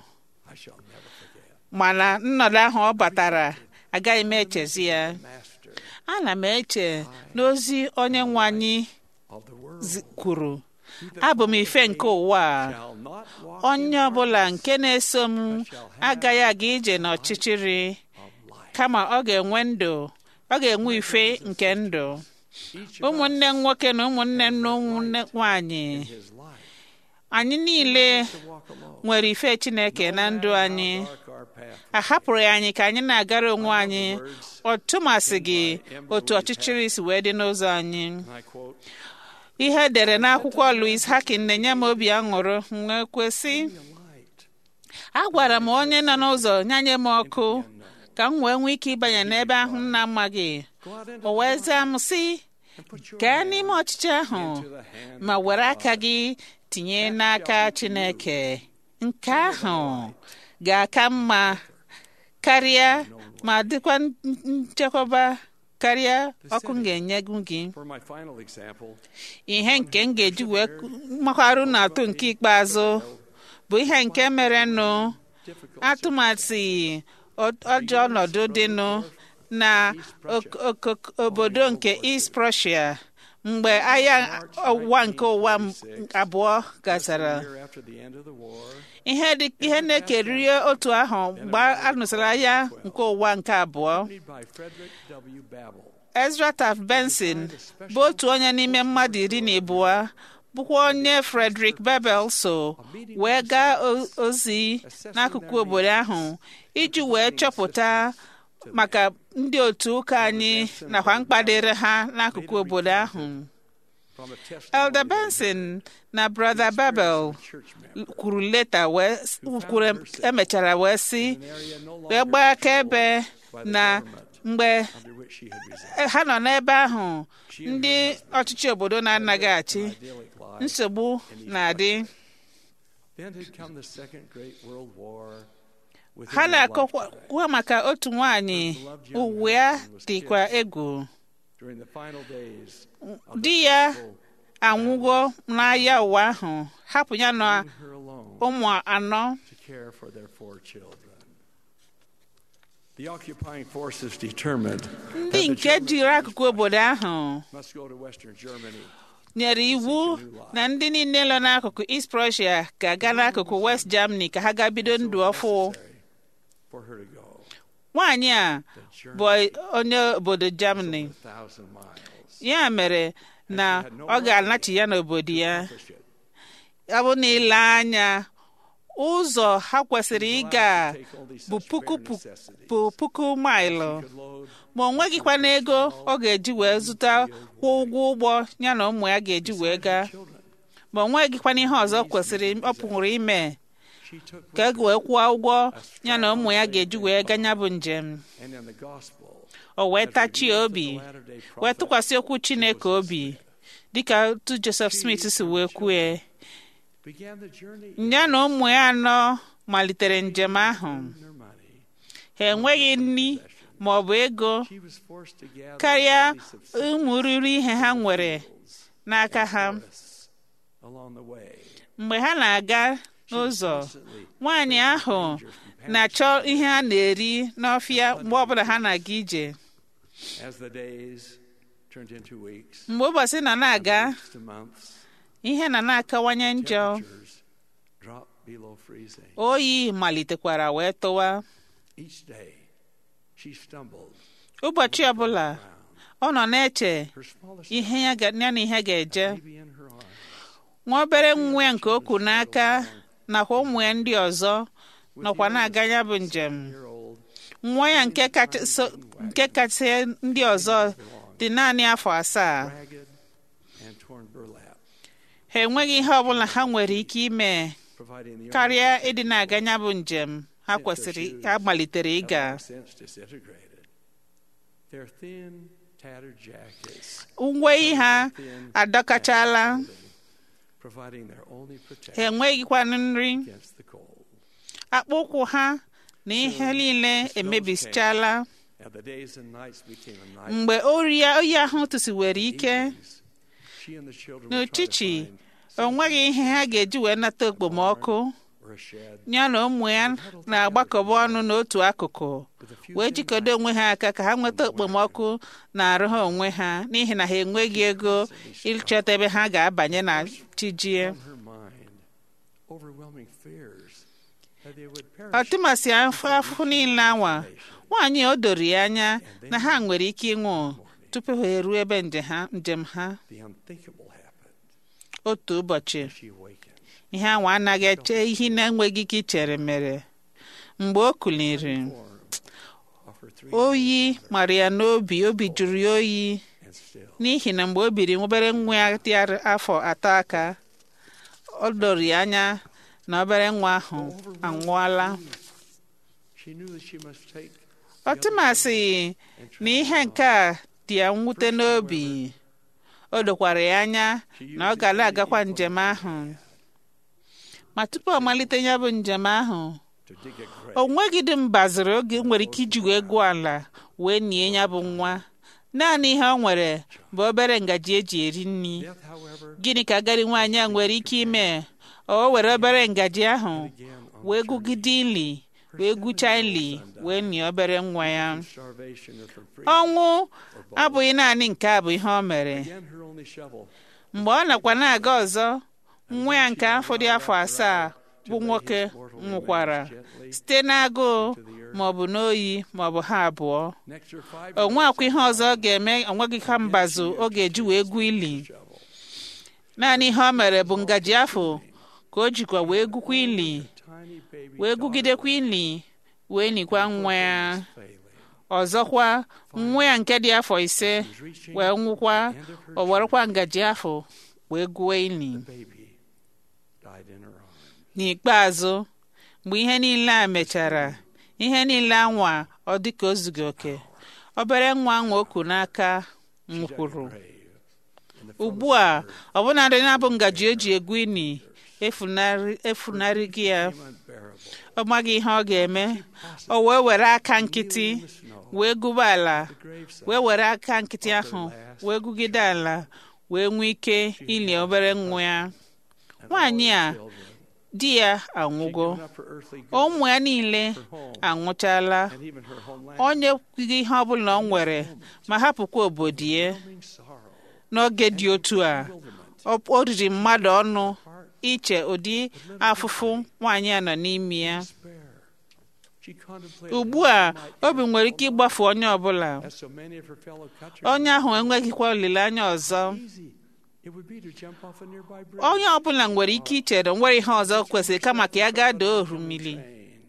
mana nnọdụ ahụ ọ batara agaghị m echezi ya ana m eche n'ozi onye nwe anyị kwuru abụ m ife nke ụwa a onye ọbụla nke na-eso m agaghị aga ije n'ọchịchịrị kama ọ ga-enwe ndụ ọ ga-enwe ife nke ndụ ụmụnne m nwoke na ụmụnne m na ụmụnne nwanyị anyị niile nwere ife Chineke na ndụ anyị a hapụrụ ya anyị ka anyị na-agara onwe anyị ọtụmasị gị otu ọchịchịrị si wee dị n'ụzọ anyị ihe edere n'akwụkwọ Louis Hakin na-enye m obi aṅụrụ wee kwesị agwara m onye nọ n'ụzọ nyanye m ọkụ ka m wee nwee ike ịbanye n'ebe ahụ m na-amaghị o wee zaa m sị gaa n'ime ọchịchị ahụ ma were aka gị tinye n'aka Chineke nke ahụ ga-aka mma karịa ma dịkwa nchekwaba karịa ọkụ m ga-enye gị ihe nke m ga-eji wee makwarụ na atụ nke ikpeazụ bụ ihe nke merenụ atụmatụ ọjọọ ọnọdụ dịnụ na obodo nke East Prussia mgbe agha ọwụwa nke ụwa abụọ gachara ihe na-ekeriri otu ahụ mgbe a nụsịrị agha nke ụwa nke abụọ Ezra Taft Benson bụ otu onye n'ime mmadụ iri na abụọ bụkwa onye Frederick Babel so wee gaa ozi n'akụkụ obodo ahụ iji wee chọpụta maka ndị otu ụka anyị nakwa mkpadịrị ha n'akụkụ obodo ahụ Elder Benson na Brother Babel kwuru leta kwuru emechara wee sị wee gbaa akaebe na mgbe ha nọ n'ebe ahụ ndị ọchịchị obodo na-anaghị achị nsogbu na-adị ha na-akọkwa maka otu nwanyị uwe ya dịkwa egwu di ya anwụgo n'agha ụwa ahụ hapụ ya na ụmụ anọ ndị nke jiri akụkụ obodo ahụ nyere iwu na ndị niile nọ n'akụkụ East Prussia ga-aga n'akụkụ West Germany ka ha gaa bido ndụ ọfụ nwaanyị a bụ onye obodo Germany ya mere na ọ ga-anachi ya n'obodo ya ọ bụ na ile anya ụzọ ha kwesịrị ịga bụ puku bụ puku maịlụ ma o nweghịkwa n'ego ọ ga-eji wee zụta kwụ ụgwọ ụgbọ ya na ụmụ ya ga-eji wee gaa ma o nweghịkwa n'ihe ọzọ kwesịrị ọ pụrụ ime ka e wee kwụọ ụgwọ ya na ụmụ ya ga-eji wee gaa ya bụ njem o wee tachie obi wee tụkwasị okwu Chineke obi dịka otu Joseph Smith si wee kwue ya na ụmụ ya anọ malitere njem ahụ ha enweghị nri ma ọ bụ ego she was forced to gather karịa many subsistence ụmụ ruru ihe ha nwere n'aka ha along the way. mgbe ha na-aga n'ụzọ nwaanyị ahụ na-achọ ihe a na-eri n'ọfịa mgbe ọbụla ha na-aga ije As the days turned into weeks, mgbe ụbọchị nọ na-aga to months, ihe nọ na-akawanye njọ temperatures dropped below freezing. oyi malitekwara wee tụwa Each day, she stumbled. ụbọchị ọbụla ọ nọ na-eche Her smallest ihe ya ga- ya na ihe ga-eje baby in her arms, nwa obere nwa ya nke okwu n'aka nakwa ụmụ ya ndị ọzọ nọkwa na-aga ya bụ njem year old, nwa ya nke kacha so- nke kacha ndị ọzọ dị naanị afọ asaa ragged and torn burlap, ha enweghị ihe ọbụla ha nwere ike ime providing the karịa ịdị na-aga ya bụ njem ha kwesịrị ha malitere only ịga have long since disintegrated. Their thin, tattered jackets, uwe ha adọkachala providing their only ha protection enweghịkwanụ nri against the cold. akpụkwụ ha na ihe niile emebisichala And the days and nights became a night. mgbe oyi oyi ahụ tụsiwere ike Evenings, she and the children would try to n'uchichi find o nweghị ihe ha ga-eji wee nata okpomọkụ or a shed ya na ụmụ ya na-agbakọba ọnụ n'otu akụkụ wee jikọdo onwe ha aka ka ha nweta okpomọkụ na-arụ ha onwe ha n'ihi na ha enweghị ego ịchọta ebe ha ga-abanye na chijie on her mind overwhelming fears that they would perish. ọtụmasị afọ afụfụ niile anwa nwaanyị o doro ya anya na ha nwere ike ịnwụ tupu ha eruo ebe nje ha- njem ha The unthinkable happened. otu ụbọchị She awakened. ihe anwa anaghị eche ihe na-enweghị ike ichere mere mgbe o kuliri Form of her three oyi mara ya n'obi obi jụrụ ya oyi and still n'ihi na mgbe o biri obere nwa ya dị afọ atọ aka o doro ya anya na obere nwa ahụ anwụọla she knew that she must take ọtụmasị na ihe nke a dị ya mwute n'obi o dokwara ya anya na ọ ga na-agakwa njem ahụ ma tupu ọ malite ya bụ njem ahụ to dig a grave. o nweghị dị mbaziri oge nwere ike iji wee gụọ ala wee nie ya bụ nwa naanị ihe ọ nwere bụ obere ngaji eji eri nri Death, however, gịnị ka agadi nwaanyị a nwere ike ime o were obere ngaji ahụ began on wee gụgide ili wee gwuchaa ili wee nie obere nwa ya starvation or from free. ọnwụ abụghị naanị nke a bụ ihe o mere Again, her only shovel mgbe ọ nakwa na-aga ọzọ nwa ya nke afọ dị afọ asaa bụ nwoke nwụkwara site n'agụụ ma ọ bụ n'oyi ma ọ bụ ha abụọ next her five o nwekwa ihe ọzọ ọ ga-eme onweghị ka mbazụ ọ ga-eji wee gwuo ili naanị ihe o mere bụ ngaji afọ ka o jikwa wee gwukwa ili tiny baby wee gwugidekwa ili wee nikwa nwa ya failing. ọzọkwa nwa ya nke dị afọ ise wee nwụkwa o werekwa ngaji afọ wee gwuo ili Baby died in her arms. n'ikpeazụ mgbe ihe niile a mechara ihe niile anwa ọ dị ka o zughị oke obere nwa nwa oku n'aka nwụkwuru ugbu a ọbụnadị na-abụ ngaji o ji egwu ini efunarị efunarị gị ya Unbearable. ọ maghị ihe ọ ga-eme o wee were aka nkịtị wee gụba ala wee were aka nkịtị ahụ wee gụgide ala wee nwee ike ili obere nwa ya nwaanyị a di ya anwụgo Given up her earthly goods ụmụ ya niile anwụchala and even her homeland. onye kwughị ihe ọbụla ọ nwere ma hapụkwa obodo ya Overwhelming sorrow. n'oge dị otu a ọ- o riri mmadụ ọnụ iche ụdị afụfụ nwaanyị a nọ n'ime ya Despair. She contemplated ugbu how a she might obi nwere ike ịgbafu onye ọbụla as so many of her fellow countrymen. onye ahụ enweghịkwa olileanya ọzọ Easy. It would be to jump off a nearby bridge. onye ọbụla nwere ike ichere nwere ihe ọzọ kwesịrị kama ka ya gaa doo oru mmiri Train.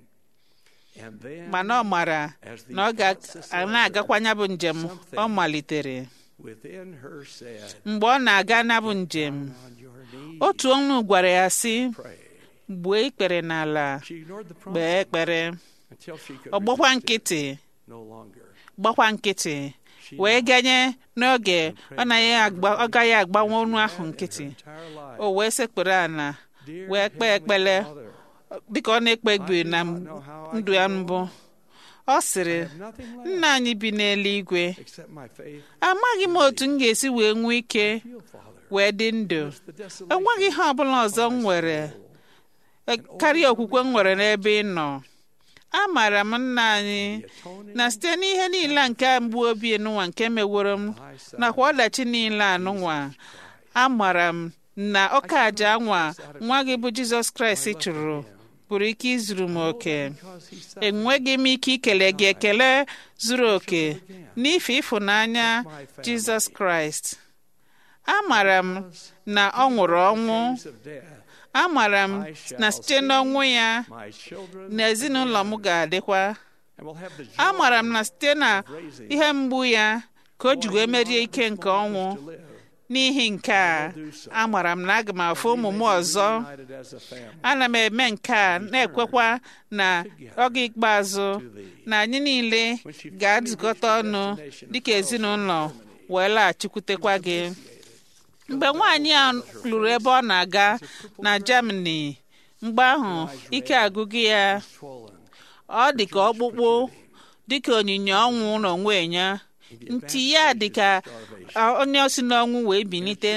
And then, mana ọ mara na ọ ga na-agakwa ya bụ njem ọ malitere within her said, mgbe ọ na-aga na bụ njem on your knees, otu ọnụ gwara ya sị pray. gbuo ikpere n'ala She ignored the kpee promise ekpere until she could ọ gbakwa resist it nkịtị no longer. gbakwa nkịtị wee ganye n'oge ọ naghị agba ọ gaghị agbanwe ọnụ ahụ nkịtị Entire life. o wee sekpere ala Dear wee kpee Heavenly ekpere Father, dịka ọ na-ekpe ekpere na ndụ ya mbụ ọ ọ sịrị nna anyị bi n'eluigwe amaghị m otu m ga-esi wee nwee ike wee dị ndụ enweghị ihe ọbụla ọzọ m nwere karịa okwukwe m nwere n'ebe ị nọ amaara m nna anyị na site n'ihe niile nke mgbu obi nụnwa nke meworo m nakwa ọdachi niile anụnwa amaara m na ọka aja anwa nwa gị bụ jizọs kraịst chụrụ pụrụ ike izuru m oke enweghị m ike ikele gị ekele zuru oke n'ife ịfụnanya jizọs kraịst amaara m na ọ nwụrụ ọnwụ amaara m na site n'ọnwụ ya na ezinụlọ m ga-adịkwa amaara m na site na ihe mgbu ya ka o ji wee merie ike nke ọnwụ n'ihi nke a amaara m na aga m afụ ụmụ m ọzọ ana m eme nke a na-ekwekwa na oge ikpeazụ na anyị niile ga-adụkọta ọnụ dịka ezinụlọ wee laghachikwutekwa gị mgbe nwaanyị a lụrụ ebe ọ na-aga na Germany mgbe ahụ ike agụgụ ya ọ dị ka ọkpụkpụ dịka onyinye ọnwụ n'onwe ya ntị ya dị ka onye osi n'ọnwụ wee bilite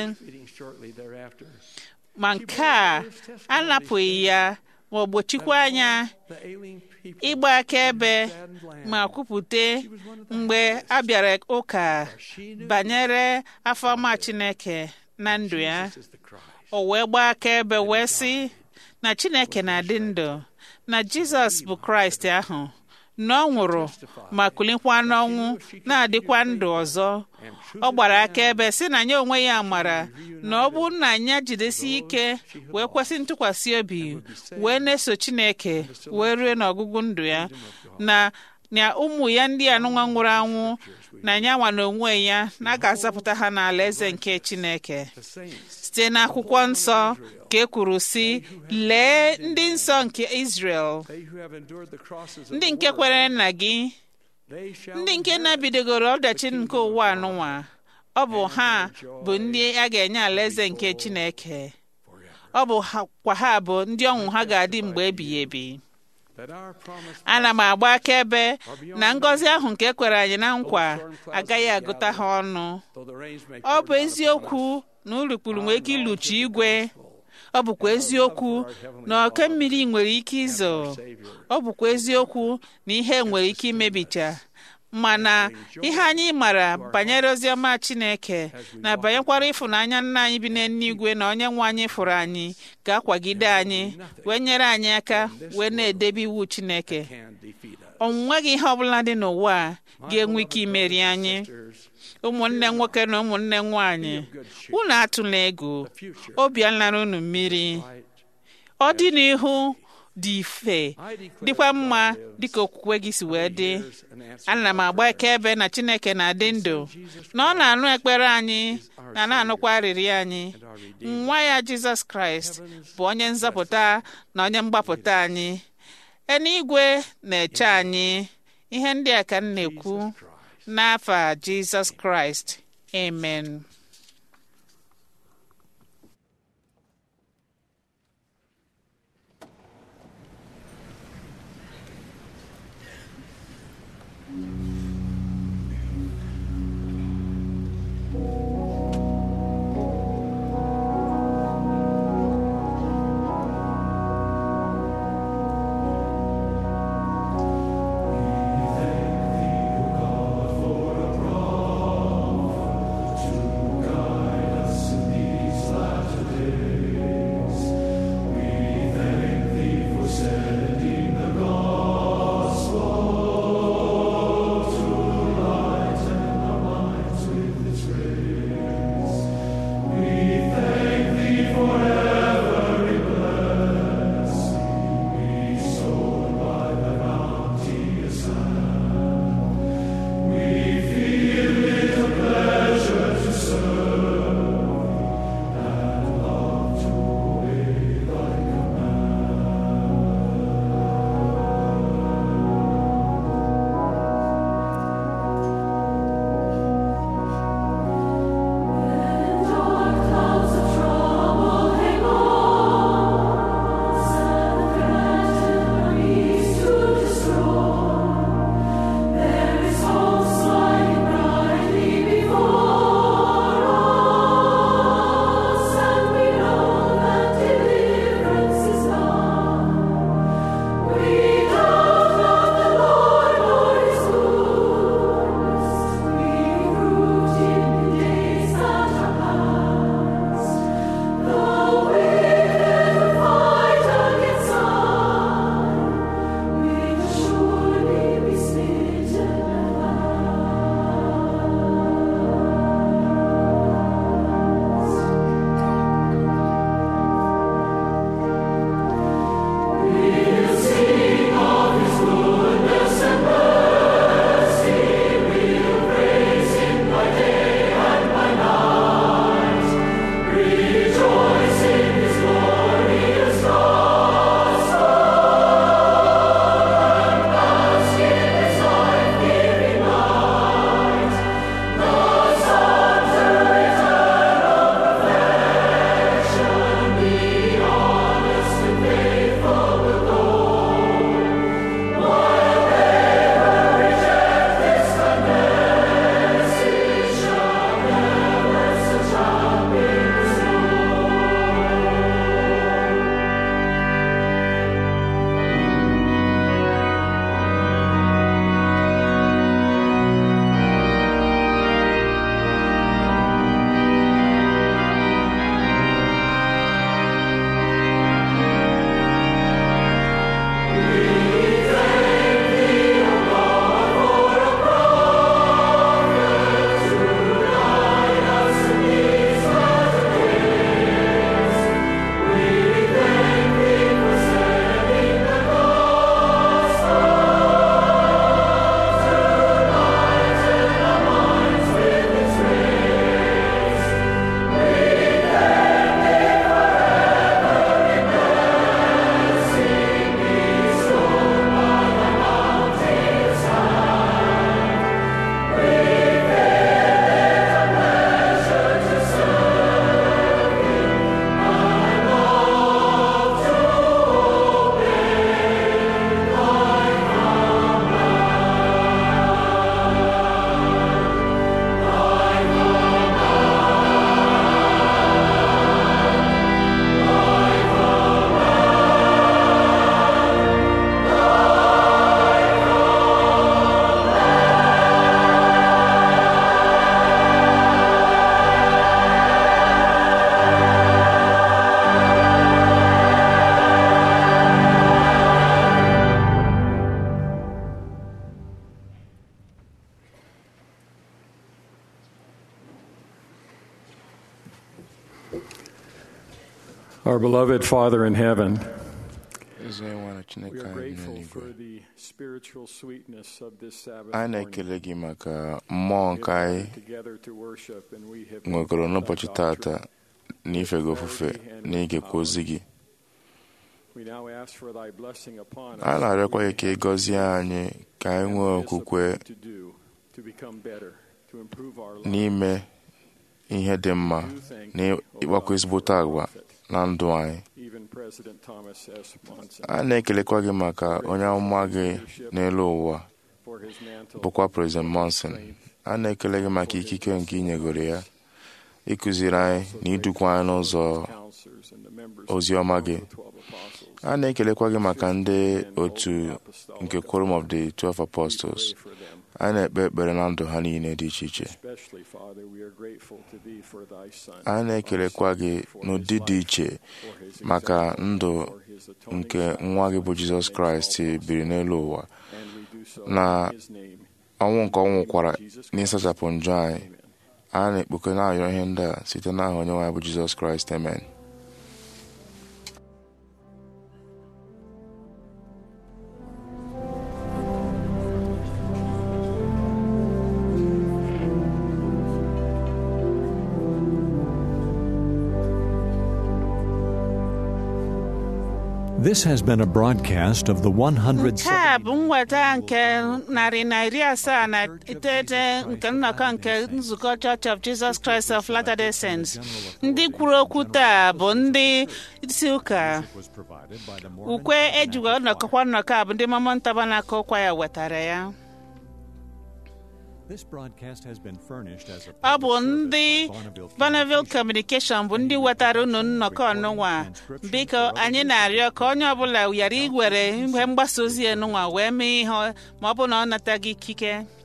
ma nke a anapụghị ya ma ọ gbochikwa anya ịgba akaebe ma kwupụta mgbe a bịara ụka banyere afọma Chineke na ndụ ya o wee gbaa akaebe wee sị na Chineke na-adị ndụ na Jizọs bụ Kraịst ahụ na ọ nwụrụ ma kulikwa n'ọnwụ na-adịkwa ndụ ọzọ ọ gbara akaebe sị na ya onwe ya mara na ọ bụrụ na ya jidesi ike wee kwesị ntụkwasị obi wee na-eso Chineke wee rue n'ọgụgụ ndụ ya na na ụmụ ya ndị anụnwa nwụrụ anwụ na ya nwa n'onwe ya na a ga-azapụta ha n'ala eze nke Chineke site n'akwụkwọ nsọ ka e kwuru sị lee ndị nsọ nke Israel ndị nke kwere nna gị ndị nke na-bidogoro ọdachi nke ụwa anụnwa ọ bụ ha bụ ndị a ga-enye alaeze nke Chineke ọ bụ kwa ha bụ ndị ọnwụ ha ga-adị mgbe ebighị ebi ana m agba akaebe na ngọzi ahụ nke ekwere anyị na nkwa agaghị agụta ha ọnụ ọ bụ eziokwu na urukpuru nwere ike iluchi igwe ọ bụkwa eziokwu na oke mmiri nwere ike izo ọ bụkwa eziokwu na ihe nwere ike imebicha mana ihe anyị mara banyere oziọma Chineke na banyekwara ịfụnanya nna anyị bi n'eluigwe na onye nwe anyị fụrụ anyị ga-akwagide anyị wee nyere anyị aka wee na-edebe iwu Chineke o nweghị ihe ọbụla dị n'ụwa a ga-enwe ike imeri anyị ụmụnne nwoke na ụmụnne nwanyị unu atụla egwu obi alara unu mmiri ọ dị n'ihu dị ife dịkwa mma dịka okwukwe gị si wee dị ana m agba akaebe na Chineke na-adị ndụ na ọ na-anụ ekpere anyị na na-anụkwa arịrị anyị nwa ya Jizọs Kraịst bụ onye nzọpụta na onye mgbapụta anyị eluigwe na-eche anyị ihe ndị a ka m na-ekwu n'afa Jizọs Kraịst amen To Our beloved Father in heaven, ezi onye nwe na we chineke are anyị nọ grateful n'igwe for the spiritual sweetness of this Sabbath anyị morning. na-ekele gị maka mmụọ nke anyị Together to worship, and we have nwegoro n'ụbọchị tata na ife gị ofufe na igekwa ozi gị We now ask for thy blessing upon us. a na-arịọkwa gị ka ị gọzie anyị ka anyị nwee okwukwe to do to become better, to improve our lives. n'ime ihe dị mma na ịgbakwa ezigbote agwa na ndụ anyị Even President Thomas S. Monson a na-ekelekwa gị maka onye amụma gị n'elu ụwa for his mantle bụkwa President Monson a na-ekele gị maka ikike nke inyegoro ya ịkụziri anyị na idukwa anyị n'ụzọ counselors and the members ozi ọma gị of the twelve apostles. a na-ekelekwa gị maka ndị otu nke Quorum of the Twelve Apostles a na-ekpe ekpere na ndụ ha niile dị iche iche Especially, Father, we are grateful to thee for thy Son. a na-ekelekwa gị n'ụdị dị iche maka ndụ nke nwa gị bụ Jizọs Kraịst biri n'elu ụwa na ọnwụ nke ọ nwụkwara n'ịsachapụ njọ anyị a na-ekpuke na-arịọ ihe ndị a site n'aha onye nwe anyị bụ Jizọs Kraịst amen This has been a broadcast of the 100. nke a bụ mweta nke narị na iri asaa na iteghete nke nnọkọ nke nzukọ Church of Jesus Christ of Latter-day Saints ndị kwuru okwu taa bụ ndị isi ụka ukwe ejiwe nnọkọkwa nnọkọ a bụ ndị Mormon Tabernacle Choir wetara ya This broadcast has been furnished as a ọ bụ ndị Bonneville Communication bụ ndị wetara unu nnọkọ ọnụnwa biko anyị na-arịọ ka onye ọbụla ghara iwere ihe mgbasa ozi enunwa wee mee ihe ma ọ bụ na ọ nataghị ikike